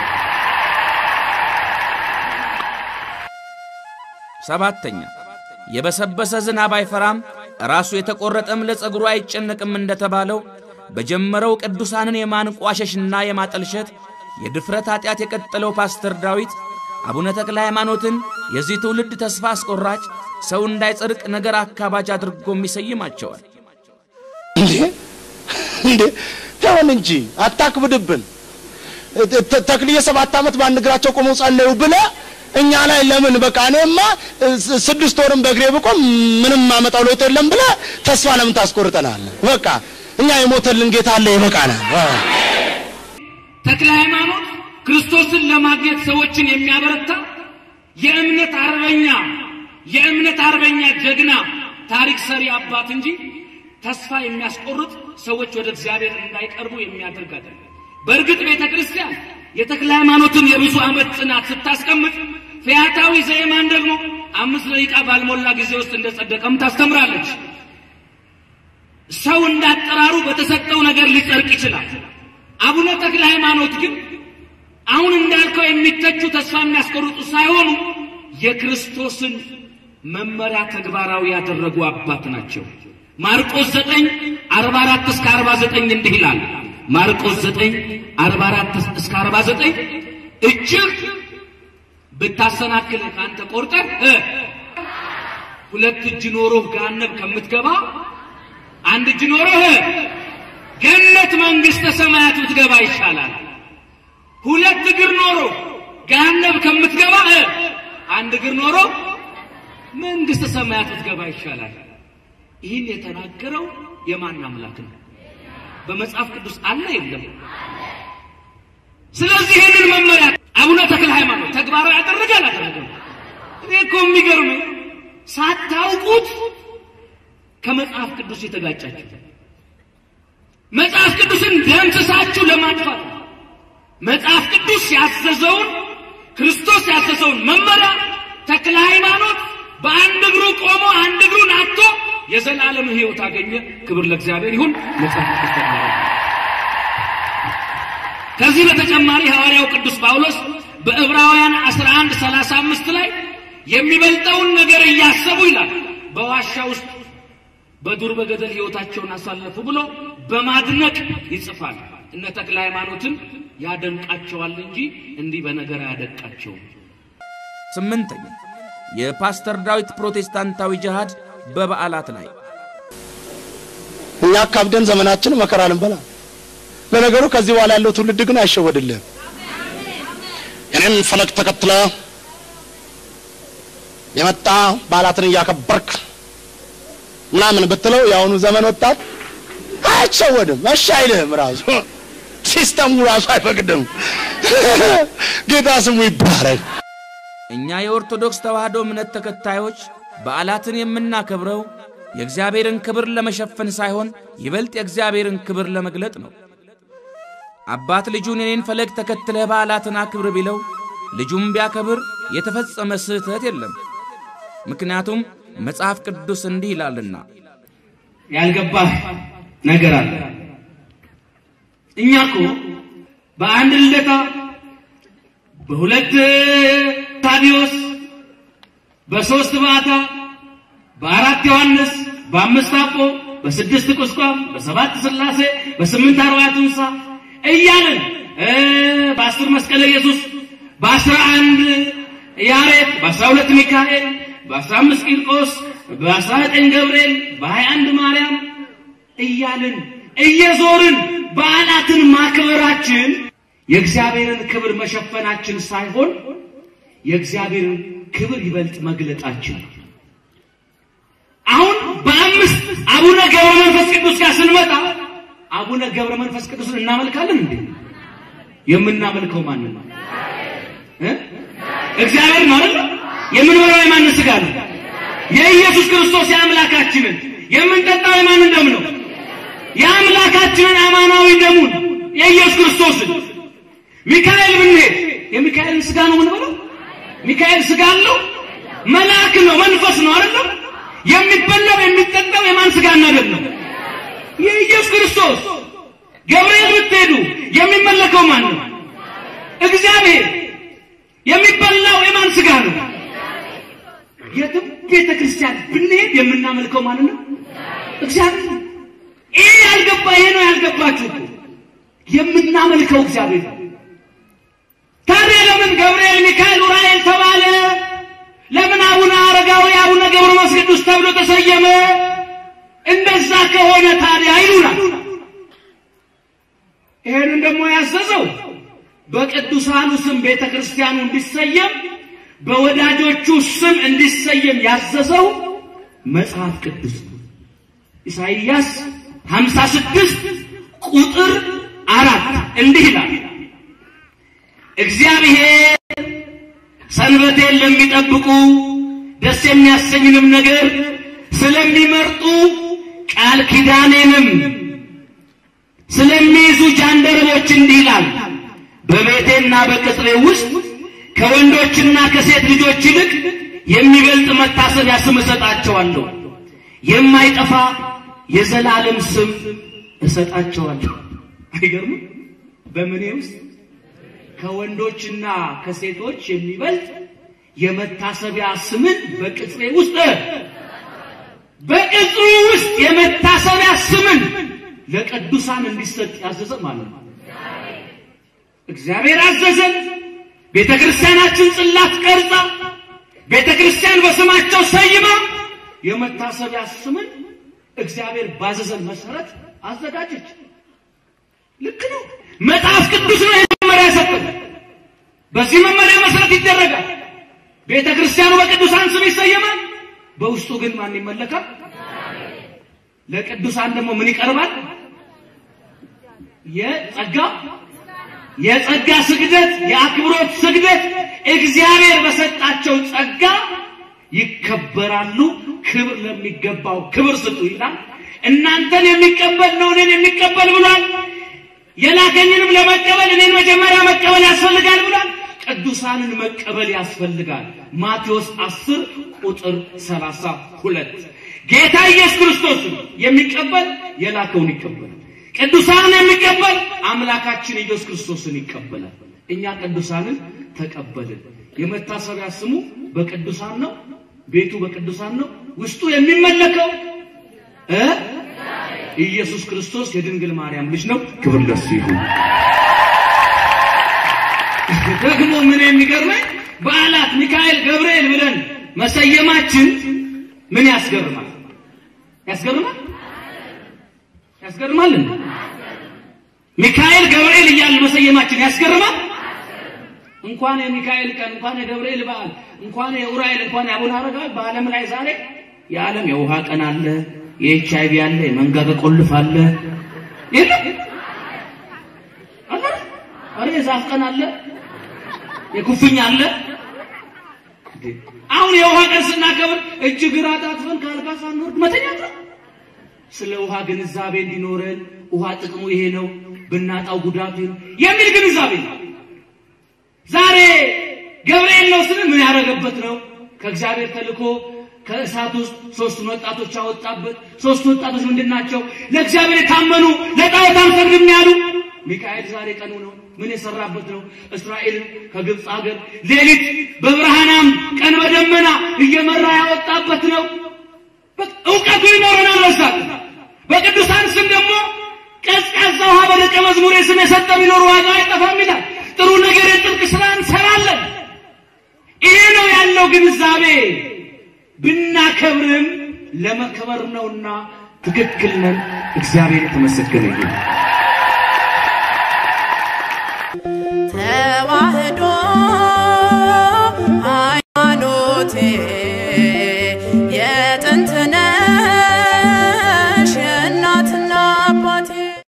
Speaker 2: ሰባተኛ የበሰበሰ ዝናብ አይፈራም፣ ራሱ የተቆረጠም ለጸጉሩ አይጨነቅም እንደተባለው በጀመረው ቅዱሳንን የማንቋሸሽና የማጠልሸት የድፍረት ኃጢአት የቀጠለው ፓስተር ዳዊት አቡነ ተክለ ሃይማኖትን የዚህ ትውልድ ተስፋ አስቆራጭ ሰው እንዳይጸድቅ ነገር አካባጅ አድርጎም ይሰይማቸዋል።
Speaker 3: እንዴ እንዴ ተውን እንጂ አታክብድብን። ተ- ተክልዬ ሰባት ዓመት በአንድ እግራቸው ቆመው ጸለዩ ብለ እኛ ላይ ለምን በቃ እኔማ ስ- ስድስት ወርም በእግሬ ብቆም ምንም ማመጣው ለውጥ የለም ብለ ተስፋ ለምን ታስቆርጠናል? በቃ እኛ የሞተልን ጌታ አለ ይበቃናል። አዎ።
Speaker 5: ተክለ ሃይማኖት ክርስቶስን ለማግኘት ሰዎችን የሚያበረታ የእምነት አርበኛ የእምነት አርበኛ ጀግና ታሪክ ሰሪ አባት እንጂ ተስፋ የሚያስቆርጥ ሰዎች ወደ እግዚአብሔር እንዳይቀርቡ የሚያደርግ አይደለም። በእርግጥ ቤተ ክርስቲያን የተክለ ሃይማኖትን የብዙ ዓመት ጽናት ስታስቀምጥ ፈያታዊ ዘየማን ደግሞ አምስት ደቂቃ ባልሞላ ጊዜ ውስጥ እንደጸደቀም ታስተምራለች። ሰው እንዳጠራሩ በተሰጠው ነገር ሊጸድቅ ይችላል። አቡነ ተክለ ሃይማኖት ግን አሁን እንዳልከው የሚተቹ ተስፋ የሚያስቆርጡ ሳይሆኑ የክርስቶስን መመሪያ ተግባራዊ ያደረጉ አባት ናቸው። ማርቆስ 9 44 እስከ 49 እንዲህ ይላል። ማርቆስ 9 44 እስከ 49 እጅግ ብታሰናክልህ ከአንተ ቆርጠህ እ ሁለት እጅ ኖሮህ ገሃነም ከምትገባ አንድ እጅ ኖሮህ ገነት መንግሥተ ሰማያት ብትገባ ይሻላል። ሁለት እግር ኖሮ ገሃነም ከምትገባ እ አንድ እግር ኖሮ መንግሥተ ሰማያት ብትገባ ይሻላል። ይህን የተናገረው የማን አምላክ ነው? በመጽሐፍ ቅዱስ አለ የለም? ስለዚህ ይህንን መመሪያ አቡነ ተክለ ሃይማኖት ተግባራዊ ያደረገ አላደረገም? እኔ እኮ የሚገርመኝ ሳታውቁት ከመጽሐፍ ቅዱስ የተጋጫችሁ መጽሐፍ ቅዱስን ደምስሳችሁ ለማጥፋት ነው። መጽሐፍ ቅዱስ ያዘዘውን ክርስቶስ ያዘዘውን መመሪያ ተክለ ሃይማኖት በአንድ እግሩ ቆሞ አንድ እግሩን አጥቶ የዘላለም ሕይወት አገኘ። ክብር ለእግዚአብሔር ይሁን። መጽሐፍ ቅዱስ ተግባራዊ ከዚህ በተጨማሪ ሐዋርያው ቅዱስ ጳውሎስ በዕብራውያን 11 35 ላይ የሚበልጠውን ነገር እያሰቡ ይላል በዋሻ ውስጥ በዱር በገደል ሕይወታቸውን አሳለፉ ብሎ በማድነቅ ይጽፋል። እነ ተክለ ሃይማኖትን ያደንቃቸዋል እንጂ እንዲህ በነገር አያደንቃቸውም።
Speaker 2: ስምንተኛ የፓስተር ዳዊት ፕሮቴስታንታዊ ጅሃድ በበዓላት ላይ
Speaker 3: እኛ አካብደን ዘመናችን መከራ ልንበላ። ለነገሩ ከዚህ በኋላ ያለው ትውልድ ግን አይሸወድልህም። የኔን ፈለግ ተከትለ የመጣ በዓላትን እያከበርክ ምናምን ብትለው የአሁኑ ዘመን ወጣት አይሸወድም፣ እሺ አይልህም። ራሱ ሲስተሙ ራሱ አይፈቅድም። ጌታ ስሙ ይባረክ።
Speaker 2: እኛ የኦርቶዶክስ ተዋሕዶ እምነት ተከታዮች በዓላትን የምናከብረው የእግዚአብሔርን ክብር ለመሸፈን ሳይሆን ይበልጥ የእግዚአብሔርን ክብር ለመግለጥ ነው። አባት ልጁን የኔን ፈለግ ተከትለህ በዓላትን አክብር ቢለው ልጁም ቢያከብር የተፈጸመ ስህተት የለም። ምክንያቱም መጽሐፍ ቅዱስ እንዲህ ይላልና
Speaker 5: ያልገባህ ነገር አለ። እኛ እኮ በአንድ ልደታ፣ በሁለት ታዲዮስ፣ በሶስት ባታ፣ በአራት ዮሐንስ፣ በአምስት አጶ፣ በስድስት ቁስቋም፣ በሰባት ሥላሴ፣ በስምንት አርባዕቱ እንስሳ እያልን እ በአስር መስቀለ ኢየሱስ፣ በአስራ አንድ ያሬድ፣ በአስራ ሁለት ሚካኤል፣ በአስራ አምስት ቂርቆስ፣ በአስራ ዘጠኝ ገብርኤል፣ በሀያ አንድ ማርያም እያልን እየዞርን በዓላትን ማክበራችን የእግዚአብሔርን ክብር መሸፈናችን ሳይሆን የእግዚአብሔርን ክብር ይበልጥ መግለጣችን ነው። አሁን በአምስት አቡነ ገብረ መንፈስ ቅዱስ ጋር ስንመጣ አቡነ ገብረ መንፈስ ቅዱስን እናመልካለን እንዴ? የምናመልከው ማንን ነው? እ? እግዚአብሔር ነው አይደል? የምንበላው የማንን ስጋ ነው? የኢየሱስ ክርስቶስ የአምላካችንን። የምንጠጣው የማንን ደም ነው? የአምላካችንን አማናዊ ደሙን የኢየሱስ ክርስቶስን። ሚካኤል ብንሄድ የሚካኤልን ስጋ ነው የምንበላው? ሚካኤል ስጋ አለው? መልአክ ነው፣ መንፈስ ነው አይደለም? የሚበላው የሚጠጣው የማን ስጋና ደም ነው? የኢየሱስ ክርስቶስ። ገብርኤል ብትሄዱ የሚመለከው ማን ነው? እግዚአብሔር። የሚበላው የማን ስጋ ነው? የትም ቤተ ክርስቲያን ብንሄድ የምናመልከው ማን ነው? እግዚአብሔር። ይሄ ያልገባ ይሄ ነው ያልገባችሁ እኮ የምናመልከው እግዚአብሔር ነው። ታዲያ ለምን ገብርኤል፣ ሚካኤል፣ ኡራኤል ተባለ? ለምን አቡነ አረጋዊ፣ አቡነ ገብረ መንፈስ ቅዱስ ተብሎ ተሰየመ? እንደዛ ከሆነ ታዲያ ይሉናል። ይሄንን ደግሞ ያዘዘው በቅዱሳኑ ስም ቤተ ክርስቲያኑ እንዲሰየም በወዳጆቹ ስም እንዲሰየም ያዘዘው መጽሐፍ ቅዱስ ነው። ኢሳይያስ 56 ቁጥር አራት እንዲህ ይላል፣ እግዚአብሔር ሰንበቴን ለሚጠብቁ ደስ የሚያሰኝንም ነገር ስለሚመርጡ ቃል ኪዳኔንም ስለሚይዙ ጃንደረቦች እንዲህ ይላል፣ በቤቴና በቅጥሬ ውስጥ ከወንዶችና ከሴት ልጆች ይልቅ የሚበልጥ መታሰቢያ ስም እሰጣቸዋለሁ፣ የማይጠፋ የዘላለም ስም እሰጣቸዋለሁ። አይገርምም? በምኔ ውስጥ ከወንዶችና ከሴቶች የሚበልጥ የመታሰቢያ ስምን በቅጽሬ ውስጥ በቅጽሩ ውስጥ የመታሰቢያ ስምን ለቅዱሳን እንዲሰጥ ያዘዘ ማለት ነው። እግዚአብሔር አዘዘን። ቤተ ክርስቲያናችን ጽላት ቀርጻ ቤተ ክርስቲያን በስማቸው ሰይማ የመታሰቢያ ስምን እግዚአብሔር ባዘዘን መሰረት አዘጋጀች። ልክ ነው። መጽሐፍ ቅዱስ ነው መመሪያ የሰጠን። በዚህ መመሪያ መሰረት ይደረጋል። ቤተ ክርስቲያኑ በቅዱሳን ስም ይሰየማል። በውስጡ ግን ማን ይመለካል? ለቅዱሳን ደግሞ ምን ይቀርባል? የጸጋ የጸጋ ስግደት፣ የአክብሮት ስግደት እግዚአብሔር በሰጣቸው ጸጋ ይከበራሉ። ክብር ለሚገባው ክብር ስጡ ይላል። እናንተን የሚቀበል ነው እኔን የሚቀበል ብሏል። የላከኝንም ለመቀበል እኔን መጀመሪያ መቀበል ያስፈልጋል ብሏል። ቅዱሳንን መቀበል ያስፈልጋል። ማቴዎስ 10 ቁጥር 32 ጌታ ኢየሱስ ክርስቶስን የሚቀበል የላከውን ይቀበላል። ቅዱሳንን የሚቀበል አምላካችን ኢየሱስ ክርስቶስን ይቀበላል። እኛ ቅዱሳንን ተቀበልን። የመታሰቢያ ስሙ በቅዱሳን ነው። ቤቱ በቅዱሳን ነው። ውስጡ የሚመለከው እ ኢየሱስ ክርስቶስ የድንግል ማርያም ልጅ ነው። ክብር ለሱ ይሁን። ደግሞ ምን የሚገርመኝ በዓላት ሚካኤል፣ ገብርኤል ብለን መሰየማችን ምን ያስገርማል? ያስገርማል? ያስገርማል እንዴ? ሚካኤል ገብርኤል እያለ መሰየማችን ያስገርማል? እንኳን የሚካኤል ቀን እንኳን የገብርኤል በዓል እንኳን የኡራኤል እንኳን የአቡነ አረጋዊ በዓለም ላይ ዛሬ የዓለም የውሃ ቀን አለ፣ የኤች አይቪ አለ፣ የመንጋጋ ቆልፍ አለ። የለም አለ አረ የዛፍ ቀን አለ፣ የኩፍኝ አለ። አሁን የውሃ ቀን ስናከብር እጅ ግራ ታጥፈን ከአልጋ ሳንወርድ መተኛት ነው። ስለ ውሃ ግንዛቤ እንዲኖረን ውሃ ጥቅሙ ይሄ ነው፣ ብናጣው ጉዳቱ ይሄ ነው የሚል ግንዛቤ ነው። ዛሬ ገብርኤል ነው ስንል ምን ያደረገበት ነው? ከእግዚአብሔር ተልኮ ከእሳት ውስጥ ሶስቱን ወጣቶች አወጣበት። ሶስቱ ወጣቶች ምንድን ናቸው? ለእግዚአብሔር የታመኑ ለጣዖት አንሰግድም ያሉ። ሚካኤል ዛሬ ቀኑ ነው። ምን የሰራበት ነው? እስራኤልን ከግብፅ ሀገር ሌሊት በብርሃናም ቀን በደመና እየመራ ያወጣበት ነው። እውቀቱ ይኖረናል። በሳት በቅዱሳን ስም ደግሞ ቀዝቃዛ ውሃ በደቀ መዝሙሬ ስም የሰጠ ቢኖር ዋጋ አይጠፋም ይላል። ጥሩ ነገር የጥልቅ ስራ እንሰራለን። ይሄ ነው ያለው ግንዛቤ። ብናከብርም ለመከበር ነውና ትክክል ነን። እግዚአብሔር የተመሰገነ ይሁን።
Speaker 4: ተዋህዶ ሃይማኖቴ የጥንት ነሽ የእናትና አባቴ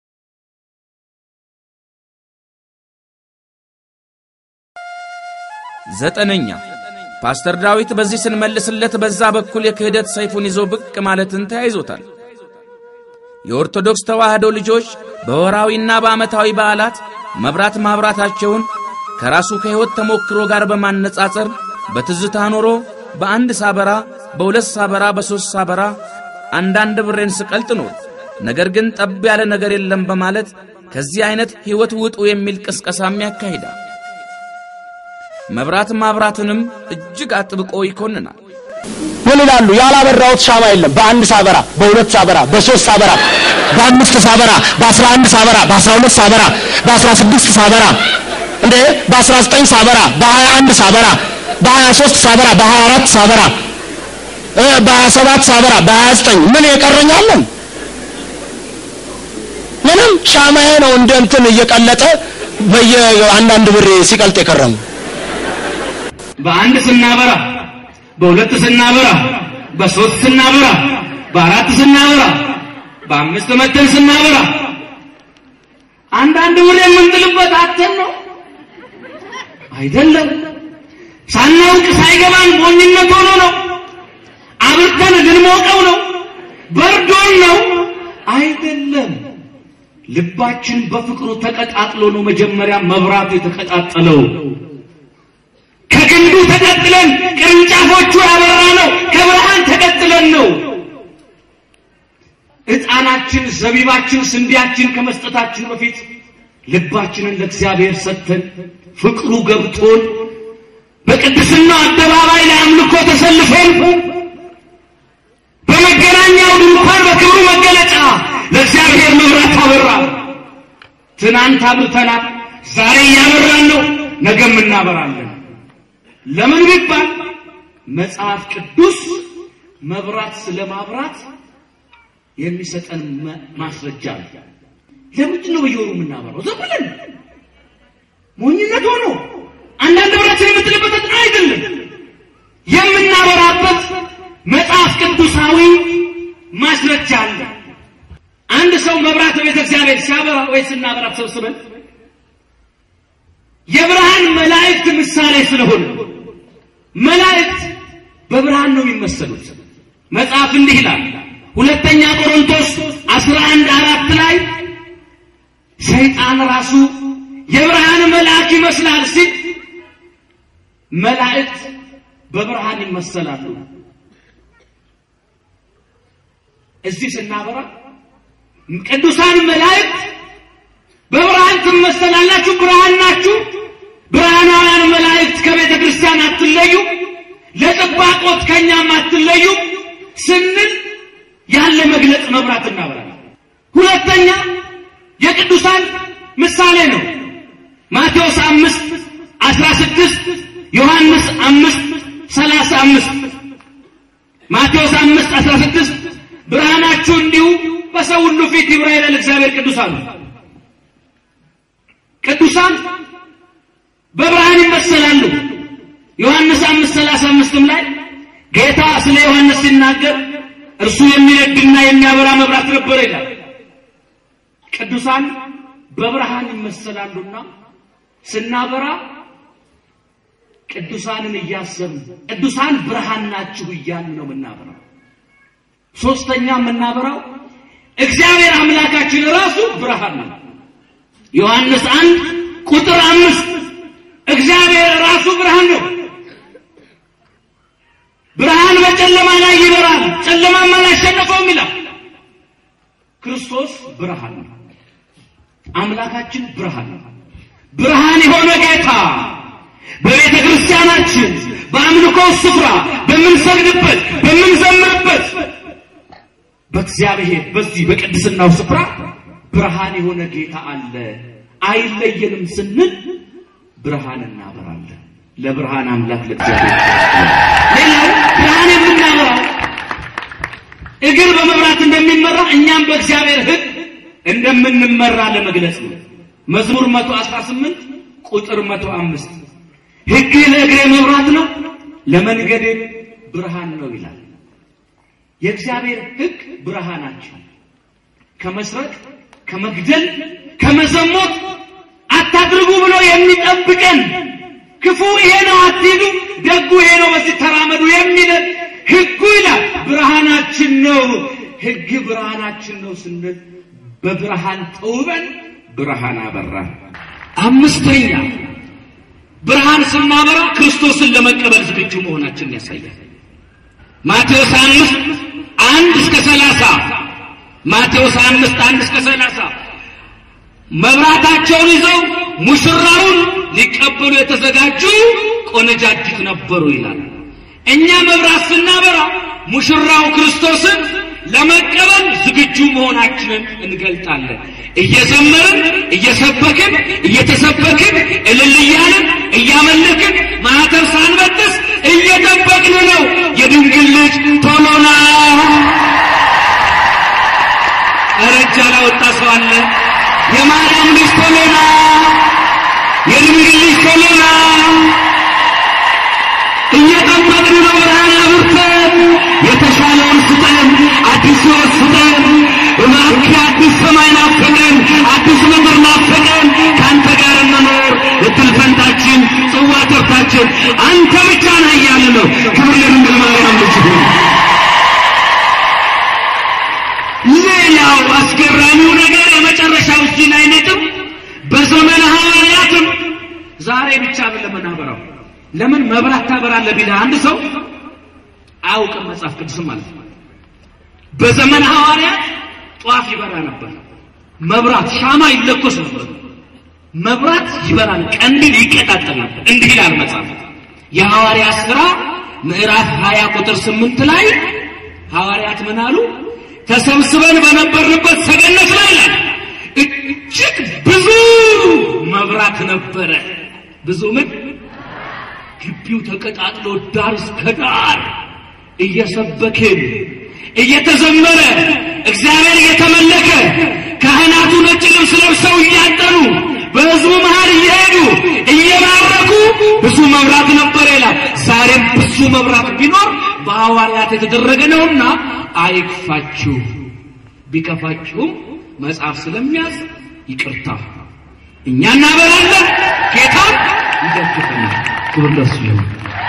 Speaker 2: ዘጠነኛ ፓስተር ዳዊት በዚህ ስንመልስለት በዛ በኩል የክህደት ሰይፉን ይዞ ብቅ ማለትን ተያይዞታል። የኦርቶዶክስ ተዋህዶ ልጆች በወራዊና በዓመታዊ በዓላት መብራት ማብራታቸውን ከራሱ ከሕይወት ተሞክሮ ጋር በማነጻጸር በትዝታ ኖሮ በአንድ ሳበራ፣ በሁለት ሳበራ፣ በሦስት ሳበራ አንዳንድ ብሬን ስቀልጥ ኖር፣ ነገር ግን ጠብ ያለ ነገር የለም በማለት ከዚህ ዐይነት ሕይወት ውጡ የሚል ቅስቀሳም ያካሂዳል። መብራት ማብራትንም እጅግ አጥብቆ ይኮንናል።
Speaker 3: ምን ይላሉ? ያላበራሁት ሻማ የለም። በአንድ ሳበራ፣ በሁለት ሳበራ፣ በሶስት ሳበራ፣ በአምስት ሳበራ፣ በአስራ አንድ ሳበራ፣ በአስራ ሁለት ሳበራ፣ በአስራ ስድስት ሳበራ እንዴ በአስራ ዘጠኝ ሳበራ፣ በሀያ አንድ ሳበራ፣ በሀያ ሶስት ሳበራ፣ በሀያ አራት ሳበራ፣ እ በሀያ ሰባት ሳበራ፣ በሀያ ዘጠኝ ምን የቀረኛለን? ምንም ሻማዬ ነው እንደ እንትን እየቀለጠ በየ አንዳንድ ብር ሲቀልጥ የከረሙ
Speaker 5: በአንድ ስናበራ፣ በሁለት ስናበራ፣ በሶስት ስናበራ፣ በአራት ስናበራ፣ በአምስት መተን ስናበራ አንዳንድ ብር የምንጥልበት አተን ነው አይደለም። ሳናውቅ ሳይገባን ሞኝነት ሆኖ ነው። አብርተን ልንሞቀው ነው። በርዶን ነው አይደለም። ልባችን በፍቅሩ ተቀጣጥሎ ነው መጀመሪያ መብራቱ የተቀጣጠለው። ከግንዱ ተቀጥለን ቅርንጫፎቹ ያበራ ነው። ከብርሃን ተቀጥለን ነው። ዕጣናችን፣ ዘቢባችን፣ ስንዴያችን ከመስጠታችን በፊት ልባችንን ለእግዚአብሔር ሰጥተን ፍቅሩ ገብቶን በቅድስና አደባባይ ላይ አምልኮ ተሰልፈን በመገናኛው ድንኳን በክብሩ መገለጫ ለእግዚአብሔር መብራት አበራ። ትናንት አብርተናል፣ ዛሬ እያበራን ነው፣ ነገም እናበራለን። ለምን ቢባል መጽሐፍ ቅዱስ መብራት ስለማብራት የሚሰጠን መ- ማስረጃ ነው። ለምንድን ነው በየወሩ የምናበራው? ዝም ብለን ሞኝነት ሆኖ አንዳንድ ብራችን የምትልበት አይደለም። የምናበራበት መጽሐፍ ቅዱሳዊ ማስረጃ አለ። አንድ ሰው መብራት ቤተ እግዚአብሔር ሲያበራ ወይ ስናበራ ተሰብስበን የብርሃን መላእክት ምሳሌ ስለሆነ መላእክት በብርሃን ነው የሚመሰሉት። መጽሐፍ እንዲህ ይላል ሁለተኛ ቆሮንቶስ 11 አራት ላይ ሰይጣን ራሱ የብርሃን መልአክ ይመስላል ሲል መላእክት በብርሃን ይመሰላሉ። እዚህ ስናበራ ቅዱሳን መላእክት በብርሃን ትመሰላላችሁ፣ ብርሃን ናችሁ። ብርሃናውያን መላእክት ከቤተ ክርስቲያን አትለዩ፣ ለጥባቆት ከእኛም አትለዩ ስንል ያለ መግለጽ መብራት እናበራለን። ሁለተኛ የቅዱሳን ምሳሌ ነው። ማቴዎስ አምስት አስራ ስድስት ዮሐንስ አምስት ሰላሳ አምስት ማቴዎስ አምስት አስራ ስድስት ብርሃናችሁ እንዲሁ በሰው ሁሉ ፊት ይብራ ይላል እግዚአብሔር ቅዱሳን ቅዱሳን በብርሃን ይመሰላሉ። ዮሐንስ አምስት ሰላሳ አምስትም ላይ ጌታ ስለ ዮሐንስ ሲናገር እርሱ የሚነድና የሚያበራ መብራት ነበረ ይላል። ቅዱሳን በብርሃን ይመሰላሉና ስናበራ ቅዱሳንን እያሰብን ቅዱሳን ብርሃን ናችሁ እያልን ነው የምናበራው። ሶስተኛ የምናበራው እግዚአብሔር አምላካችን ራሱ ብርሃን ነው። ዮሐንስ አንድ ቁጥር አምስት እግዚአብሔር ራሱ ብርሃን ነው። ብርሃን በጨለማ ላይ ይበራል፣ ጨለማም አላሸነፈውም ይላል። ክርስቶስ ብርሃን ነው። አምላካችን ብርሃን ነው። ብርሃን የሆነ ጌታ በቤተ ክርስቲያናችን በአምልኮ ስፍራ በምንሰግድበት በምንዘምርበት በእግዚአብሔር በዚህ በቅድስናው ስፍራ ብርሃን የሆነ ጌታ አለ። አይለየንም ስንል ብርሃን እናበራለን። ለብርሃን አምላክ ለእግዚአብሔር ሌላው ብርሃን የምናበራው እግር በመብራት እንደሚመራ እኛም በእግዚአብሔር ሕግ እንደምንመራ ለመግለጽ ነው። መዝሙር 118 ቁጥር 105 ሕግ ለእግሬ መብራት ነው ለመንገዴ ብርሃን ነው ይላል። የእግዚአብሔር ሕግ ብርሃናችን ከመስረቅ፣ ከመግደል፣ ከመዘሞት አታድርጉ ብሎ የሚጠብቀን ክፉ ይሄ ነው አትሂዱ፣ ደጉ ይሄ ነው በዚህ ተራመዱ የሚለን ሕጉ ይላል ብርሃናችን ነው። ሕግ ብርሃናችን ነው ስንል በብርሃን ተውበን ብርሃን አበራን። አምስተኛ ብርሃን ስናበራ ክርስቶስን ለመቀበል ዝግጁ መሆናችንን ያሳያል። ማቴዎስ አምስት አንድ እስከ ሰላሳ ማቴዎስ አምስት አንድ እስከ ሰላሳ መብራታቸውን ይዘው ሙሽራውን ሊቀበሉ የተዘጋጁ ቆነጃጅት ነበሩ ይላል። እኛ መብራት ስናበራ ሙሽራው ክርስቶስን ለመቀበል ዝግጁ መሆናችንን እንገልጣለን። እየዘመርን እየሰበክን እየተሰበክን እልል እያልን እያመለክን ማኅተብ ሳንበጥስ እየጠበቅን ነው። የድንግል ልጅ ቶሎና እረጃ ላወጣ ሰው አለ። የማርያም ልጅ ቶሎና፣ የድንግል ልጅ ቶሎና እየጠበቅን ነው። ብርሃን አብርተን የተሻለውን ስጠን፣ አዲስ ሕይወት ስጠን። እባክህ አዲስ ሰማይ ናፈቀን፣ አዲስ ምድር ናፈቀን። ከአንተ ጋር እንኖር እድል ፈንታችን፣ ጽዋ ተርታችን አንተ ብቻ ነህ እያለ ነው። ክብር ለድንግል ማርያም ልጅ ይሁን። ሌላው አስገራሚው ነገር የመጨረሻው እዚህ ላይ ነጥብ በዘመነ ሐዋርያትም ዛሬ ብቻ ለምን አበራው ለምን መብራት ታበራለህ ቢልህ አንድ ሰው አያውቅም መጽሐፍ ቅዱስም ማለት ነው። በዘመነ ሐዋርያት ጧፍ ይበራ ነበር፣ መብራት ሻማ ይለኮስ ነበር። መብራት ይበራል፣ ቀንዲል ይቀጣጠል ነበር። እንዲህ ይላል መጽሐፍ የሐዋርያ ሥራ ምዕራፍ 20 ቁጥር 8 ላይ ሐዋርያት ምን አሉ? ተሰብስበን በነበርንበት ሰገነት ላይ ይላል እጅግ ብዙ መብራት ነበረ። ብዙ ምን ግቢው ተቀጣጥሎ ዳር እስከ ዳር እየሰበክን እየተዘመረ እግዚአብሔር እየተመለከ ካህናቱ ነጭ ልብስ ለብሰው እያጠኑ በሕዝቡ መሃል እየሄዱ እየባረኩ ብዙ መብራት ነበር ይላል። ዛሬም ብዙ መብራት ቢኖር በሐዋርያት የተደረገ ነውና አይክፋችሁ። ቢከፋችሁም መጽሐፍ ስለሚያዝ ይቅርታ እኛ እናበራለን፣ ጌታ ይደግፈናል። ክብር ለእሱ ይሁን።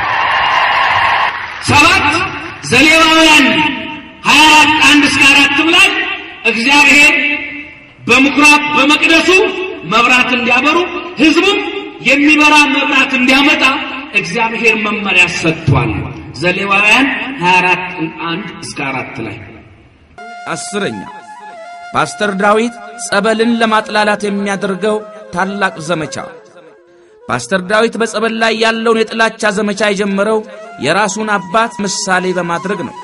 Speaker 5: ሰባት ዘሌዋውያን ሀያ አራት አንድ እስከ አራትም ላይ እግዚአብሔር በምኩራብ በመቅደሱ መብራት እንዲያበሩ ህዝቡም የሚበራ መብራት እንዲያመጣ እግዚአብሔር መመሪያ ሰጥቷል። ዘሌዋውያን 24 1 እስከ 4 ላይ
Speaker 2: አስረኛ ፓስተር ዳዊት ጸበልን ለማጥላላት የሚያደርገው ታላቅ ዘመቻ። ፓስተር ዳዊት በጸበል ላይ ያለውን የጥላቻ ዘመቻ የጀመረው የራሱን አባት ምሳሌ በማድረግ ነው።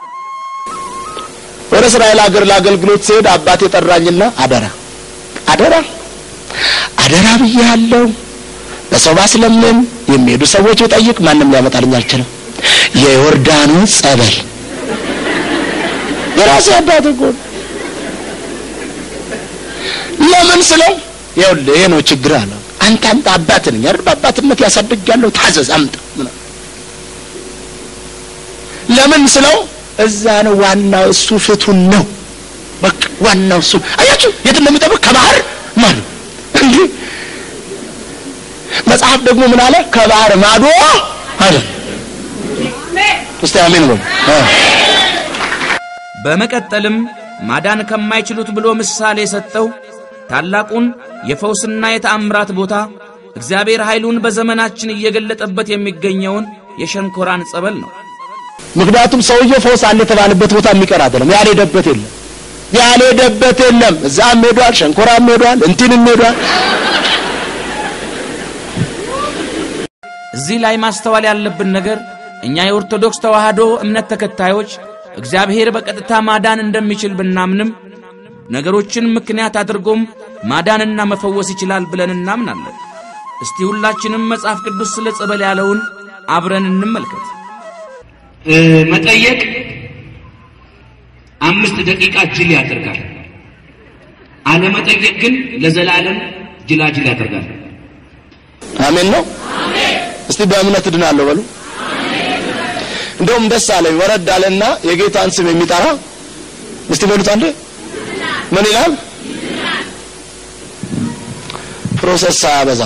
Speaker 3: ወደ እስራኤል ሀገር ለአገልግሎት ሲሄድ አባቴ ጠራኝና አደራ አደራ አደራ ብያለሁ። በሰው ባስለምን የሚሄዱ ሰዎች ብጠይቅ ማንም ሊያመጣልኝ አልችልም። የዮርዳኖስ ጸበል የራሴ አባት እኮ ነው። ለምን ስለው ይኸውልህ ይሄ ነው ችግር አለ። አንተ አምጣ አባት ነኝ አይደል? በአባትነት ያሳድጋለሁ ታዘዝ አምጣ ምናምን። ለምን ስለው እዛ ነው ዋናው እሱ ፍቱን ነው። በቃ ዋናው እሱ አያችሁ፣ የት እንደሚጠብቅ ከባህር ማዶ እንጂ መጽሐፍ ደግሞ ምን አለ? ከባህር ማዶ አለ። እስቲ አሜን በሉ።
Speaker 2: በመቀጠልም ማዳን ከማይችሉት ብሎ ምሳሌ የሰጠው ታላቁን የፈውስና የተአምራት ቦታ እግዚአብሔር ኃይሉን በዘመናችን እየገለጠበት የሚገኘውን የሸንኮራን ጸበል ነው።
Speaker 3: ምክንያቱም ሰውየው ፈውስ አለ የተባለበት ቦታ የሚቀር አይደለም። ያልሄደበት የለም፣ ያልሄደበት የለም። እዛም ሄዷል፣ ሸንኮራም ሄዷል፣ እንትንም ሄዷል።
Speaker 2: እዚህ ላይ ማስተዋል ያለብን ነገር እኛ የኦርቶዶክስ ተዋሕዶ እምነት ተከታዮች እግዚአብሔር በቀጥታ ማዳን እንደሚችል ብናምንም ነገሮችን ምክንያት አድርጎም ማዳንና መፈወስ ይችላል ብለን እናምናለን። እስቲ ሁላችንም መጽሐፍ ቅዱስ ስለ ጸበል ያለውን አብረን እንመልከት።
Speaker 5: እ፣ መጠየቅ አምስት ደቂቃ ጅል ያደርጋል። አለመጠየቅ ግን ለዘላለም ጅላጅል ያደርጋል።
Speaker 3: አሜን ነው። እስቲ በእምነት እድናለሁ በሉ። እንደውም ደስ አለኝ ወረድ አለና የጌታን ስም የሚጠራ እስቲ በሉት አንዴ ምን ይላል? ፕሮሰስ ሳያበዛ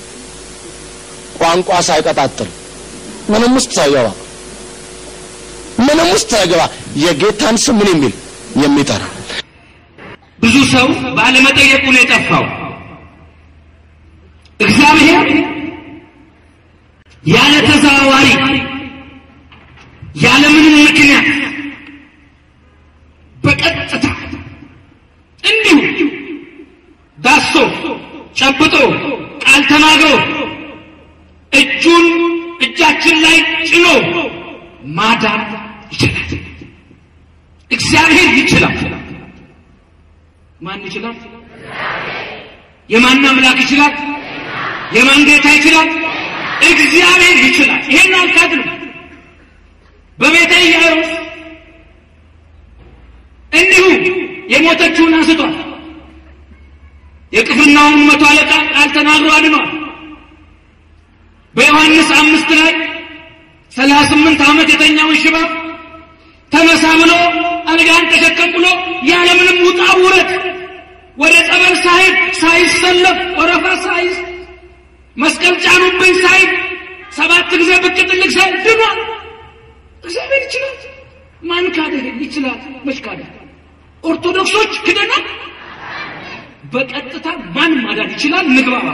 Speaker 3: ቋንቋ ሳይቀጣጥል ምንም ውስጥ ሳይገባ ምንም ውስጥ ሳይገባ የጌታን ስም ምን የሚል የሚጠራ
Speaker 5: ብዙ ሰው ባለመጠየቁ ነው የጠፋው። እግዚአብሔር ያለ ተዘዋዋሪ ያለ ምንም ምክንያት በቀጥታ እንዲሁ ዳሶ ጨብጦ ቃል ተናግሮ እጁን እጃችን ላይ ጭኖ ማዳን ይችላል። እግዚአብሔር ይችላል። ማን ይችላል? የማን አምላክ ይችላል? የማን ጌታ ይችላል? እግዚአብሔር ይችላል። ይሄን አልካድንም። በቤተ ኢያኢሮስ እንዲሁ የሞተችውን አንስቷል። የቅፍርናውን መቶ አለቃ ቃል ተናግሮ አድኗል። በዮሐንስ አምስት ላይ ሰላሳ ስምንት ዓመት የተኛውን ሽባ ተነሳ ብሎ አልጋን ተሸከም ብሎ ያለምንም ውጣ ውረት ወደ ጸበል ሳይሄድ ሳይሰለፍ ወረፋ ሳይዝ መስቀል ጫኑብኝ ሳይል ሰባት ጊዜ ብቅ ጥልቅ ሳይል ድኗል። እግዚአብሔር ይችላል። ማን ካደ? ይችላል። መች ካደ? ኦርቶዶክሶች ክደናል። በቀጥታ ማን ማዳን ይችላል? ንግባባ።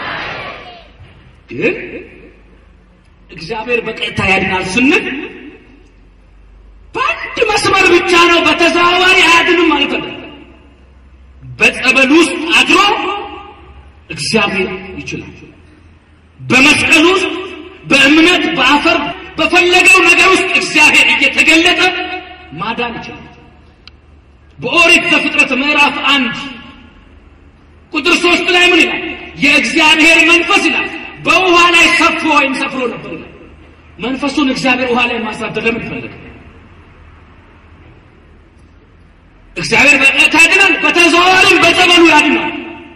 Speaker 5: ግን እግዚአብሔር በቀጥታ ያድናል ስንል በአንድ መስመር ብቻ ነው፣ በተዘዋዋሪ አያድንም ማለት ነው። በጸበል ውስጥ አድሮ እግዚአብሔር ይችላል። በመስቀል ውስጥ በእምነት በአፈር በፈለገው ነገር ውስጥ እግዚአብሔር እየተገለጠ ማዳን ይችላል። በኦሪት ዘፍጥረት ምዕራፍ አንድ ቁጥር ሶስት ላይ ምን ይላል? የእግዚአብሔር መንፈስ ይላል በውሃ ላይ ሰፎ ወይም ሰፍሮ ነበር ይላል። መንፈሱን እግዚአብሔር ውሃ ላይ ማሳደር ለምን ፈለገ? እግዚአብሔር በቀጥታ ያድናል፣ በተዘዋዋሪም በጸበሉ ያድናል።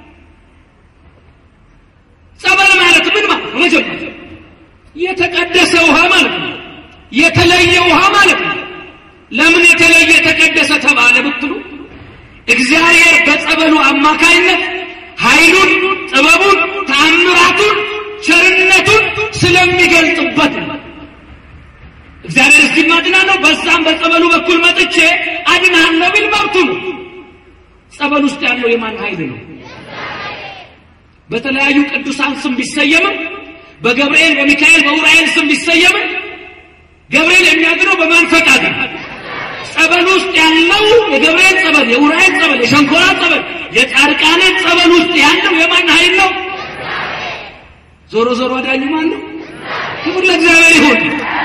Speaker 5: ጸበል ማለት ምን ማለት ነው? መጀመሪያ የተቀደሰ ውሃ ማለት ነው። የተለየ ውሃ ማለት ነው። ለምን የተለየ የተቀደሰ ተባለ ብትሉ እግዚአብሔር በጸበሉ አማካይነት ኃይሉን፣ ጥበቡን፣ ተአምራቱን፣ ቸርነቱን ስለሚገልጥበት ነው። እግዚአብሔር እዚህ አድናለሁ፣ በዛም በጸበሉ በኩል መጥቼ አድናለሁ ቢል መብቱ ነው። ጸበል ውስጥ ያለው የማን ኃይል ነው? በተለያዩ ቅዱሳን ስም ቢሰየምም በገብርኤል በሚካኤል በኡራኤል ስም ቢሰየምም ገብርኤል የሚያድነው በማን ፈቃድ ነው? ጸበል ውስጥ ያለው የገብርኤል ጸበል፣ የኡራኤል ጸበል፣ የሸንኮራ ጸበል፣ የጻድቃኔ ጸበል ውስጥ ያለው የማን ኃይል ነው? ዞሮ ዞሮ አዳኙ ማን ነው? ክብር ለእግዚአብሔር ይሁን።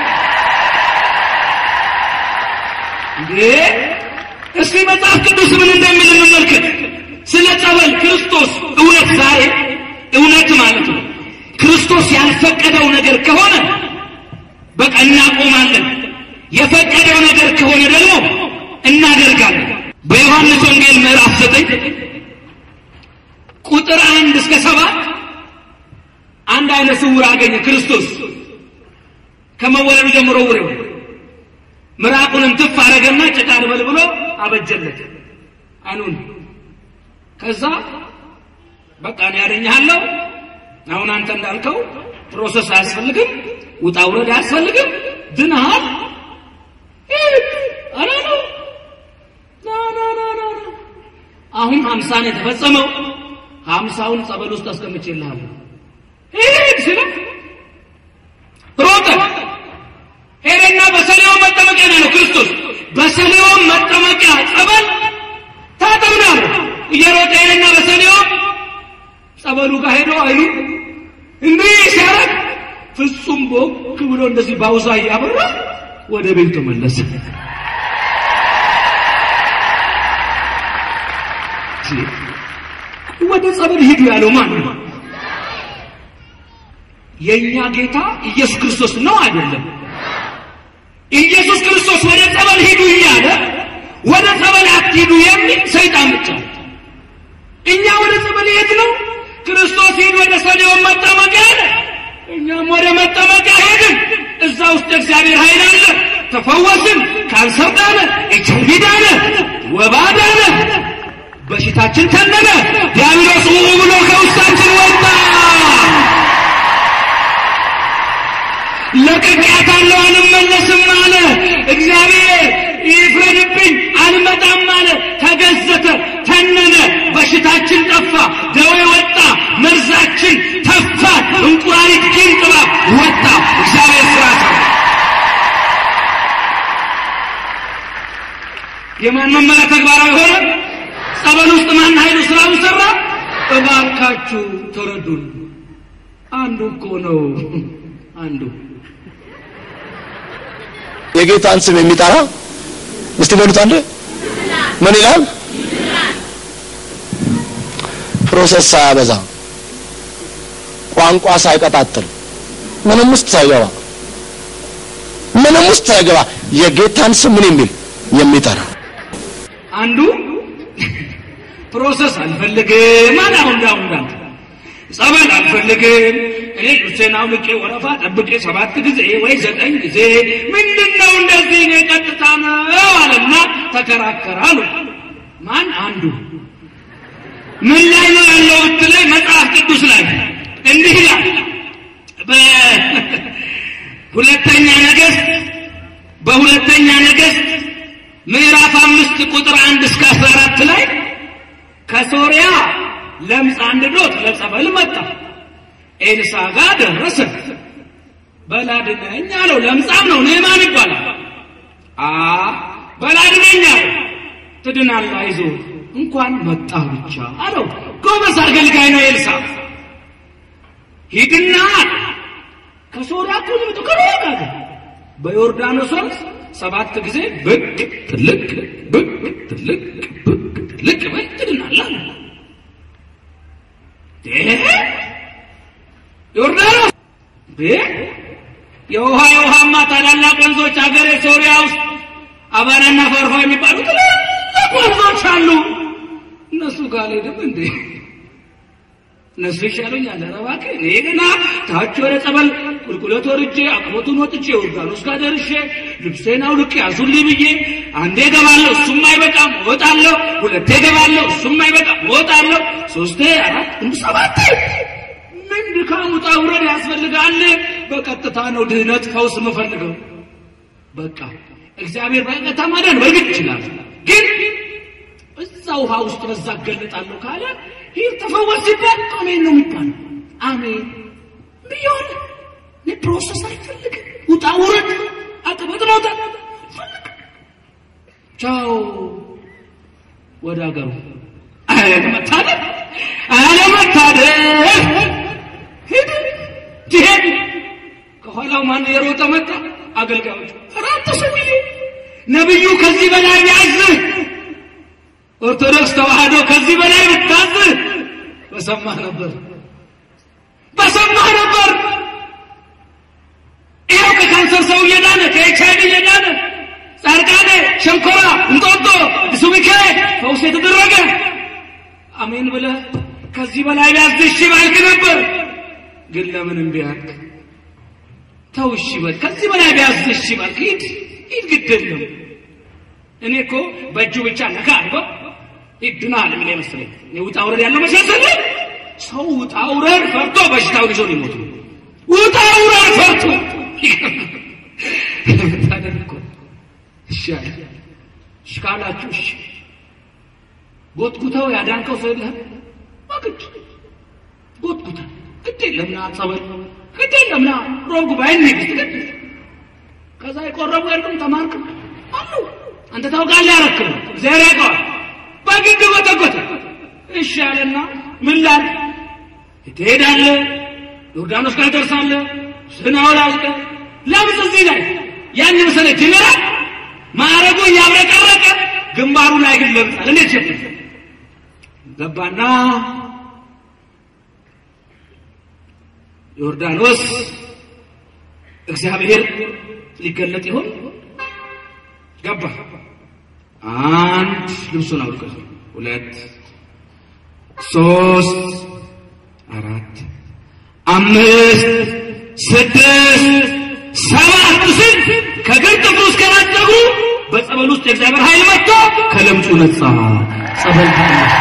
Speaker 5: እንዴ እስቲ መጽሐፍ ቅዱስ ምን እንደሚል እንመልከት። ስለ ጸበል ክርስቶስ እውነት ዛሬ እውነት ማለት ነው ክርስቶስ ያልፈቀደው ነገር ከሆነ በቃ እናቆማለን። የፈቀደው ነገር ከሆነ ደግሞ እናደርጋለን። በዮሐንስ ወንጌል ምዕራፍ ዘጠኝ ቁጥር አንድ እስከ ሰባት አንድ አይነ ስውር አገኘ ክርስቶስ ከመወለዱ ጀምሮ ውሬው ምራቁንም ትፍ አረገና ጭቃ ልበል ብሎ አበጀለት አይኑን። ከዛ በቃ እኔ ያደኛለሁ። አሁን አንተ እንዳልከው ፕሮሰስ አያስፈልግም፣ ውጣ ውረድ አያስፈልግም፣ ድነሃል። አረ ነው ና ና ና ና አሁን ሀምሳን የተፈጸመው ሀምሳውን ጸበል ውስጥ አስቀምጬልሃለሁ። ሂድ ሲለው ሮጠ። ሄደና በሰሊሆም መጠመቂያ ነው ያለው ክርስቶስ። በሰሊሆም መጠመቂያ ጸበል ታጠብ ነው ያለው። እየሮጠ ሄደና በሰሊሆም ጸበሉ ጋር ሄዶ አይኑ እንዲህ ሲያረግ ፍጹም ቦክ ብሎ እንደዚህ ባውዛ እያበራ ወደ ቤቱ ተመለሰ። ወደ ጸበል ሂዱ ያለው ማን ነው? የእኛ ጌታ ኢየሱስ ክርስቶስ ነው አይደለም? ኢየሱስ ክርስቶስ ወደ ጸበል ሂዱ እያለ ወደ ጸበል አትሂዱ የሚል ሰይጣን ብቻ ነው። እኛ ወደ ጸበል ሄድ ነው። ክርስቶስ ሂድ ወደ ሰሊሆም መጠመቂያ አለ። እኛም ወደ መጠመቂያ ሄድን። እዛ ውስጥ እግዚአብሔር ኃይል አለ። ተፈወስን። ካንሰር ዳነ፣ ኤች አይ ቪ ዳነ፣ ወባ ዳነ፣ በሽታችን ተነነ፣ ዲያብሎስ ኡ ብሎ ከውስጣችን ወጣ። ለቅቄያታለሁ አልመለስም አለ። እግዚአብሔር ይፍረድብኝ አልመጣም አለ። ተገዘተ፣ ተነነ፣ በሽታችን ጠፋ፣ ደዌ ወጣ፣ መርዛችን ተፋ፣ እንቁራሪት ጊንጥባ ወጣ። እግዚአብሔር ስራ ሰራ። የማን መመሪያ ተግባራዊ ሆነ? ጸበል ውስጥ ማን ኃይሉ ስራውን ሰራ? እባካችሁ ተረዱን። አንዱ እኮ ነው አንዱ
Speaker 3: የጌታን ስም የሚጠራ እስቲ በሉት አንዴ ምን ይላል? ፕሮሰስ ሳያበዛ ቋንቋ ሳይቀጣጥል ምንም ውስጥ ሳይገባ ምንም ውስጥ ሳይገባ የጌታን ስም ምን የሚል የሚጠራ
Speaker 5: አንዱ ፕሮሰስ አልፈልግም አለ። አሁን እንዳሁን እንዳንተ ጸበል አልፈልግም እኔ ሉሴን አውልቄ ወረፋ ጠብቄ ሰባት ጊዜ ወይ ዘጠኝ ጊዜ ምንድን ነው እንደዚህ እኔ ቀጥታ ነው አለና ተከራከረ አሉ። ማን አንዱ ምን ላይ ነው ያለው ብትለኝ መጽሐፍ ቅዱስ ላይ እንዲህ ይላል በሁለተኛ ነገሥት በሁለተኛ ነገሥት ምዕራፍ አምስት ቁጥር አንድ እስከ አስራ አራት ላይ ከሶርያ ለምጽ አንድዶት ለጸበል መጣ። ኤልሳ ጋር ደረሰ። በላድነኝ አለው። ለምጻም ነው ንዕማን ይባላል። አ በላድነኝ አለው። ትድናለህ፣ አይዞህ እንኳን መጣ ብቻ አለው። ጎበዝ አገልጋይ ነው ኤልሳ። ሂድና ከሶሪያ እኮ ነው የመጣው ከሩቅ አገር በዮርዳኖስ ወንዝ ሰባት ጊዜ ብቅ ጥልቅ ብቅ ጥልቅ ብቅ ጥልቅ በል ትድናለህ አለ። እ ዮርዳኖስ እ የውሃ የውሃማ ታላላቅ ወንዞች ሀገሬ ሶሪያ ውስጥ አባናና ፈርፋ የሚባሉ ትላልቅ ወንዞች አሉ። እነሱ ጋር አልሄድም እንዴ? እነሱ ይሻሉኛል። ኧረ እባክህ እኔ ገና ታች ወደ ጸበል ቁልቁለት ወርጄ አቅሞቱን ወጥቼ ዮርዳኖስ ጋር ደርሼ ልብሴን አውልቄ ያዙልኝ ብዬ አንዴ እገባለሁ፣ እሱም አይበቃም እወጣለሁ፣ ሁለቴ እገባለሁ፣ እሱም አይበቃም እወጣለሁ፣ ሶስቴ አራት እንዱ ሰባቴ ምን ድካም ውጣ ውረድ ያስፈልጋል? በቀጥታ ነው ድህነት ፈውስ የምፈልገው። በቃ እግዚአብሔር በቀጥታ ማዳን በእርግጥ ይችላል፣ ግን እዛ ውሃ ውስጥ በዛ እገለጣለሁ ካለ ይህ ተፈወስ ሲባል አሜን ነው የሚባለው። አሜን ብየሆነ እኔ ፕሮሰስ አይፈልግም። ውጣ ውረድ አቅበት መውጣት ፈልግ ቻው ወደ ሀገሩ አለመታደል አለመታደል ሂድ ትሄድ ከኋላው ማን የሮጠ መጣ አገልጋዮች ራተ ሰውዬ ነቢዩ ከዚህ በላይ ያዝህ ኦርቶዶክስ ተዋህዶ ከዚህ በላይ ብታዝህ በሰማህ ነበር በሰማህ ነበር። ይኸው ከካንሰር ሰው እየዳነ ከኤች አይቪ እየዳነ ጻድቃኔ፣ ሸንኮራ፣ እንጦጦ፣ ሱቢኬ ፈውስ የተደረገ አሜን ብለህ ከዚህ በላይ ቢያዝህ እሺ ባልክ ነበር። ግን ለምን እምቢ አልክ? ተው እሺ በል። ከዚህ በላይ ቢያዝህ እሺ ባልክ ሂድ ሂድ፣ ግድ የለም እኔ እኮ በእጁ ብቻ ነካ አድርጎ ይድናል የሚል መሰለኝ። ውጣ ውረድ ያለው መሰለኝ። ሰው ውጣ ውረድ ፈርቶ በሽታውን ይዞ ሊሞት ነው። ውጣ ውረድ ፈርቶ ታደርኮ እሺ አለ። እሺ ካላችሁ እሺ ጎትጉተው ያዳንከው ሰው የለህም። በግድ ጎትጉተው ግድ የለም ና ጸበል ግድ የለም ና ሮብ ጉባኤ እንሂድ ግድ ከዛ የቆረቡ የሉም ተማርክ አሉ አንተ ታውቃለህ ያረክብ እግዚአብሔር ያውቀዋል። በግድ ጎተጎተ። እሺ አለና ምን ላድርግ? ትሄዳለህ፣ ዮርዳኖስ ጋር ደርሳለህ፣ ስናውላልቀ ለምን እዚህ ላይ ያን መሰለ ጀነራል ማዕረጉ እያብረቀረቀ ግንባሩ ላይ ግን ለብጣል። እንዴት ሸፍ ገባና ዮርዳኖስ እግዚአብሔር ሊገለጥ ይሆን ገባ። አንድ ልብሱን አውልቆ ሁለት ሶስት አራት አምስት ስድስት ሰባት ስል ከግር ጥፍሩ እስከ ራስ ፀጉሩ በጸበል ውስጥ የእግዚአብሔር ኃይል መጥቶ ከለምጹ ነጻ። ጸበል ተመለሰ።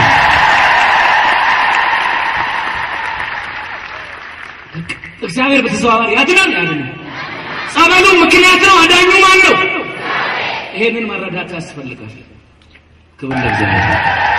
Speaker 5: እግዚአብሔር በተዘዋዋሪ ያድናል ያድናል። ጸበሉ ምክንያት ነው፣ አዳኙ ማን ነው? ይሄንን መረዳት ያስፈልጋል። ክብር ለእግዚአብሔር።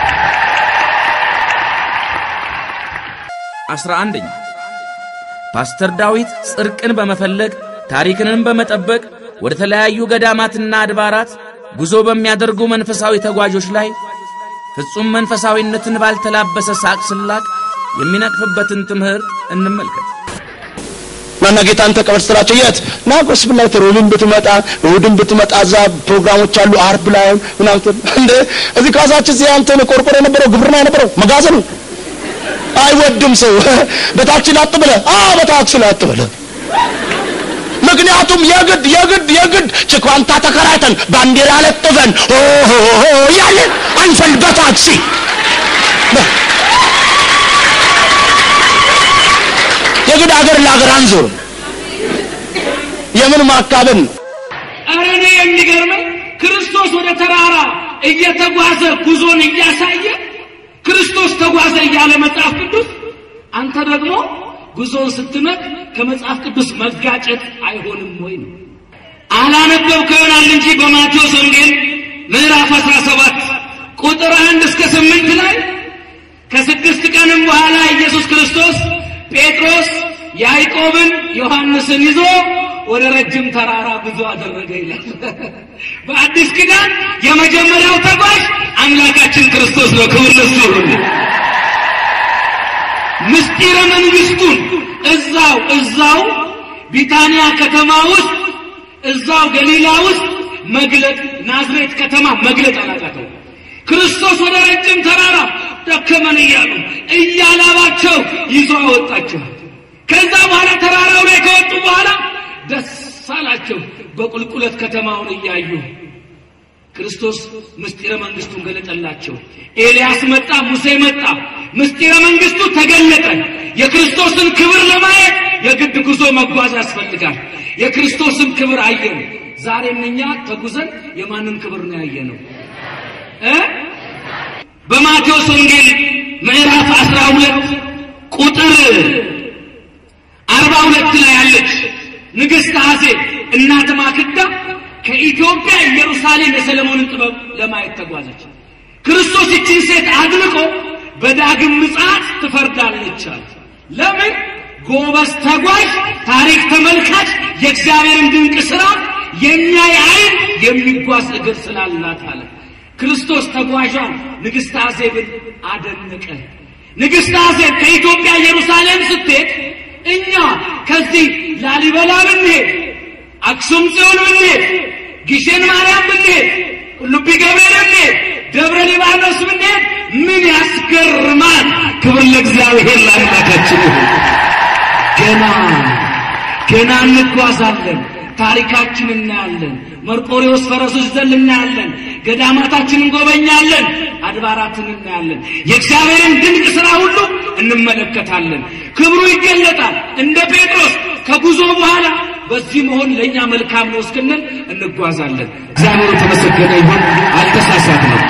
Speaker 2: አስራ አንደኛ ፓስተር ዳዊት ጽድቅን በመፈለግ ታሪክንም በመጠበቅ ወደ ተለያዩ ገዳማትና አድባራት ጉዞ በሚያደርጉ መንፈሳዊ ተጓዦች ላይ ፍጹም መንፈሳዊነትን ባልተላበሰ ሳቅ ስላቅ የሚነቅፍበትን ትምህርት እንመልከት።
Speaker 3: ናና ጌታን ተቀበል ስላቸው የት ና ጎስፕል ላይ ሮብን ብትመጣ እሑድን ብትመጣ እዛ ፕሮግራሞች አሉ አርብ ላይ ምናምን እንደ እዚህ ካሳችን እዚህ አንተን ቆርቆሮ የነበረው ግብርና የነበረው መጋዘኑ አይወድም ሰው በታክሲ ላጥ ብለህ አዎ በታክሲ ላጥ ብለህ ምክንያቱም የግድ የግድ የግድ ችኳንታ ተከራይተን ባንዲራ ለጥፈን ኦሆ ያለን አንፈል በታክሲ የግድ አገር ለአገር አንዞርም። የምን ማካበድ ነው?
Speaker 5: ኧረ እኔ የሚገርመኝ ክርስቶስ ወደ ተራራ እየተጓዘ ጉዞን እያሳየ ክርስቶስ ተጓዘ እያለ መጽሐፍ ቅዱስ አንተ ደግሞ ጉዞን ስትመጥ ከመጽሐፍ ቅዱስ መጋጨት አይሆንም ወይ ነው። አላነበብከው ይሆናል እንጂ በማቴዎስ ወንጌል ምዕራፍ 17 ቁጥር አንድ እስከ ስምንት ላይ ከስድስት ቀንም በኋላ ኢየሱስ ክርስቶስ ጴጥሮስ ያዕቆብን ዮሐንስን ይዞ ወደ ረጅም ተራራ ጉዞ አደረገ ይላል። በአዲስ ኪዳን የመጀመሪያው ተጓዥ አምላካችን ክርስቶስ ነው። ክብር ለእሱ ይሁን። ምስጢረ መንግስቱን እዛው እዛው ቢታንያ ከተማ ውስጥ እዛው ገሊላ ውስጥ መግለጥ ናዝሬት ከተማ መግለጥ አላቃተው። ክርስቶስ ወደ ረጅም ተራራ ደከመን እያሉ እያላባቸው ይዞ አወጣቸው። ከዛ በኋላ ተራራው ላይ ከወጡ በኋላ ደስ አላቸው በቁልቁለት ከተማውን እያዩ ክርስቶስ ምስጢረ መንግስቱን ገለጠላቸው። ኤልያስ መጣ፣ ሙሴ መጣ፣ ምስጢረ መንግስቱ ተገለጠ። የክርስቶስን ክብር ለማየት የግድ ጉዞ መጓዝ ያስፈልጋል። የክርስቶስን ክብር አየን። ዛሬም እኛ ተጉዘን የማንን ክብር ነው ያየነው እ በማቴዎስ ወንጌል ምዕራፍ 12 ቁጥር 42 ላይ ያለች ንግሥት ሐሴት እናት ማክዳ ከኢትዮጵያ ኢየሩሳሌም የሰለሞንን ጥበብ ለማየት ተጓዘች። ክርስቶስ ይችን ሴት አድንቆ በዳግም ምጽአት ትፈርዳለች አለ። ለምን? ጎበዝ ተጓዥ፣ ታሪክ ተመልካች፣ የእግዚአብሔርን ድንቅ ሥራ የሚያይ ዓይን የሚጓዝ እግር ስላላት አለ። ክርስቶስ ተጓዣን ንግሥት አዜብን አደነቀ። ንግሥት አዜብ ከኢትዮጵያ ኢየሩሳሌም ስትሄድ እኛ ከዚህ ላሊበላ ብንሄድ አክሱም ጽዮን ብንሄድ፣ ግሸን ማርያም ብንሄድ፣ ቁልቢ ገብርኤል ብንሄድ፣ ደብረ ሊባኖስ ብንሄድ ምን ያስገርማል! ክብር ለእግዚአብሔር ለአምላካችን ይሁን። ገና ገና እንጓዛለን። ታሪካችን እናያለን። መርቆሬዎስ ፈረሶች ዘል እናያለን። ገዳማታችን እንጎበኛለን። አድባራትን እናያለን። የእግዚአብሔርን ድንቅ ሥራ ሁሉ እንመለከታለን። ክብሩ ይገለጣል። እንደ ጴጥሮስ ከጉዞ በኋላ በዚህ መሆን ለእኛ መልካም ነው እስክንል እንጓዛለን። እግዚአብሔር የተመሰገነ ይሁን። አልተሳሳትንም።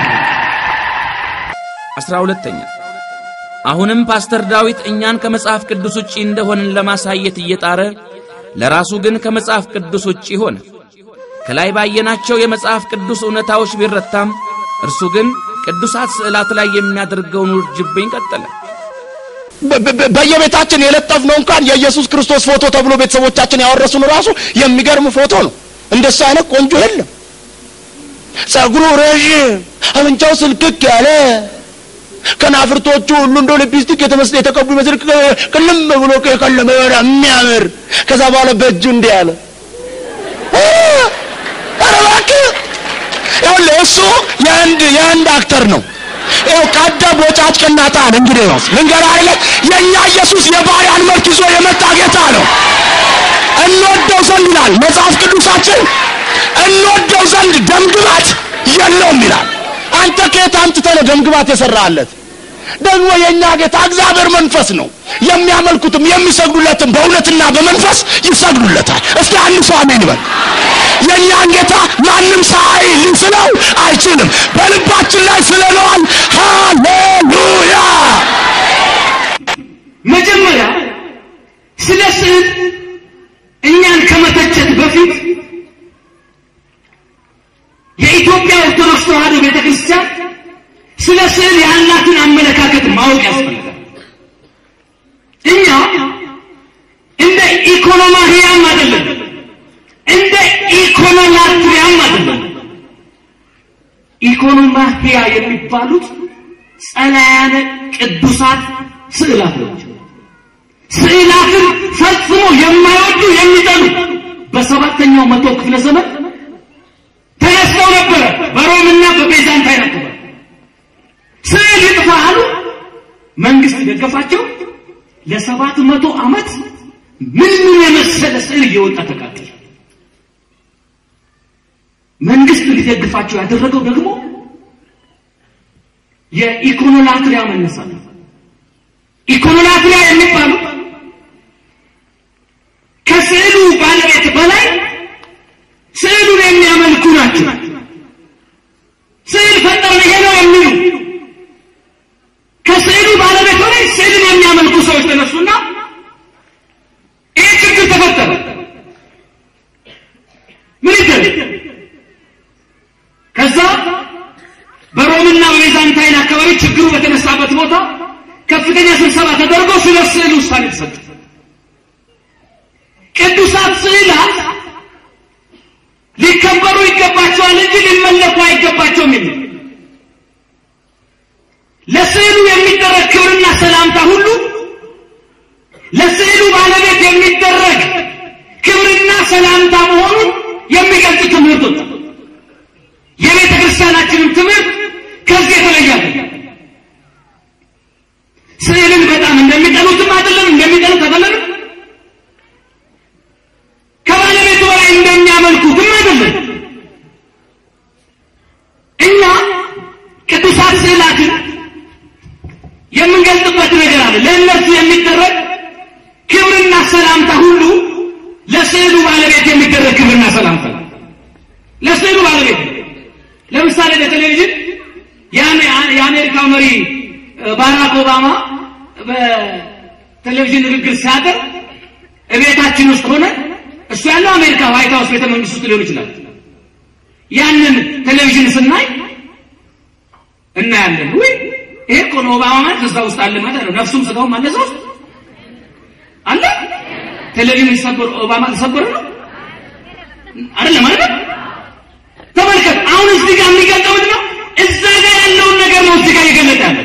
Speaker 2: አስራ ሁለተኛ አሁንም ፓስተር ዳዊት እኛን ከመጽሐፍ ቅዱስ ውጪ እንደሆንን ለማሳየት እየጣረ ለራሱ ግን ከመጽሐፍ ቅዱስ ውጪ ሆነ። ከላይ ባየናቸው የመጽሐፍ ቅዱስ እውነታዎች ቢረታም እርሱ ግን ቅዱሳት ስዕላት ላይ የሚያደርገውን ውርጅብኝ ቀጠለ።
Speaker 3: በ- በ- በየቤታችን የለጠፍነው እንኳን የኢየሱስ ክርስቶስ ፎቶ ተብሎ ቤተሰቦቻችን ያወረሱን ራሱ የሚገርም ፎቶ ነው። እንደሱ አይነት ቆንጆ የለም። ጸጉሩ ረዥም፣ አፍንጫው ስልክክ ያለ ከናፍርቶቹ ሁሉ እንደ ሊፕስቲክ የተመስለ የተቀቡ ይመስል ቅ- ቅልም ብሎ የቀለመ የሆነ የሚያምር ከዛ በኋላ በእጁ እንዲህ ያለ እ፣ ኧረ እባክህ ይኸውልህ እሱ የህንድ የህንድ አክተር ነው። ይኸው ቀደ ቦጫጭ ቅናጣን እንግዲህ ነው ልንገርህ አይደለ የእኛ ኢየሱስ የባሪያን መልክ ይዞ የመጣ ጌታ ነው። እንወደው ዘንድ ይላል መጽሐፍ ቅዱሳችን፣ እንወደው ዘንድ ደምግባት የለውም ይላል። አንተ ከየት አምጥተህ ነው ደምግባት የሰራለት? ደግሞ የእኛ ጌታ እግዚአብሔር መንፈስ ነው። የሚያመልኩትም የሚሰግዱለትም በእውነትና በመንፈስ ይሰግዱለታል። እስኪ አንድ ሰው አሜን ይበል። የእኛን ጌታ ማንም ሳይ ሊስለው አይችልም። በልባችን ላይ ስለነዋል። ሃሌሉያ!
Speaker 5: መጀመሪያ ስለ ስዕል እኛን ከመተቸት በፊት የኢትዮጵያ ኦርቶዶክስ ተዋሕዶ ቤተ ክርስቲያን ስለ ስዕል ያላትን አመለካከት ማወቅ ያስፈልጋል። እኛ እንደ ኢኮኖማህያም አይደለም፣ እንደ ኢኮኖላትሪያም አይደለም። ኢኮኖማህያ የሚባሉት ጸላያነ ቅዱሳት ስዕላት ናቸው። ስዕላትን ፈጽሞ የማይወዱ የሚጠሉ በሰባተኛው መቶ ክፍለ ዘመን ተነስተው ነበረ። በሮምና በቤዛንታይን አካባቢ ስዕል ይጥፋ አሉ። መንግስት ደገፋቸው። ለሰባት መቶ ዓመት ምን ምን የመሰለ ስዕል እየወጣ ተቃጠለ። መንግስት ሊደግፋቸው ያደረገው ደግሞ የኢኮኖላትሪያ መነሳት ነው። ኢኮኖላትሪያ የሚባሉ ከስዕሉ ባለቤት በላይ ስዕሉን የሚያመልኩ ናቸው። ስዕል ፈጠርን ይሄ ነው የሚሉ ከስዕሉ ባለቤት በላይ ስዕልን የሚያመልኩ ሰዎች ተነሱና ይህ ችግር ተፈጠረ። ምን ይደረግ? ከዛ በሮምና በቤዛንታይን አካባቢ ችግሩ በተነሳበት ቦታ ከፍተኛ ስብሰባ ተደርጎ ስለ ስዕል ውሳኔ ተሰጠ። ቅዱሳት ስዕላት ሊከበሩ ይገባቸዋል እንጂ ሊመለኩ አይገባቸውም የሚል ለስዕሉ የሚደረግ ክብርና ሰላምታ ሁሉ ለስዕሉ ባለ የሚገልጽ ትምህርቶች የቤተ ክርስቲያናችንም ትምህርት ከዚህ የተለየ አይደለም። ስዕልን በጣም እንደሚጠሉትም አይደለም፣ እንደሚጠሉት አይደለም። ከባለቤቱ በላይ እንደሚያመልኩትም አይደለም። እኛ ቅዱሳት ስዕላትን የምንገልጥበት ነገር አለ። ለእነርሱ የሚደረግ ክብርና ሰላምታ ሁሉ ለስዕሉ ባለቤት የሚደረግ ክብርና ሰላምታ ነው። ለስዕሉ ባለቤት ለምሳሌ በቴሌቪዥን የአሜሪካው መሪ ባራክ ኦባማ በቴሌቪዥን ንግግር ሲያደርግ እቤታችን ውስጥ ሆነ እሱ ያለው አሜሪካ ዋይት ሀውስ ቤተ መንግስት ውስጥ ሊሆን ይችላል። ያንን ቴሌቪዥን ስናይ እናያለን። ወይ ይሄ እኮ ነው ኦባማ ማለት እዛ ውስጥ አለ ማለት ነው። ነፍሱም ስጋውም አለ እዛ ውስጥ አለ። ቴሌቪዥን ሲሰበር ኦባማ ተሰበረ ነው አይደለም ማለት ተመልከት። አሁን እዚህ ጋር የሚገልጠው ምንድን ነው? እዛ ጋር ያለውን ነገር ነው እዚህ ጋር እየገለጠ ያለ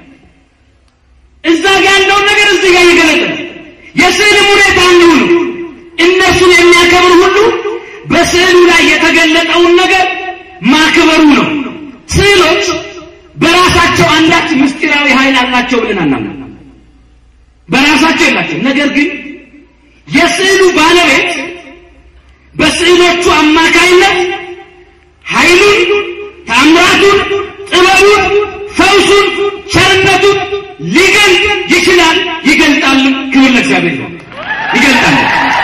Speaker 5: እዛ ጋር ያለውን ነገር እዚህ ጋር እየገለጠ ነው። የስዕልም ሁኔታ እንዲሁ ነው። እነሱን የሚያከብር ሁሉ በስዕሉ ላይ የተገለጠውን ነገር ማክበሩ ነው። ስዕሎች በራሳቸው አንዳች ምስጢራዊ ኃይል አላቸው ብለን አናምንም። በራሳቸው የላቸው። ነገር ግን የስዕሉ ባለቤት በስዕሎቹ አማካይነት ኃይሉን፣ ታምራቱን፣ ጥበቡን፣ ፈውሱን፣ ቸርነቱን ሊገልጥ ይችላል፣ ይገልጣል። ክብር ለእግዚአብሔር ነው። ይገልጣል።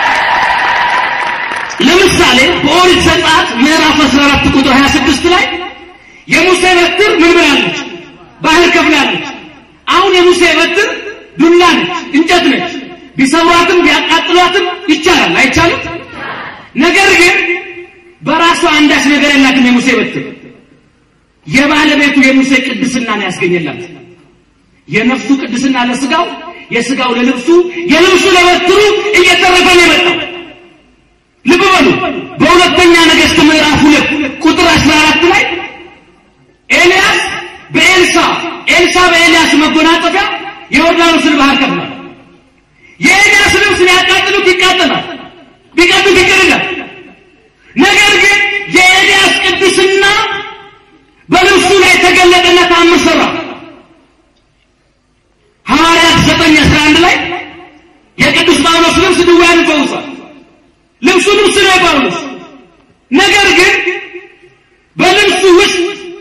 Speaker 5: ለምሳሌ በኦሪት ዘጸአት ምዕራፍ 14 ቁጥር 26 ላይ የሙሴ በትር ምን ብላለች? ባህር ከፍላለች። አሁን የሙሴ በትር ዱላ ነች፣ እንጨት ነች። ቢሰብሯትም ቢያቃጥሏትም ይቻላል፣ አይቻልም? ነገር ግን በራሷ አንዳች ነገር የላትም። የሙሴ በትር የባለቤቱ የሙሴ ቅድስና ነው ያስገኘላት። የነፍሱ ቅድስና ለስጋው፣ የስጋው ለልብሱ፣ የልብሱ ለበትሩ እየተረፈ ነው የመጣው። ልብ በሉ በሁለተኛ ነገሥት ምዕራፍ ሁለት ቁጥር 14 ላይ ኤልያስ በኤልሳ ኤልሳ በኤልያስ መጎናጸፊያ የዮርዳኖስን ባህር ከፍሏል። የኤልያስ ልብስ ቢያቃጥሉት ይቃጠላል፣ ቢቀዱት ይቅርላል። ነገር ግን የኤልያስ ቅድስና በልብሱ ላይ ተገለጠና ተአምር ሰራ። ሐዋርያት ዘጠኝ አስራ አንድ ላይ የቅዱስ ጳውሎስ ልብስ ድውያንን ፈውሷል። ልብሱ ልብስ ነው የጳውሎስ ነገር ግን በልብሱ ውስጥ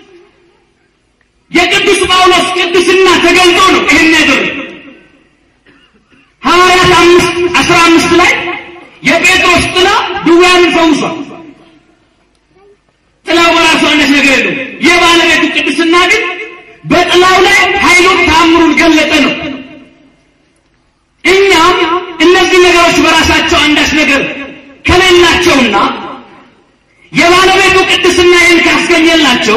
Speaker 5: የቅዱስ ጳውሎስ ቅድስና ተገልጦ ነው ይህን ያደረገ። ሐዋርያት አምስት አስራ አምስት ላይ የጴጥሮስ ጥላ ድውያንን ፈውሷል። ጥላው በራሱ አንዳች ነገር የለው። የባለቤቱ ቅድስና ግን በጥላው ላይ ኃይሉን ታምሩን ገለጠ ነው። እኛም እነዚህ ነገሮች በራሳቸው አንዳች ነገር ከሌላቸውና የባለቤቱ ቅድስና ይህን ካስገኘላቸው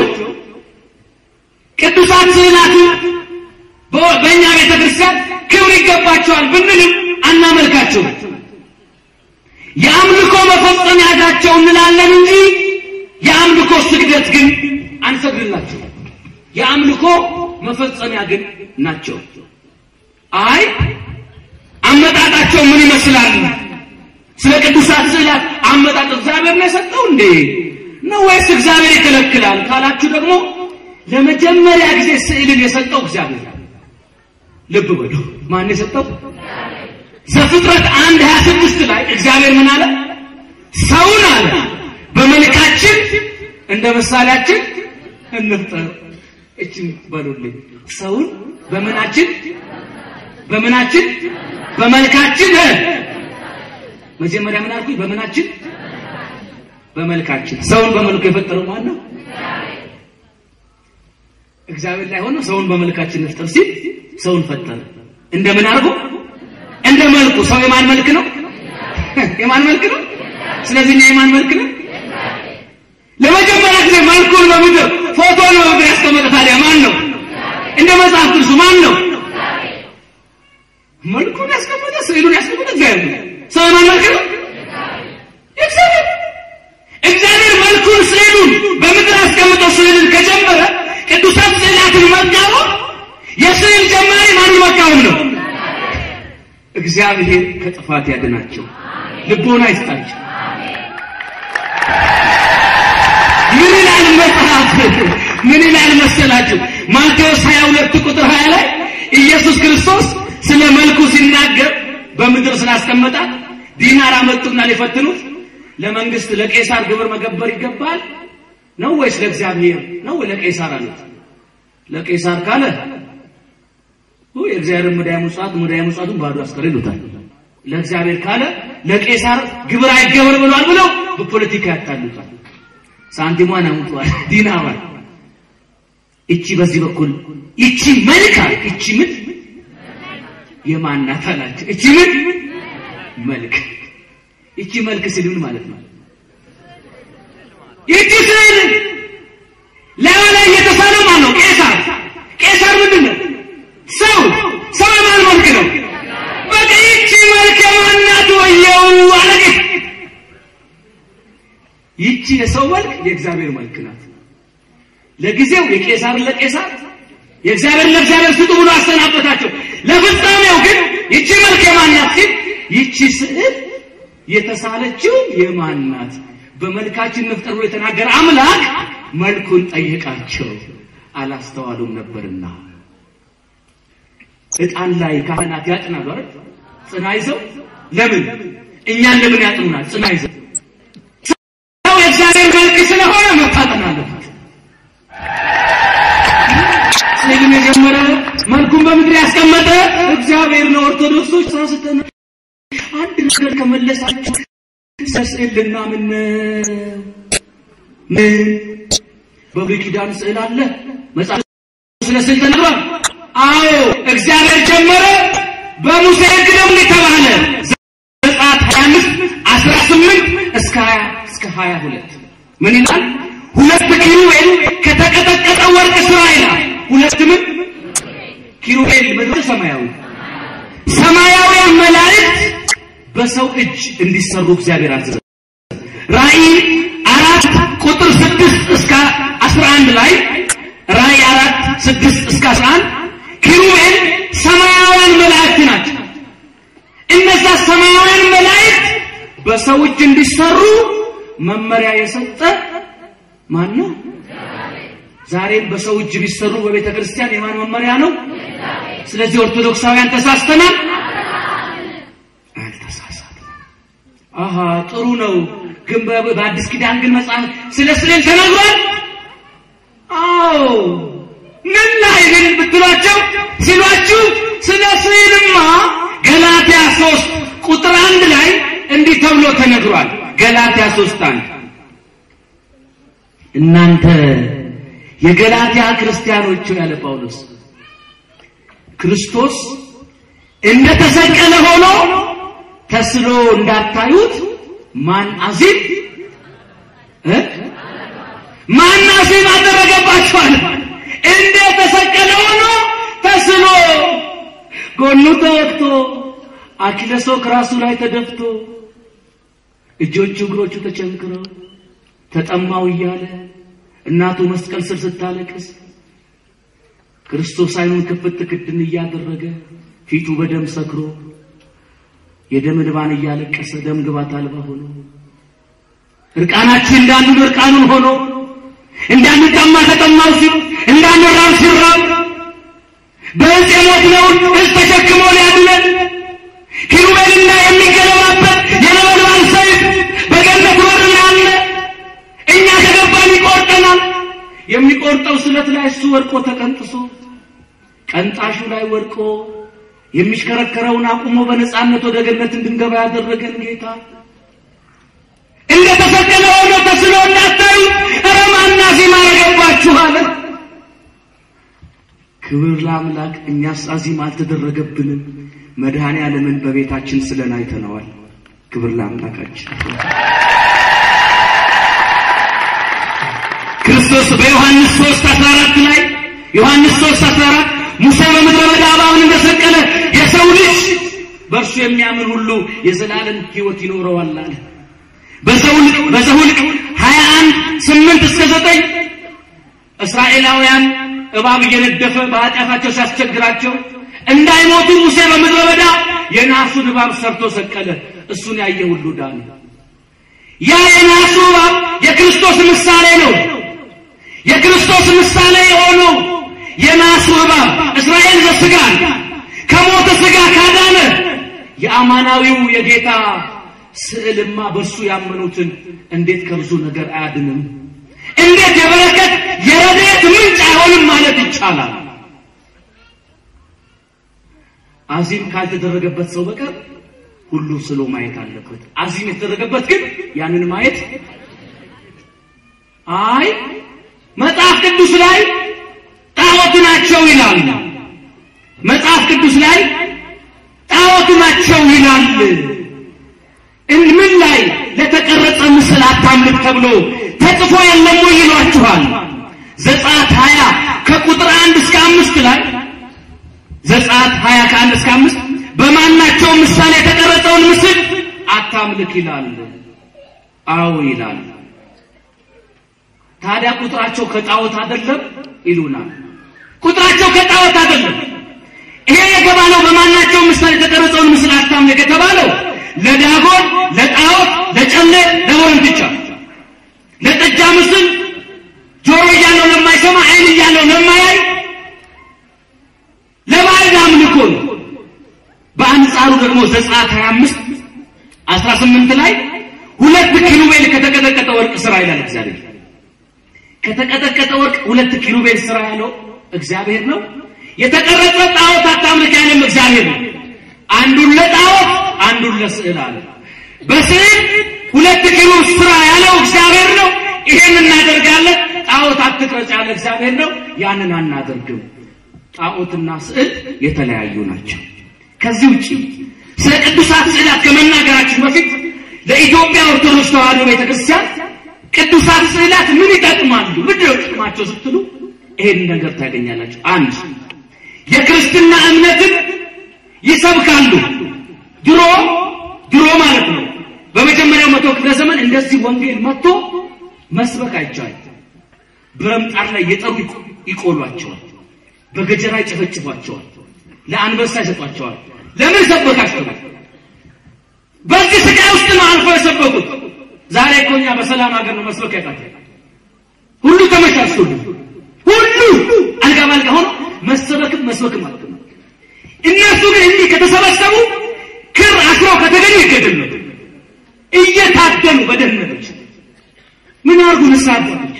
Speaker 5: ቅዱሳት ስዕላቱ በእኛ ቤተ ክርስቲያን ክብር ይገባቸዋል ብንልም አናመልካቸውም። የአምልኮ መፈጸሚያ ናቸው እንላለን እንጂ የአምልኮ ስግደት ግን አንሰግድላቸው። የአምልኮ መፈጸሚያ ግን ናቸው። አይ አመጣጣቸው ምን ይመስላል? ስለ ቅዱሳት ስዕላት አመጣጥ እግዚአብሔር ነው የሰጠው እንዴ ነው ወይስ እግዚአብሔር ይከለክላል ካላችሁ ደግሞ ለመጀመሪያ ጊዜ ስዕልን የሰጠው እግዚአብሔር ነው። ልብ በሉ። ማን የሰጠው? ዘፍጥረት አንድ ሀያ ስድስት ላይ እግዚአብሔር ምን አለ? ሰውን አለ በመልካችን እንደ ምሳሌያችን እንፍጠር። እችን በሉልኝ። ሰውን በምናችን በምናችን በመልካችን መጀመሪያ ምን አልኩኝ? በምናችን በመልካችን። ሰውን በመልኩ የፈጠረው ማን ነው? እግዚአብሔር ላይ ሆኖ ሰውን በመልካችን እንፍጠር ሲል ሰውን ፈጠረ። እንደምን አድርጎ? እንደ መልኩ። ሰው የማን መልክ ነው? የማን መልክ ነው? ስለዚህ እኛ የማን መልክ ነው? ለመጀመሪያ ጊዜ መልኩን በምድር ፎቶን በምድር ያስቀመጠ ታዲያ ማን ነው? እንደ መጽሐፍ ቅዱስ ማን ነው? መልኩን ያስቀመጠ ስዕሉን ያስቀመጠ እግዚአብሔር ነው። ሰው የማን መልክ ነው? እግዚአብሔር። እግዚአብሔር መልኩን ስዕሉን በምድር አስቀምጠው ስዕልን ከጀመረ ቅዱሳት ስዕላትን መቃወም የስዕል ጀማሪ ማን መቃወም ነው? እግዚአብሔር ከጥፋት ያድናቸው፣ ልቦና ይስጣቸው። ምን ይላል መጽሐፍ? ምን ይላል መሰላችሁ? ማቴዎስ 22 ቁጥር 20 ላይ ኢየሱስ ክርስቶስ ስለ መልኩ ሲናገር በምድር ስላስቀመጣት ዲናር አመጡና ሊፈትኑት ለመንግስት ለቄሳር ግብር መገበር ይገባል ነው ወይስ ለእግዚአብሔር ነው ወይ ለቄሳር አሉት። ለቄሳር ካለ ኦ የእግዚአብሔር ሙዳየ ምጽዋት ሙዳየ ምጽዋቱን ባዶ አስቀር ይሉታል። ለእግዚአብሔር ካለ ለቄሳር ግብር አይገበር ብሏል ብለው በፖለቲካ ያታሉታል። ሳንቲሟን አምጧል ዲናዋን እቺ በዚህ በኩል እቺ መልካ እቺ ምን የማናት አላቸው። እቺ ምን መልክ እቺ መልክ ሲል ምን ማለት ነው? ይቺ ስዕል ላዩ ላይ የተሳለው ማን ነው? ቄሳር። ቄሳር ምንድን ነው? ሰው። ሰው የማን መልክ ነው? በቃ ይቺ መልክ የማናት? ወየው አለጌ ይቺ የሰው መልክ የእግዚአብሔር መልክ ናት። ለጊዜው የቄሳርን ለቄሳር የእግዚአብሔር ለእግዚአብሔር ስጡ ብሎ አሰናበታቸው። ለፍጻሜው ግን ይቺ መልክ የማናት ሲል ይቺ ስዕል የተሳለችው የማናት በመልካችን ንፍጠር ብሎ የተናገረ አምላክ መልኩን ጠየቃቸው፣ አላስተዋሉም ነበርና። ዕጣን ላይ ካህናት ያጥናሉ አይደል? ጽና ይዘው ለምን እኛን ለምን ያጥኑናል? ጽና ይዘው ሰው የእግዚአብሔር መልክ ስለሆነ መታጠን አለበት። ስዕልን የጀመረ መልኩን በምድር ያስቀመጠ እግዚአብሔር ነው። ኦርቶዶክሶች ሳስተነ አንድ ነገር ከመለሳችሁ ስዕል ልናምን ምን በብሉይ ኪዳን ስዕል አለ? መጽሐፍ ስለ ስዕል ተነግሯል። አዎ እግዚአብሔር ጀመረ። በሙሴ ሕግ ደግሞ የተባለ ዘጸአት 25 18 እስከ 20 እስከ 22 ምን ይላል? ሁለት ኪሩቤል ከተቀጠቀጠ ወርቅ ስራ ይላል። ሁለት ምን ኪሩቤል ምድር ሰማያዊ ሰማያውያን መላእክት በሰው እጅ እንዲሰሩ እግዚአብሔር አዘዘ። ራእይ አራት ቁጥር ስድስት እስከ አስራ አንድ ላይ ራእይ አራት ስድስት እስከ አስራ አንድ ኪሩቤል ሰማያውያን መላእክት ናቸው። እነዛ ሰማያውያን መላእክት በሰው እጅ እንዲሰሩ መመሪያ የሰጠ ማን ነው? ዛሬም በሰው እጅ ቢሰሩ በቤተ ክርስቲያን የማን መመሪያ ነው? ስለዚህ ኦርቶዶክሳውያን ተሳስተናል። አልተሳሳትም። አሃ ጥሩ ነው። ግን በ- በአዲስ ኪዳን ግን መጽሐፍ ስለ ስዕል ተነግሯል። አዎ ምን ላይ ግን ብትሏቸው ሲሏችሁ ስለ ስዕልማ ገላትያ ሶስት ቁጥር አንድ ላይ እንዲህ ተብሎ ተነግሯል። ገላትያ ሶስት አንድ እናንተ የገላትያ ክርስቲያኖች ያለ ጳውሎስ ክርስቶስ እንደተሰቀለ ሆኖ ተስሎ እንዳታዩት ማን አዚም እ ማን አዚም አደረገባችኋል? እንደተሰቀለ ሆኖ ተስሎ ጎኑ ተወቅቶ አኪለሶክ ራሱ ላይ ተደፍቶ እጆቹ እግሮቹ ተቸንክረው ተጠማው እያለ እናቱ መስቀል ስር ስታለቅስ ክርስቶስ አይኑን ክፍት ክድን እያደረገ ፊቱ በደም ሰክሮ የደም እንባን እያለቀሰ ደም ግባት አልባ ሆኖ እርቃናችን እንዳንዱ እርቃኑን ሆኖ እንዳንጠማ ተጠማው ሲሉ እንዳንራብ ሲራብ በዕፅ የሞትነውን ዕፅ ተሸክሞ ሊያድነን ኪሩቤልና የሚገለባበት የነበልባል ሰይፍ በገነት በር ያለ እኛ ከገባን ይቆርጠናል። የሚቆርጠው ስለት ላይ እሱ ወድቆ ተቀንጥሶ ቀንጣሹ ላይ ወድቆ የሚሽከረከረውን አቁሞ በነፃነት ወደ ገነት እንድንገባ ያደረገን ጌታ እንደ ተሰቀለ ሆኖ ተስሎ እንዳታዩ ኧረ ማን አዚም አረገባችሁ አለ። ክብር ለአምላክ። እኛስ አዚም አልተደረገብንም። መድኃኔ ዓለምን በቤታችን ስለን አይተነዋል። ክብር ለአምላካችን። ክርስቶስ በዮሐንስ 3 14 ላይ ዮሐንስ 3 14 ሙሴ በምድረ በዳ እባብን እንደሰቀለ የሰው ልጅ በእርሱ የሚያምን ሁሉ የዘላለም ሕይወት ይኖረዋል አለ። በዘውልቅ በዘውልቅ 21 8 እስከ 9 እስራኤላውያን እባብ እየነደፈ በኃጢአታቸው ሲያስቸግራቸው እንዳይሞቱ ሙሴ በምድረ በዳ የናሱን እባብ ሰርቶ ሰቀለ። እሱን ያየ ሁሉ ዳነ። ያ የናሱ እባብ የክርስቶስ ምሳሌ ነው። የናሱ እባብ እስራኤል ዘስጋን ከሞተ ስጋ ካዳነ የአማናዊው የጌታ ስዕልማ በእሱ ያመኑትን እንዴት ከብዙ ነገር አያድንም? እንዴት የበረከት የረድኤት ምንጭ አይሆንም ማለት ይቻላል? አዚም ካልተደረገበት ሰው በቀር ሁሉ ስሎ ማየት አለበት። አዚም የተደረገበት ግን ያንን ማየት አይ መጽሐፍ ቅዱስ ላይ ጣዖት ናቸው ይላል። መጽሐፍ ቅዱስ ላይ ጣዖት ናቸው ይላል። እን- ምን ላይ ለተቀረጸ ምስል አታምልክ ተብሎ ተጽፎ የለም ወይ ይሏችኋል። ዘጸአት 20 ከቁጥር አንድ እስከ አምስት ላይ ዘጸአት 20 ከአንድ እስከ አምስት በማናቸው ምሳሌ የተቀረጸውን ምስል አታምልክ ይላል። አዎ ይላል። ታዲያ ቁጥራቸው ከጣዖት አይደለም ይሉናል። ቁጥራቸው ከጣዖት አይደለም። ይሄ የተባለው በማናቸው ምሳሌ የተቀረጸውን ምስል አታምልክ የተባለው ለዳጎን፣ ለጣዖት፣ ለጨሌ፣ ለወረንትቻ፣ ለጥጃ ምስል ጆሮ እያለው ለማይሰማ ዓይን እያለው ለማያይ ለባዕድ አምልኮ ነው። በአንጻሩ ደግሞ ዘጸአት 25 18 ላይ ሁለት ኪሩቤል ከተቀጠቀጠ ወርቅ ስራ ይላል እግዚአብሔር። ከተቀጠቀጠ ወርቅ ሁለት ኪሩቤል ስራ ያለው እግዚአብሔር ነው። የተቀረጸ ጣዖት አታምልክ ያለም እግዚአብሔር ነው። አንዱን ለጣዖት አንዱን ለስዕል አለ። በስዕል ሁለት ኪሩብ ስራ ያለው እግዚአብሔር ነው። ይሄን እናደርጋለን። ጣዖት አትቅረጽ ያለ እግዚአብሔር ነው። ያንን አናደርግም። ጣዖትና ስዕል የተለያዩ ናቸው። ከዚህ ውጪ ስለ ቅዱሳት ስዕላት ከመናገራችን በፊት ለኢትዮጵያ ኦርቶዶክስ ተዋሕዶ ቤተክርስቲያን ቅዱሳት ስዕላት ምን ይጠቅማሉ? ምንድን ነው ጥቅማቸው ስትሉ ይሄን ነገር ታገኛላችሁ። አንድ የክርስትና እምነትን ይሰብካሉ። ድሮ ድሮ ማለት ነው በመጀመሪያው መቶ ክፍለ ዘመን እንደዚህ ወንጌል መጥቶ መስበክ አይቻልም። ብረምጣር ላይ የጠሩ ይቆሏቸዋል፣ በገጀራ ይጨፈጭፏቸዋል፣ ለአንበሳ ይሰጧቸዋል። ለምን ሰበካችሁ? በዚህ ስቃይ ውስጥ ነው አልፎ የሰበኩት። ዛሬ እኮ እኛ በሰላም ሀገር ነው መስበክ ያቃተን። ሁሉ ተመቻችቶልን ሁሉ አልጋ ባልጋ ሆኖ መሰበክም መስበክም ማለት ነው። እነሱ ግን እንዲህ ከተሰበሰቡ ክር አስረው ከተገኙ ይገደሉ ነበር። እየታደኑ በደህንነቶች ምን አርጉ ንስሐ አባቶች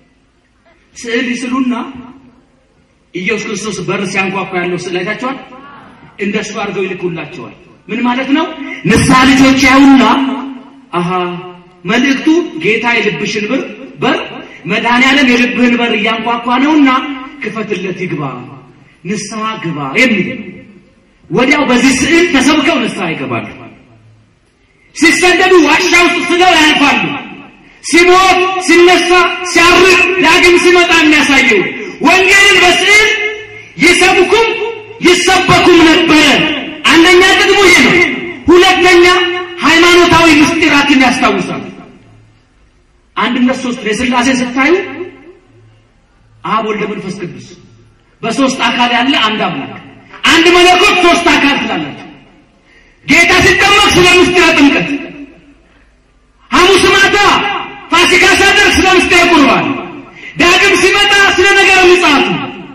Speaker 5: ስዕል ይስሉና ኢየሱስ ክርስቶስ በር ሲያንኳኳ ያለው ስዕል አይታችኋል? እንደሱ አድርገው ይልኩላቸዋል። ምን ማለት ነው? ንስሐ ልጆች ያዩና አሃ መልእክቱ ጌታ የልብሽን በር በር መድኃኔዓለም የልብህን በር እያንኳኳ ነውና ክፈትለት ይግባ፣ ንስሐ ግባ የሚል ወዲያው በዚህ ስዕል ተሰብከው ንስሐ ይገባሉ። ሲሰደዱ ዋሻ ውስጥ ስለው ያልፋሉ። ሲሞት ሲነሳ ሲያርግ ዳግም ሲመጣ የሚያሳየው ወንጌልን በስዕል ይሰብኩም ይሰበኩም ነበረ። አንደኛ ጥቅሙ ይሄ ነው። ሁለተኛ ሃይማኖታዊ ምስጢራትን ያስታውሳል። አንድነት ሶስት የሥላሴ ስታዩ አብ ወልደ መንፈስ ቅዱስ በሶስት አካል ያለ አንድ አምላክ አንድ መለኮት ሶስት አካል ትላላችሁ። ጌታ ሲጠመቅ ስለ ምስጢረ ጥምቀት፣ ሐሙስ ማታ ፋሲካ ሲያደርግ ስለ ምስጢረ ቁርባን፣ ዳግም ሲመጣ ስለ ነገረ ምጽአቱ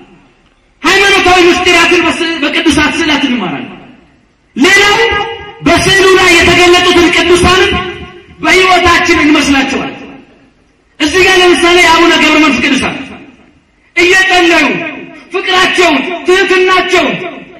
Speaker 5: ሃይማኖታዊ ምስጢራትን በቅዱሳት ስዕላት እንማራለን። ሌላው በስዕሉ ላይ የተገለጡትን ቅዱሳንን በሕይወታችን እንመስላቸዋል። እዚህ ጋር ለምሳሌ የአቡነ ገብረ መንፈስ ቅዱሳን እየጸለዩ ፍቅራቸውን፣ ትህትናቸውን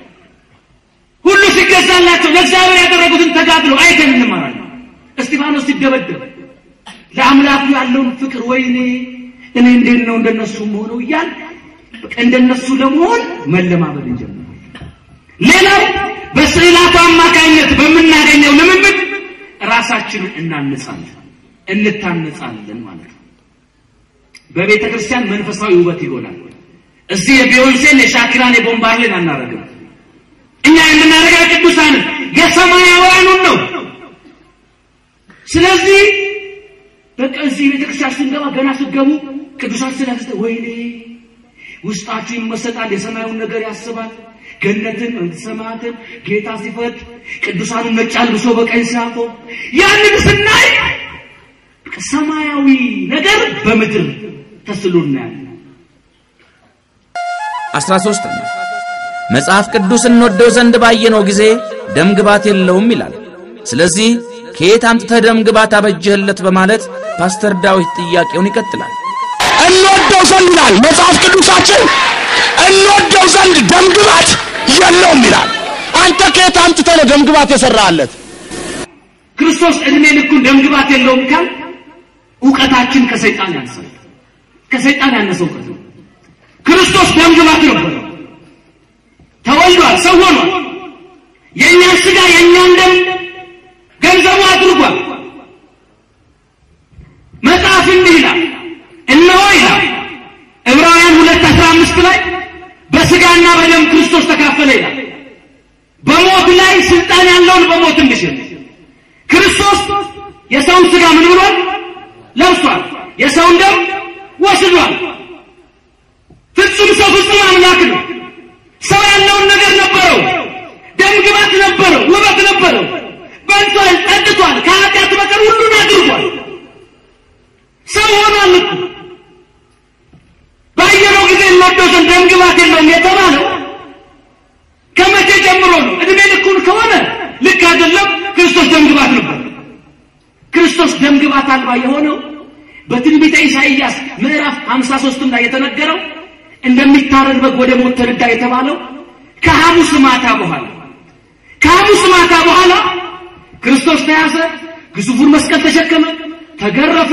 Speaker 5: ሁሉ ሲገዛላቸው ለእግዚአብሔር ያደረጉትን ተጋድሎ አይተን እንማራለን። እስጢፋኖስ ሲደበደብ ለአምላኩ ያለውን ፍቅር ወይኔ እኔ እንዴት ነው እንደነሱ መሆነው እያል እንደነሱ ለመሆን መለማመድ እንጀምራለን። ሌላው በስዕላቱ አማካኝነት በምናገኘው ልምምድ ራሳችንን እናንጻለን፣ እንታነጻለን ማለት ነው። በቤተ ክርስቲያን መንፈሳዊ ውበት ይሆናል። እዚህ የቢዮንሴን የሻኪራን የቦምባርሌን አናረግም። እኛ የምናደርገው ቅዱሳንን የሰማያውያኑን ነው። ስለዚህ በቃ እዚህ ቤተክርስቲያን ስንገባ ገና ስትገቡ ቅዱሳን ስላስተ ወይኔ ውስጣችሁ ይመሰጣል፣ የሰማዩን ነገር ያስባል። ገነትን፣ መንግሥተ ሰማያትን ጌታ ሲፈት ቅዱሳኑን ነጭ አልብሶ በቀኝ ሲያቆም ያንን ስናይ ሰማያዊ ነገር በምድር ተስሎ እናያለን።
Speaker 2: 13ኛ መጽሐፍ ቅዱስ እንወደው ዘንድ ባየነው ጊዜ ደም ግባት የለውም ይላል። ስለዚህ ከየት አምጥተህ ደም ግባት አበጀህለት በማለት ፓስተር ዳዊት ጥያቄውን ይቀጥላል።
Speaker 3: እንወደው ዘንድ ይላል መጽሐፍ ቅዱሳችን። እንወደው ዘንድ ደም ግባት የለውም ይላል። አንተ ከየት አምጥተህ ነው ደም ግባት የሰራለት?
Speaker 5: ክርስቶስ እድሜ ልኩን ደምግባት የለውም ካል እውቀታችን ከሰይጣን ያንሳል። ከሰይጣን ያነሰ እውቀት ነው። ክርስቶስ ደምግባት ነበረ። ተወልዷል፣ ሰው ሆኗል። የእኛን ስጋ የእኛን ደም ገንዘቡ አድርጓል። መጽሐፍ እንዲህ ይላል፣ እነሆ ይላል ዕብራውያን ሁለት አስራ አምስት ላይ በስጋና በደም ክርስቶስ ተካፈለ ይላል። በሞት ላይ ስልጣን ያለውን በሞት እንዲሽር ክርስቶስ የሰውን ስጋ ምን ብሏል? ለብሷል። የሰውን ደም ወስዷል። ፍጹም ሰው ፍጹም አምላክ ነው። ሰው ያለውን ነገር ነበረው። ደም ግባት ነበረው፣ ውበት ነበረው። በልቷል፣ ጠጥቷል፣ ከኃጢአት በቀር ሁሉን አድርጓል። ሰው ሆኗል እኮ ባየነው ጊዜ እንወደው ዘንድ ደም ግባት የለውም የተባለው ከመቼ ጀምሮ ነው? እድሜ ልኩን ከሆነ ልክ አይደለም። ክርስቶስ ደም ግባት ነበር። ክርስቶስ ደም ግባት አልባ የሆነው በትንቢተ ኢሳይያስ ምዕራፍ 53 ላይ የተነገረው እንደሚታረድ በግ ወደ ሞት ተነዳ የተባለው ከሐሙስ ማታ በኋላ ከሐሙስ ማታ በኋላ ክርስቶስ ተያዘ፣ ግዙፉን መስቀል ተሸከመ፣ ተገረፈ፣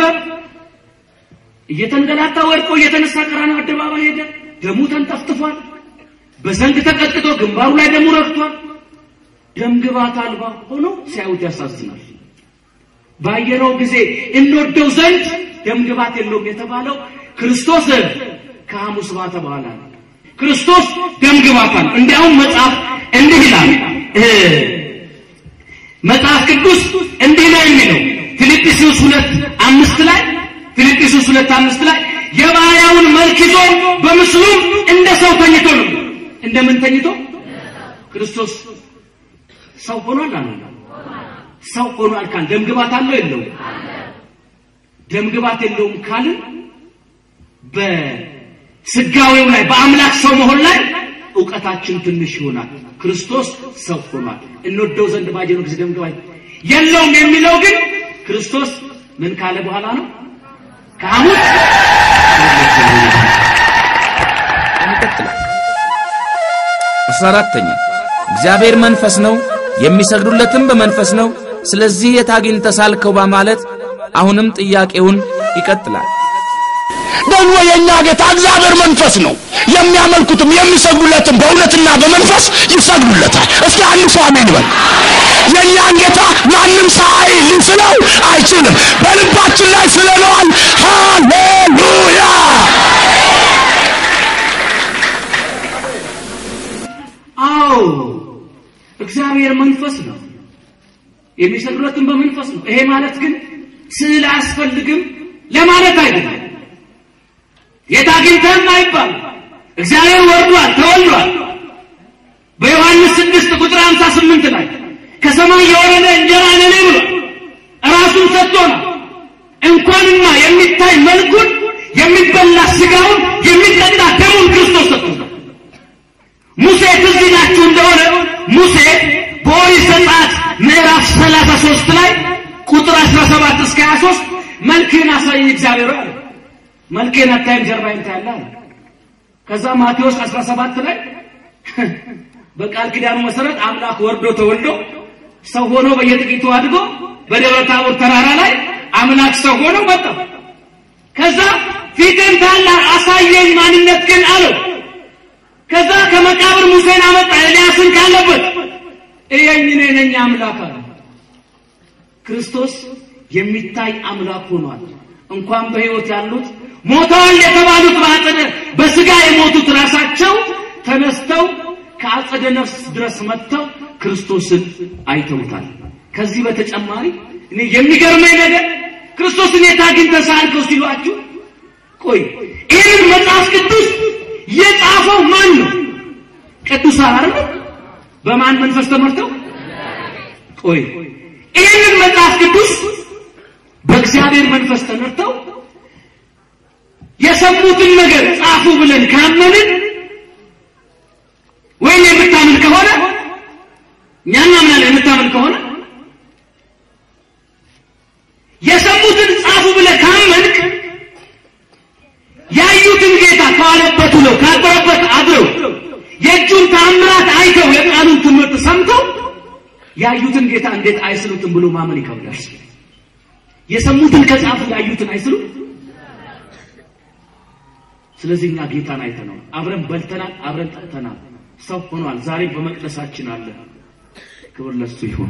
Speaker 5: እየተንገላታ ወድቆ እየተነሳ ቀራንዮ አደባባይ ሄደ። ደሙ ተንጠፍጥፏል። በዘንግ ተቀጥቅጦ ግንባሩ ላይ ደሙ ረግቷል። ደም ግባት አልባ ሆኖ ሲያዩት ያሳዝናል። ባየነው ጊዜ እንወደው ዘንድ ደም ግባት የለውም የተባለው ክርስቶስ ከሐሙስ ማታ በኋላ ነው። ክርስቶስ ደም ግባት አለ። እንዲያውም መጽሐፍ እንዲህ ይላል እ መጽሐፍ ቅዱስ እንዲህ ነው የሚለው ፊልጵስዩስ ሁለት አምስት ላይ ፊልጵስዩስ ሁለት አምስት ላይ የባሪያውን መልክ ይዞ በምስሉም እንደ ሰው ተኝቶ ነው። እንደምን ተኝቶ? ክርስቶስ ሰው ሆኗል አለ። ሰው ሆኗል ካል ደም ግባት አለው የለውም? ደም ግባት የለውም ካልን በስጋዌው ላይ በአምላክ ሰው መሆን ላይ እውቀታችን ትንሽ ይሆናል። ክርስቶስ ሰው ሆኗል። እንወደው ዘንድ ባየነው ጊዜ ደም ግባት የለውም የሚለው ግን ክርስቶስ ምን ካለ በኋላ ነው? ከሐሙስ
Speaker 2: ይቀጥላል። አስራ አራተኛ እግዚአብሔር መንፈስ ነው፣ የሚሰግዱለትም በመንፈስ ነው። ስለዚህ የት አግኝተህ ሳልከው በማለት አሁንም ጥያቄውን ይቀጥላል።
Speaker 3: ደግሞ የእኛ ጌታ እግዚአብሔር መንፈስ ነው። የሚያመልኩትም የሚሰግዱለትም በእውነትና በመንፈስ ይሰግዱለታል። እስኪ አንድ ሰው አሜን በል። የእኛን ጌታ ማንም ሳይ ሊስለው አይችልም። በልባችን ላይ ስለነዋል። ሃሌሉያ!
Speaker 5: አዎ እግዚአብሔር መንፈስ ነው። የሚሰግዱለትም በመንፈስ ነው። ይሄ ማለት ግን ስዕል አያስፈልግም ለማለት አይደለም። የት አግኝተህም አይባል። እግዚአብሔር ወርዷል፣ ተወልዷል። በዮሐንስ ስድስት ቁጥር ሃምሳ ስምንት ላይ ከሰማይ የወረደ እንጀራ ነኔ ብሏል። ራሱን ሰጥቶናል። እንኳንና የሚታይ መልኩን የሚበላ ስጋውን የሚጠጣ ደሙን ክርስቶስ ሰጥቶናል። ሙሴ ትዝ ይላችሁ እንደሆነ ሙሴ በኦሪት ዘጸአት ምዕራፍ 33 ላይ ቁጥር 17 እስከ 23 መልክህን አሳየኝ እግዚአብሔር አለ። መልክህን አታይም ጀርባዬን ታያለህ አለ። ከዛ ማቴዎስ 17 ላይ በቃል ኪዳኑ መሰረት አምላክ ወርዶ ተወልዶ ሰው ሆኖ በየጥቂቱ አድጎ በደብረ ታቦር ተራራ ላይ አምላክ ሰው ሆኖ መጣ። ከዛ ፊትን ታላ አሳየኝ ማንነት ግን አለው። ከዛ ከመቃብር ሙሴን አመጣ ኤልያስን ካለበት እየኝ እኔ ነኝ አምላክ አለ። ክርስቶስ የሚታይ አምላክ ሆኗል። እንኳን በሕይወት ያሉት ሞተዋል የተባሉት በአጸደ በስጋ የሞቱት ራሳቸው ተነስተው ከአጸደ ነፍስ ድረስ መጥተው ክርስቶስን አይተውታል። ከዚህ በተጨማሪ እኔ የሚገርመኝ ነገር ክርስቶስን የት አግኝተህ ሳልከው ሲሏችሁ፣ ቆይ ይህን መጽሐፍ ቅዱስ የጻፈው ማን ነው? ቅዱሳን አይደል? በማን መንፈስ ተመርተው? ቆይ ይህንን መጽሐፍ ቅዱስ በእግዚአብሔር መንፈስ ተመርተው የሰሙትን ነገር ጻፉ ብለን ካመንን የምናምን ከሆነ የሰሙትን ጻፉ ብለህ ካመንክ ያዩትን ጌታ ከዋለበት ውለው ካደረበት አድረው የእጁን ተአምራት አይተው የቃሉን ትምህርት ሰምተው ያዩትን ጌታ እንዴት አይስሉትም ብሎ ማመን ይከብዳል። የሰሙትን ከጻፉ ያዩትን አይስሉም። ስለዚህ እኛ ጌታን አይተነው አብረን በልተናል፣ አብረን ጠጥተናል፣ ሰው ሆኗል። ዛሬ በመቅደሳችን አለ። ክብር ለሱ ይሁን።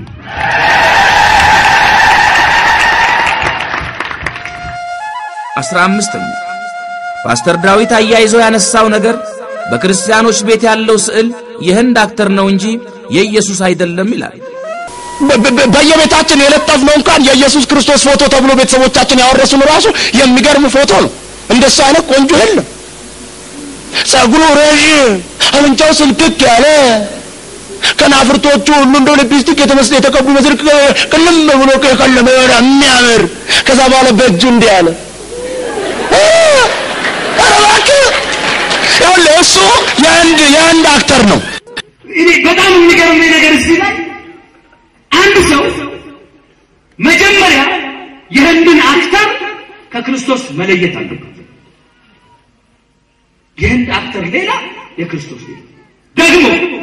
Speaker 2: አስራ አምስተኛ ፓስተር ዳዊት አያይዞ ያነሳው ነገር በክርስቲያኖች ቤት ያለው ስዕል የህንድ አክተር ነው እንጂ የኢየሱስ አይደለም ይላል።
Speaker 3: በ- በ- በየቤታችን የለጠፍነው እንኳን የኢየሱስ ክርስቶስ ፎቶ ተብሎ ቤተሰቦቻችን ያወረሱን ራሱ የሚገርም ፎቶ ነው። እንደሱ አይነት ቆንጆ የለም። ጸጉሩ ረዥም፣ አፍንጫው ስልክክ ያለ ከናፍርቶቹ ሁሉ እንደ ሊፕስቲክ የተመስ የተቀቡ መስል ቅልም ብሎ ከቀለመ የሆነ የሚያምር ከዛ በኋላ በእጁ እንዲህ ያለ እ፣ ኧረ እባክህ ይኸውልህ እሱ የአንድ የአንድ አክተር ነው።
Speaker 5: እኔ በጣም የሚገርመኝ ነገር እዚህ ላይ አንድ ሰው መጀመሪያ የህንድን አክተር ከክርስቶስ መለየት አለበት። የህንድ አክተር ሌላ፣ የክርስቶስ ሌላ። ደግሞ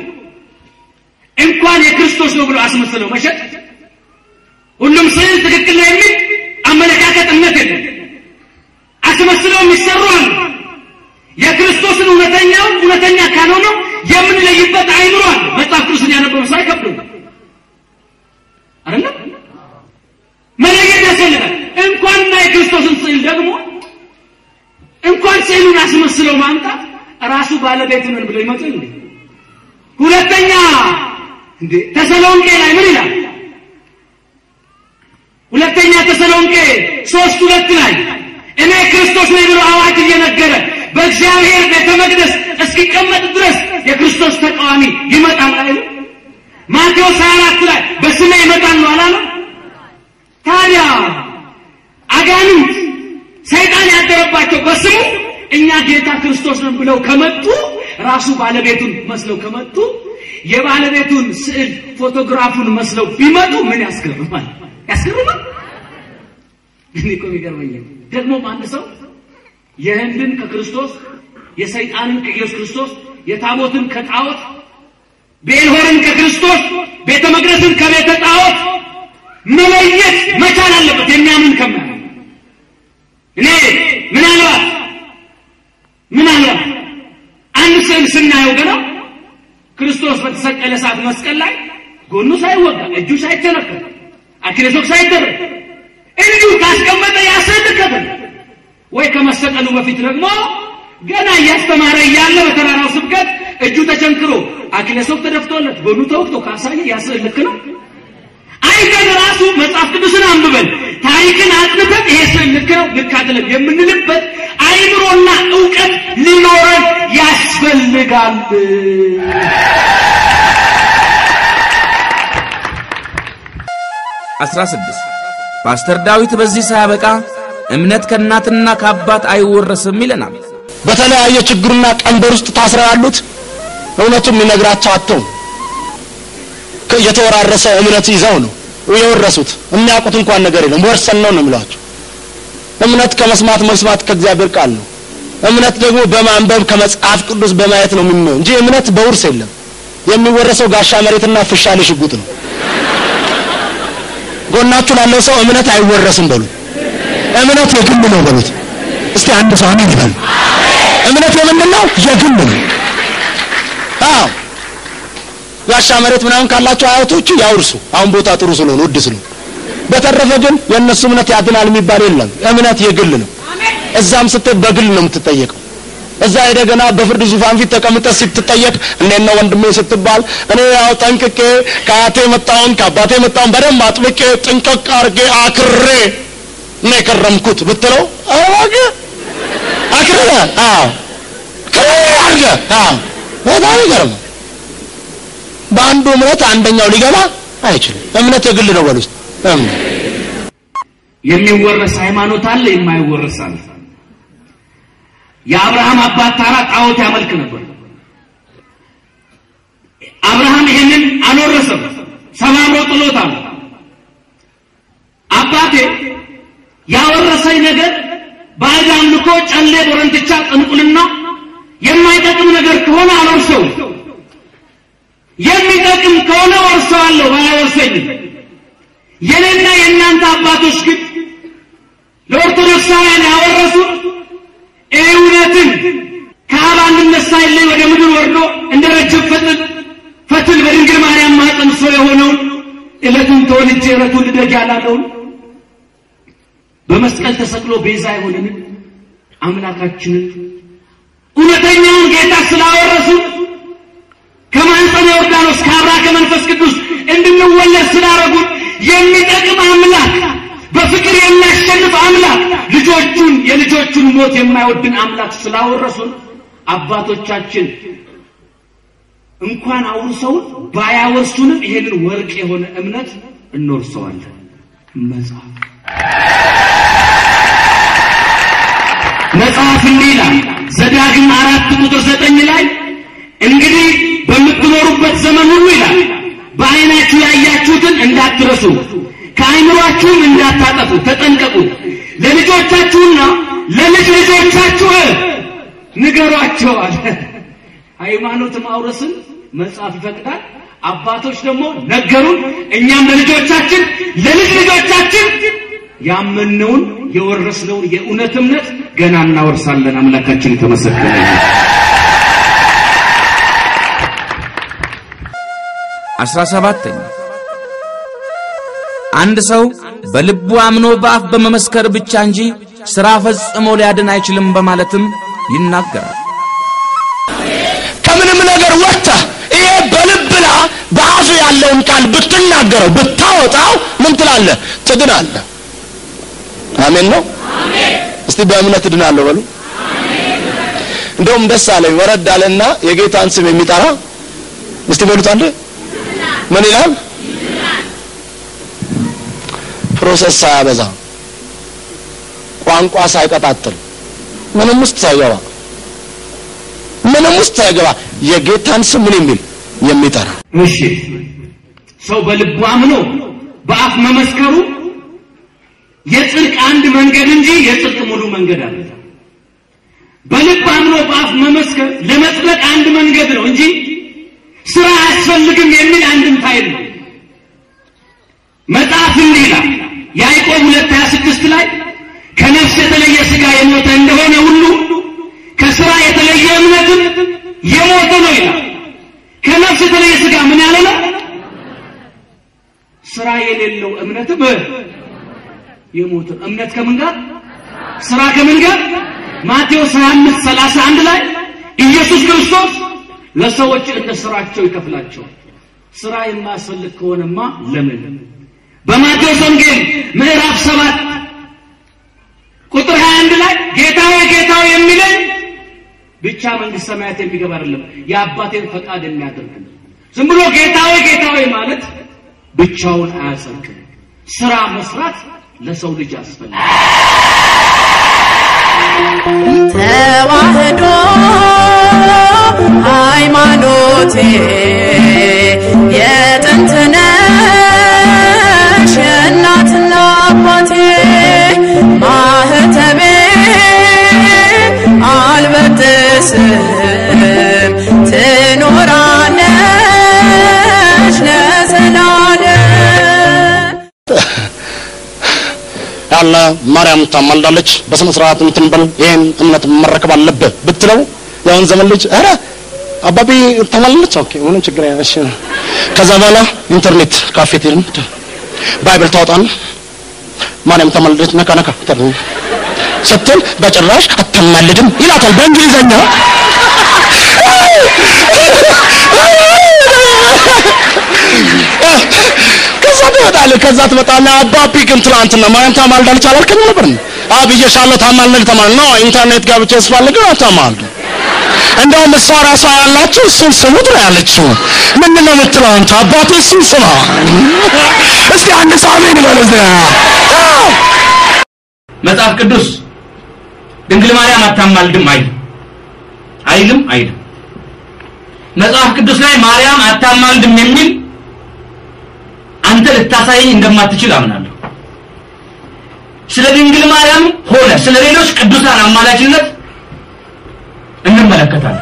Speaker 5: እንኳን የክርስቶስ ነው ብሎ አስመስለው መሸጥ ሁሉም ስዕል ትክክል ነው የሚል አመለካከት እምነት የለም። አስመስለው የሚሰሩ አሉ። የክርስቶስን እውነተኛውን እውነተኛ ካልሆነው የምንለይበት አይምሮ አለ። መጽሐፍ ቅዱስን ያነበበ ሰው አይከብደውም አይደለም። መለየት ያስፈልጋል። እንኳንና የክርስቶስን ስዕል ደግሞ እንኳን ስዕሉን አስመስለው ማምጣት ራሱ ባለቤት ነን ብለው ይመጡ እንዴ? ሁለተኛ እንዴ ተሰሎንቄ ላይ ምን ይላል? ሁለተኛ ተሰሎንቄ ሶስት ሁለት ላይ እኔ ክርስቶስ ነኝ ብሎ አዋጅ እየነገረ በእግዚአብሔር ቤተ መቅደስ እስኪቀመጥ ድረስ የክርስቶስ ተቃዋሚ ይመጣል አይደል? ማቴዎስ 24 ላይ በስሜ ይመጣል ነው አላለም? ታዲያ አጋንንት ሰይጣን ያደረባቸው በስሙ እኛ ጌታ ክርስቶስ ነን ብለው ከመጡ ራሱ ባለቤቱን መስለው ከመጡ የባለቤቱን ስዕል ፎቶግራፉን መስለው ቢመጡ ምን ያስገርማል? ያስገርማል። እኔ እኮ የሚገርመኝ ደግሞም አንድ ሰው የህንድን ከክርስቶስ የሰይጣንን ከኢየሱስ ክርስቶስ የታቦትን ከጣዖት ቤልሆርን ከክርስቶስ ቤተ መቅደስን ከቤተ ጣዖት መለየት መቻል አለበት። የሚያምን ከማያምን እኔ ምናልባት ምናልባት አንድ ስዕል ስናየው ገና ክርስቶስ በተሰቀለ ሰዓት መስቀል ላይ ጎኑ ሳይወጋ እጁ ሳይተነከል አክሊሶክ ሳይደረግ እንዲሁ ካስቀመጠ ያስልከተል ወይ ከመሰቀሉ በፊት ደግሞ ገና እያስተማረ እያለ በተራራው ስብከት እጁ ተቸንክሮ አክሊሶክ ተደፍቶለት ጎኑ ተወቅቶ ካሳየ ያስል ልክ ነው። አይተን ራሱ መጽሐፍ ቅዱስን አንብበን ታሪክን አጥንተን ይሄ ስዕል ልክ ነው ልክ አይደለም የምንልበት አይምሮና እውቀት ሊኖረን ያስፈልጋል።
Speaker 2: አስራ ስድስት ፓስተር ዳዊት በዚህ ሳያበቃ እምነት ከእናትና ከአባት አይወረስም ይለናል።
Speaker 3: በተለያየ ችግርና ቀንበር ውስጥ ታስረው ያሉት እውነቱን የሚነግራቸው አጥተው ከ- የተወራረሰ እምነት ይዘው ነው የወረሱት። የሚያውቁት እንኳን ነገር የለም። ወርሰን ነው ነው የሚሏቸው። እምነት ከመስማት መስማት ከእግዚአብሔር ቃል ነው። እምነት ደግሞ በማንበብ ከመጽሐፍ ቅዱስ በማየት ነው የሚመው እንጂ እምነት በውርስ የለም። የሚወረሰው ጋሻ መሬትና ፍሻሌ ሽጉጥ ነው። ጎናችሁ ላለው ሰው እምነት አይወረስም በሉት። እምነት የግል ነው በሉት። እስቲ አንድ ሰው አሜን ይበል። እምነት የምንድን ነው? የግል ነው። አዎ ጋሻ መሬት ምናምን ካላቸው አያቶቹ ያውርሱ። አሁን ቦታ ጥሩ ስለሆነ ውድ ስለሆነ። በተረፈ ግን የእነሱ እምነት ያድናል የሚባል የለም። እምነት የግል ነው። እዛም ስትሄድ በግል ነው የምትጠየቀው። እዛ ሄደ ገና በፍርድ ዙፋን ፊት ተቀምጠ ስትጠየቅ እንዴት ነው ወንድሜ ስትባል እኔ ያው ጠንቅቄ ከአያቴ መጣውን ከአባቴ መጣውን በደንብ አጥብቄ ጥንቅቅ አርጌ አክሬ ነው የከረምኩት ብትለው አዋገ አክሬ አዎ ክሬ አርገ አዎ በጣም ይገርም። በአንዱ እምነት አንደኛው ሊገባ አይችልም። እምነት የግል ነው በል ውስጥ እምነት
Speaker 5: የሚወረስ ሃይማኖት አለ፣ የማይወረስ አለ። የአብርሃም አባት ታራ ጣዖት ያመልክ ነበር። አብርሃም ይሄንን አልወረሰም። ሰባብሮ ጥሎታል። አባቴ ያወረሰኝ ነገር ባዕድ አምልኮ፣ ጨሌ፣ ቦረንትቻ፣ ጥንቁልና የማይጠቅም ነገር ከሆነ አልወርሰውም። የሚጠቅም ከሆነ ወርሰዋለሁ፣ ባያወርሰኝም። የኔና የእናንተ አባቶች ግን ለኦርቶዶክሳውያን ያወረሱት እውነትን ከአብ አንድነት ሳይለይ ወደ ምድር ወርዶ እንደ ረጅም ፈትል ፈትል በድንግል ማርያም ማኅፀን ሰው የሆነውን ዕለቱን ተወልጄ ዕለቱን ልደግ ያላለውን በመስቀል ተሰቅሎ ቤዛ የሆነንን አምላካችንን እውነተኛውን ጌታ ስላወረሱ ከማኅፀነ ዮርዳኖስ ከአብራ ከመንፈስ ቅዱስ እንድንወለድ ስላረጉን የሚጠቅም አምላክ በፍቅር የሚያሸንፍ አምላክ ልጆቹን የልጆቹን ሞት የማይወድን አምላክ ስላወረሱን አባቶቻችን እንኳን አውርሰውን ባያወርሱንም ይሄንን ወርቅ የሆነ እምነት እንወርሰዋለን። መጽሐፍ መጽሐፍ እንዲህ ይላል ዘዳግም አራት ቁጥር ዘጠኝ ላይ እንግዲህ በምትኖሩበት ዘመን ሁሉ ይላል በዓይናችሁ ያያችሁትን እንዳትረሱ ከአይምሯችሁም እንዳታጠፉ ተጠንቀቁ። ለልጆቻችሁና ለልጅ ልጆቻችሁ ንገሯቸዋል። ሃይማኖት ማውረስን መጽሐፍ ይፈቅዳል። አባቶች ደግሞ ነገሩን፣ እኛም ለልጆቻችን ለልጅ ልጆቻችን ያመነውን የወረስነውን የእውነት እምነት ገና እናወርሳለን። አምላካችን የተመሰገነ ይሁን።
Speaker 2: አስራ ሰባተኛ አንድ ሰው በልቡ አምኖ በአፍ በመመስከር ብቻ እንጂ ሥራ ፈጽሞ ሊያድን አይችልም በማለትም ይናገራል።
Speaker 3: ከምንም ነገር ወጥተህ ይሄ በልብላ በአፍ ያለውን ቃል ብትናገረው ብታወጣው ምን ትላለህ? ትድናለህ። አሜን ነው። እስቲ በእምነት እድናለሁ በሉ። እንደውም ደስ አለኝ። ወረድ አለና የጌታን ስም የሚጠራ እስቲ በሉት አንዴ ምን ይላል? ፕሮሰስ ሳያበዛ ቋንቋ ሳይቀጣጥል ምንም ውስጥ ሳይገባ ምንም ውስጥ ሳይገባ የጌታን ስም ምን የሚል የሚጠራ
Speaker 5: እሺ ሰው በልቡ አምኖ በአፍ መመስከሩ የጽድቅ አንድ መንገድ እንጂ የጽድቅ ሙሉ መንገድ አለ። በልብ አምኖ በአፍ መመስከር ለመጽደቅ አንድ መንገድ ነው እንጂ ስራ አያስፈልግም የሚል አንድምታ የለው። መጽሐፍ እንዲህ ይላል ያዕቆብ ሁለት ሀያ ስድስት ላይ ከነፍስ የተለየ ሥጋ የሞተ እንደሆነ ሁሉ ከስራ የተለየ እምነትም የሞተ ነው ይላል። ከነፍስ የተለየ ሥጋ ምን ያለ ነው? ስራ የሌለው እምነትም የሞተ እምነት ከምን ጋር ስራ ከምን ጋር? ማቴዎስ 25 31 ላይ ኢየሱስ ክርስቶስ ለሰዎች እንደ ስራቸው ይከፍላቸዋል። ስራ የማያስፈልግ ከሆነማ ለምን? በማቴዎስ ወንጌል ምዕራፍ 7 ቁጥር 21 ላይ ጌታዬ ጌታዬ የሚለኝ ብቻ መንግስት ሰማያት የሚገባ አይደለም የአባቴን ፈቃድ የሚያደርግ ነው። ዝም ብሎ ጌታዬ ጌታዬ ማለት ብቻውን አያጸድቅም። ስራ መስራት ለሰው ልጅ ያስፈልጋል።
Speaker 4: ተዋህዶ ሃይማኖቴ የጥንት ነሽ የእናትና አባቴ ማህተቤ አልበጥስም ትኖራለሽ ለዘላለም
Speaker 3: ያለ ማርያም ታማልዳለች በስነ ስርዓት እንትን በል ይሄን እምነት መረከብ አለብህ ብትለው ያሁን ዘመን ልጅ ኧረ አባቢ ታማልዳለች ኦኬ ምንም ችግር የለም እሺ ከዛ በኋላ ኢንተርኔት ካፌ ትሄድም ባይብል ታወጣና ማርያም ታማልዳለች ነካ ነካ ተር- ስትል በጭራሽ አታማልድም ይላታል በእንግሊዘኛ ከዛ ትመጣለህ ከዛ ትመጣለህ አባቢ ግን ትናንትና ማርያም ታማልዳለች አላልክም ነበር አብዬሻለሁ ታማልድ ተማል ነው ኢንተርኔት ገብቼ ስፈልግ አታማልዱ እንደውም እሷ ራሷ ያላችሁ እሱን ስሙት ነው ያለችው ምንድን ነው የምትለው አንተ አባቴ እሱን ስማ እስቲ አንድ ሰው አሜን በል እስቲ አዎ።
Speaker 1: መጽሐፍ ቅዱስ ድንግል ማርያም አታማልድም አይልም አይልም አይልም። መጽሐፍ ቅዱስ ላይ ማርያም አታማልድም የሚል
Speaker 6: አንተ ልታሳየኝ እንደማትችል አምናለሁ። ስለ ድንግል ማርያም ሆነ ስለ ሌሎች ቅዱሳን አማላጅነት እንመለከታለን።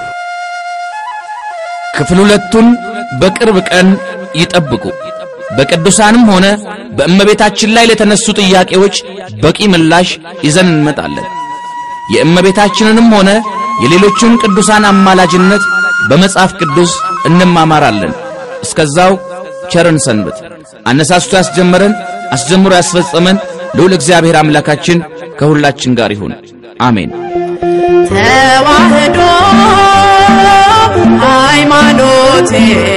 Speaker 2: ክፍል ሁለቱን በቅርብ ቀን ይጠብቁ። በቅዱሳንም ሆነ በእመቤታችን ላይ ለተነሱ ጥያቄዎች በቂ ምላሽ ይዘን እንመጣለን። የእመቤታችንንም ሆነ የሌሎቹን ቅዱሳን አማላጅነት በመጽሐፍ ቅዱስ እንማማራለን። እስከዛው ቸርን ሰንብት። አነሳስቶ ያስጀመረን አስጀምሮ ያስፈጸመን ልዑል እግዚአብሔር አምላካችን ከሁላችን ጋር ይሁን። አሜን።
Speaker 4: ተዋህዶ ሃይማኖቴ